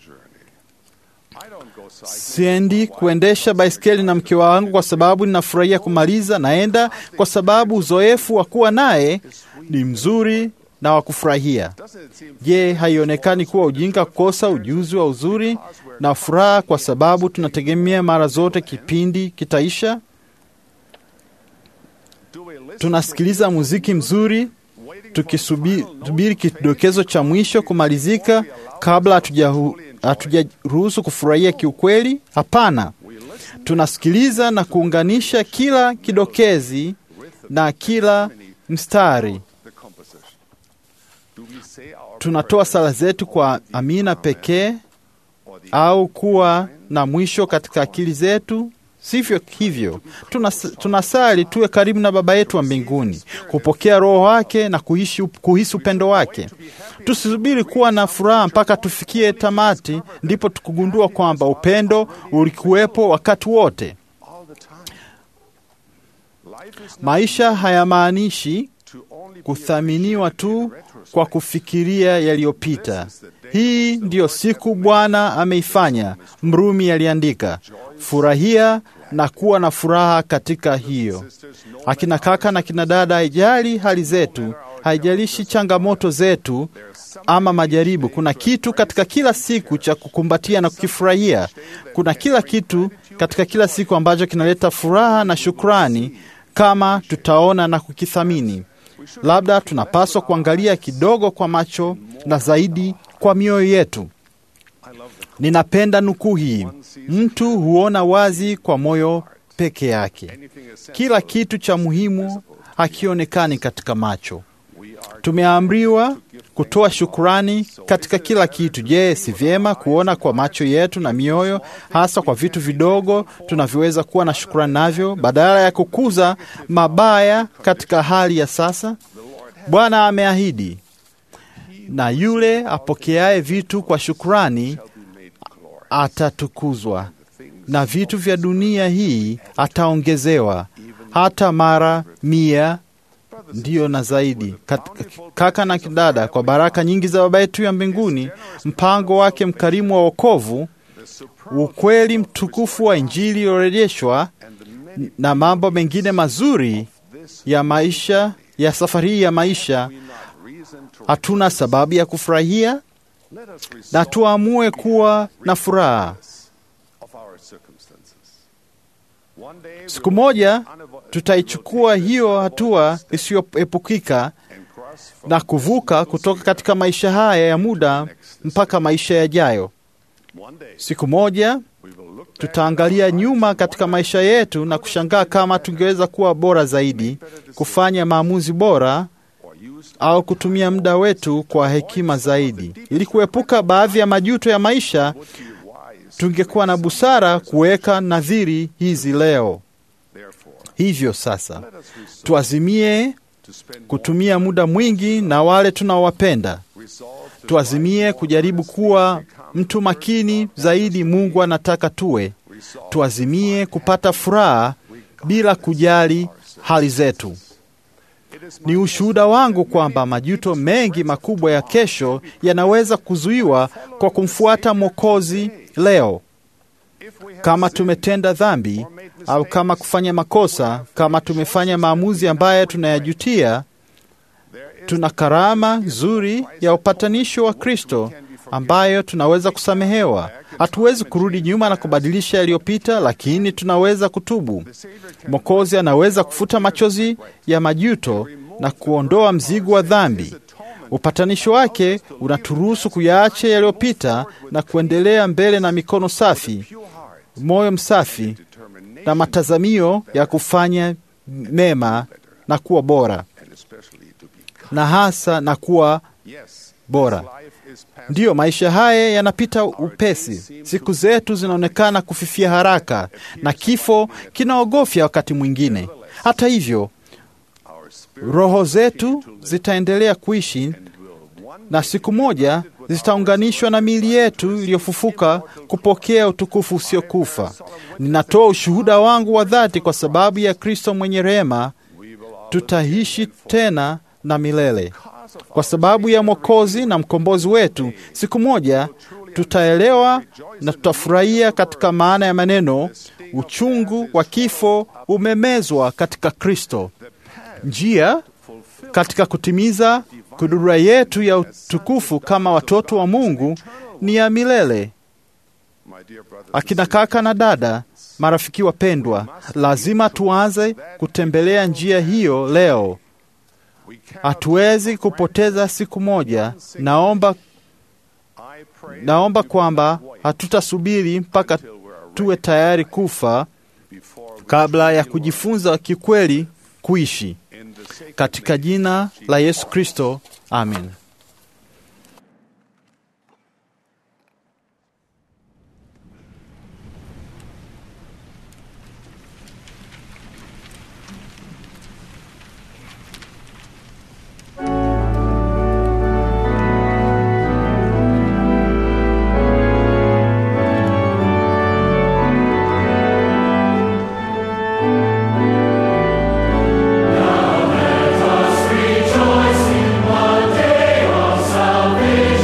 Siendi kuendesha baiskeli na mke wangu kwa sababu ninafurahia kumaliza. Naenda kwa sababu uzoefu wa kuwa naye ni mzuri na wa kufurahia. Je, haionekani kuwa ujinga kukosa ujuzi wa uzuri na furaha kwa sababu tunategemea mara zote kipindi kitaisha? Tunasikiliza muziki mzuri tukisubiri kidokezo cha mwisho kumalizika kabla hatujahu- hatujaruhusu kufurahia kiukweli? Hapana, tunasikiliza na kuunganisha kila kidokezi na kila mstari. Tunatoa sala zetu kwa amina pekee au kuwa na mwisho katika akili zetu? Sivyo hivyo. Tunas, tunasali tuwe karibu na Baba yetu wa mbinguni, kupokea Roho wake na kuishi, kuhisi upendo wake. Tusisubiri kuwa na furaha mpaka tufikie tamati, ndipo tukugundua kwamba upendo ulikuwepo wakati wote. Maisha hayamaanishi kuthaminiwa tu kwa kufikiria yaliyopita. Hii ndiyo siku Bwana ameifanya, Mrumi aliandika. Furahia na kuwa na furaha katika hiyo. Akina kaka na kina dada, haijali hali zetu, haijalishi changamoto zetu ama majaribu, kuna kitu katika kila siku cha kukumbatia na kukifurahia. Kuna kila kitu katika kila siku ambacho kinaleta furaha na shukrani kama tutaona na kukithamini. Labda tunapaswa kuangalia kidogo kwa macho na zaidi kwa mioyo yetu. Ninapenda nukuu hii: mtu huona wazi kwa moyo peke yake, kila kitu cha muhimu hakionekani katika macho. Tumeamriwa kutoa shukurani katika kila kitu. Je, si vyema kuona kwa macho yetu na mioyo, hasa kwa vitu vidogo tunavyoweza kuwa na shukurani navyo, badala ya kukuza mabaya katika hali ya sasa? Bwana ameahidi, na yule apokeaye vitu kwa shukurani atatukuzwa, na vitu vya dunia hii ataongezewa hata mara mia ndiyo na zaidi. Kat- Kaka na kidada, kwa baraka nyingi za Baba yetu ya mbinguni, mpango wake mkarimu wa wokovu, ukweli mtukufu wa Injili iliyorejeshwa na mambo mengine mazuri ya maisha ya safari hii ya maisha, hatuna sababu ya kufurahia na tuamue kuwa na furaha. Siku moja tutaichukua hiyo hatua isiyoepukika na kuvuka kutoka katika maisha haya ya muda mpaka maisha yajayo. Siku moja tutaangalia nyuma katika maisha yetu na kushangaa kama tungeweza kuwa bora zaidi, kufanya maamuzi bora au kutumia muda wetu kwa hekima zaidi. Ili kuepuka baadhi ya majuto ya maisha, tungekuwa na busara kuweka nadhiri hizi leo. Hivyo sasa, tuazimie kutumia muda mwingi na wale tunaowapenda. Tuazimie kujaribu kuwa mtu makini zaidi Mungu anataka tuwe. Tuazimie kupata furaha bila kujali hali zetu. Ni ushuhuda wangu kwamba majuto mengi makubwa ya kesho yanaweza kuzuiwa kwa kumfuata Mwokozi leo. Kama tumetenda dhambi au kama kufanya makosa, kama tumefanya maamuzi ambayo tunayajutia, tuna karama nzuri ya upatanisho wa Kristo ambayo tunaweza kusamehewa. Hatuwezi kurudi nyuma na kubadilisha yaliyopita, lakini tunaweza kutubu. Mwokozi anaweza kufuta machozi ya majuto na kuondoa mzigo wa dhambi. Upatanisho wake unaturuhusu kuyaacha yaliyopita na kuendelea mbele na mikono safi, moyo msafi na matazamio ya kufanya mema na kuwa bora, na hasa na kuwa bora. Ndiyo, maisha haya yanapita upesi. Siku zetu zinaonekana kufifia haraka, na kifo kinaogofya wakati mwingine. Hata hivyo, roho zetu zitaendelea kuishi na siku moja zitaunganishwa na miili yetu iliyofufuka kupokea utukufu usiokufa. Ninatoa ushuhuda wangu wa dhati kwa sababu ya Kristo mwenye rehema, tutaishi tena na milele. Kwa sababu ya Mwokozi na mkombozi wetu, siku moja tutaelewa na tutafurahia katika maana ya maneno, uchungu wa kifo umemezwa katika Kristo. Njia katika kutimiza Kudura yetu ya utukufu kama watoto wa Mungu ni ya milele. Akina kaka na dada, marafiki wapendwa, lazima tuanze kutembelea njia hiyo leo. Hatuwezi kupoteza siku moja. Naomba, naomba kwamba hatutasubiri mpaka tuwe tayari kufa kabla ya kujifunza kikweli kuishi. Katika jina la Yesu Kristo, amen. Rejoice in one day.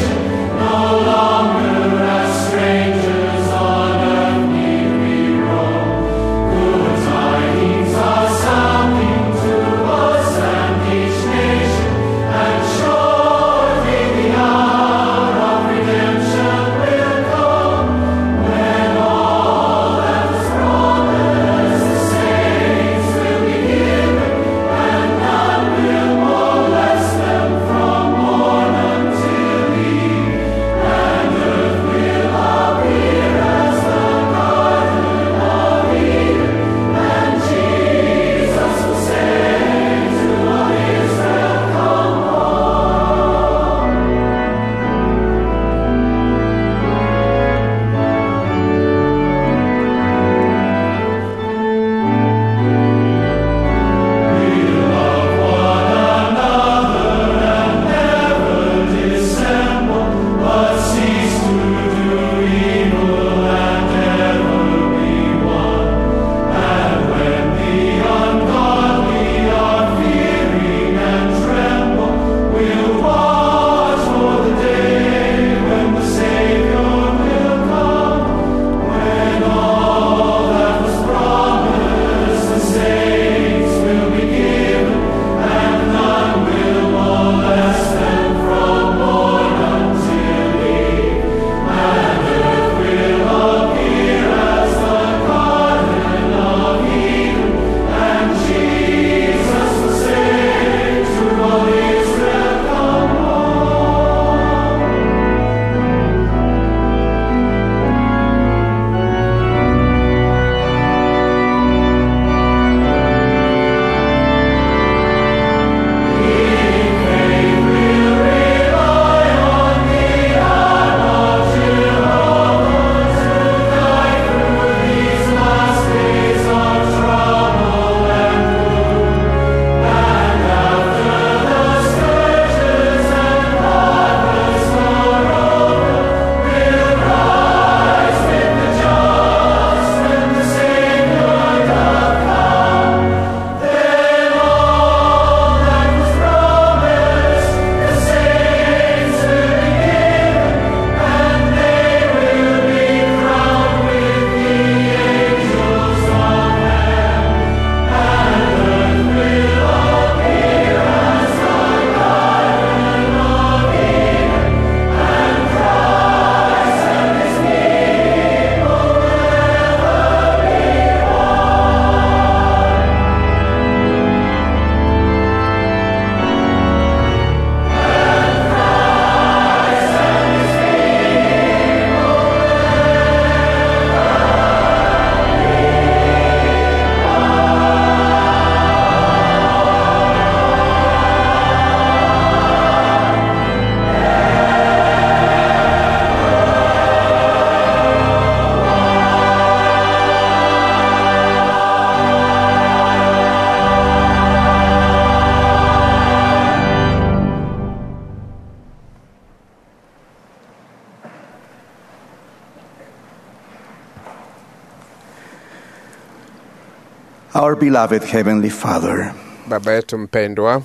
Our beloved Heavenly Father, Baba yetu mpendwa,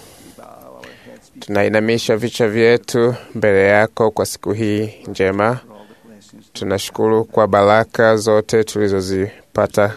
tunainamisha vichwa vyetu mbele yako kwa siku hii njema. Tunashukuru kwa baraka zote tulizozipata,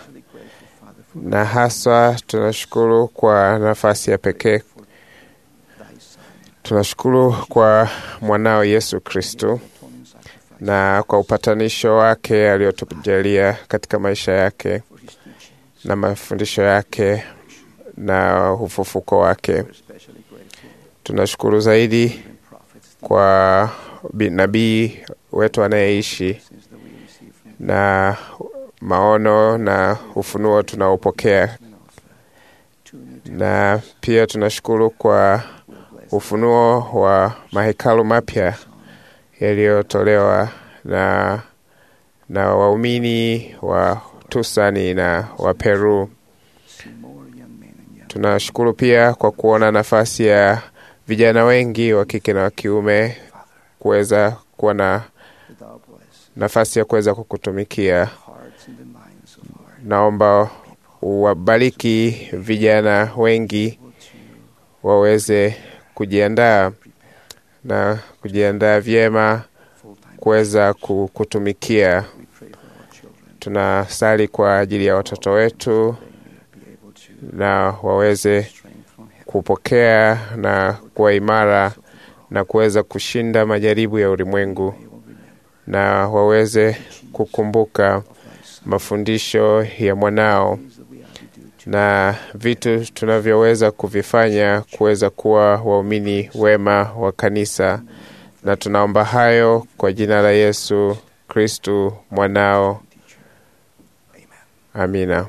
na haswa tunashukuru kwa nafasi ya pekee Tunashukuru kwa mwanao Yesu Kristu na kwa upatanisho wake aliyotujalia katika maisha yake na mafundisho yake na ufufuko wake. Tunashukuru zaidi kwa bi- nabii wetu anayeishi na maono na ufunuo tunaopokea, na pia tunashukuru kwa ufunuo wa mahekalu mapya yaliyotolewa na, na waumini wa Tusani na wa Peru. Tunashukuru pia kwa kuona nafasi ya vijana wengi wa kike na wa kiume kuweza kuwa na nafasi ya kuweza kukutumikia. Naomba uwabariki vijana wengi waweze kujiandaa na kujiandaa vyema kuweza ku- kutumikia. Tunasali kwa ajili ya watoto wetu na waweze kupokea na kuwa imara na kuweza kushinda majaribu ya ulimwengu na waweze kukumbuka mafundisho ya mwanao na vitu tunavyoweza kuvifanya kuweza kuwa waumini wema wa kanisa, na tunaomba hayo kwa jina la Yesu Kristu mwanao. Amina.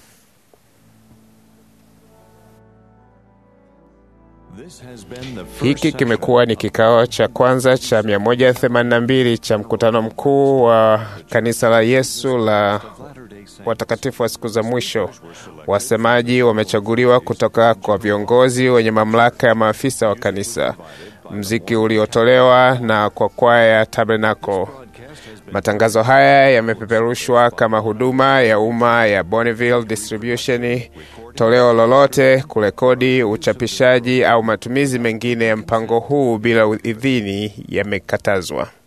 Hiki kimekuwa ni kikao cha kwanza cha 182 cha mkutano mkuu wa kanisa la Yesu la watakatifu wa siku za mwisho. Wasemaji wamechaguliwa kutoka kwa viongozi wenye mamlaka ya maafisa wa kanisa. Mziki uliotolewa na kwa kwaya ya Tabernacle. Matangazo haya yamepeperushwa kama huduma ya umma ya Bonneville Distribution. Toleo lolote, kurekodi, uchapishaji au matumizi mengine ya mpango huu bila idhini yamekatazwa.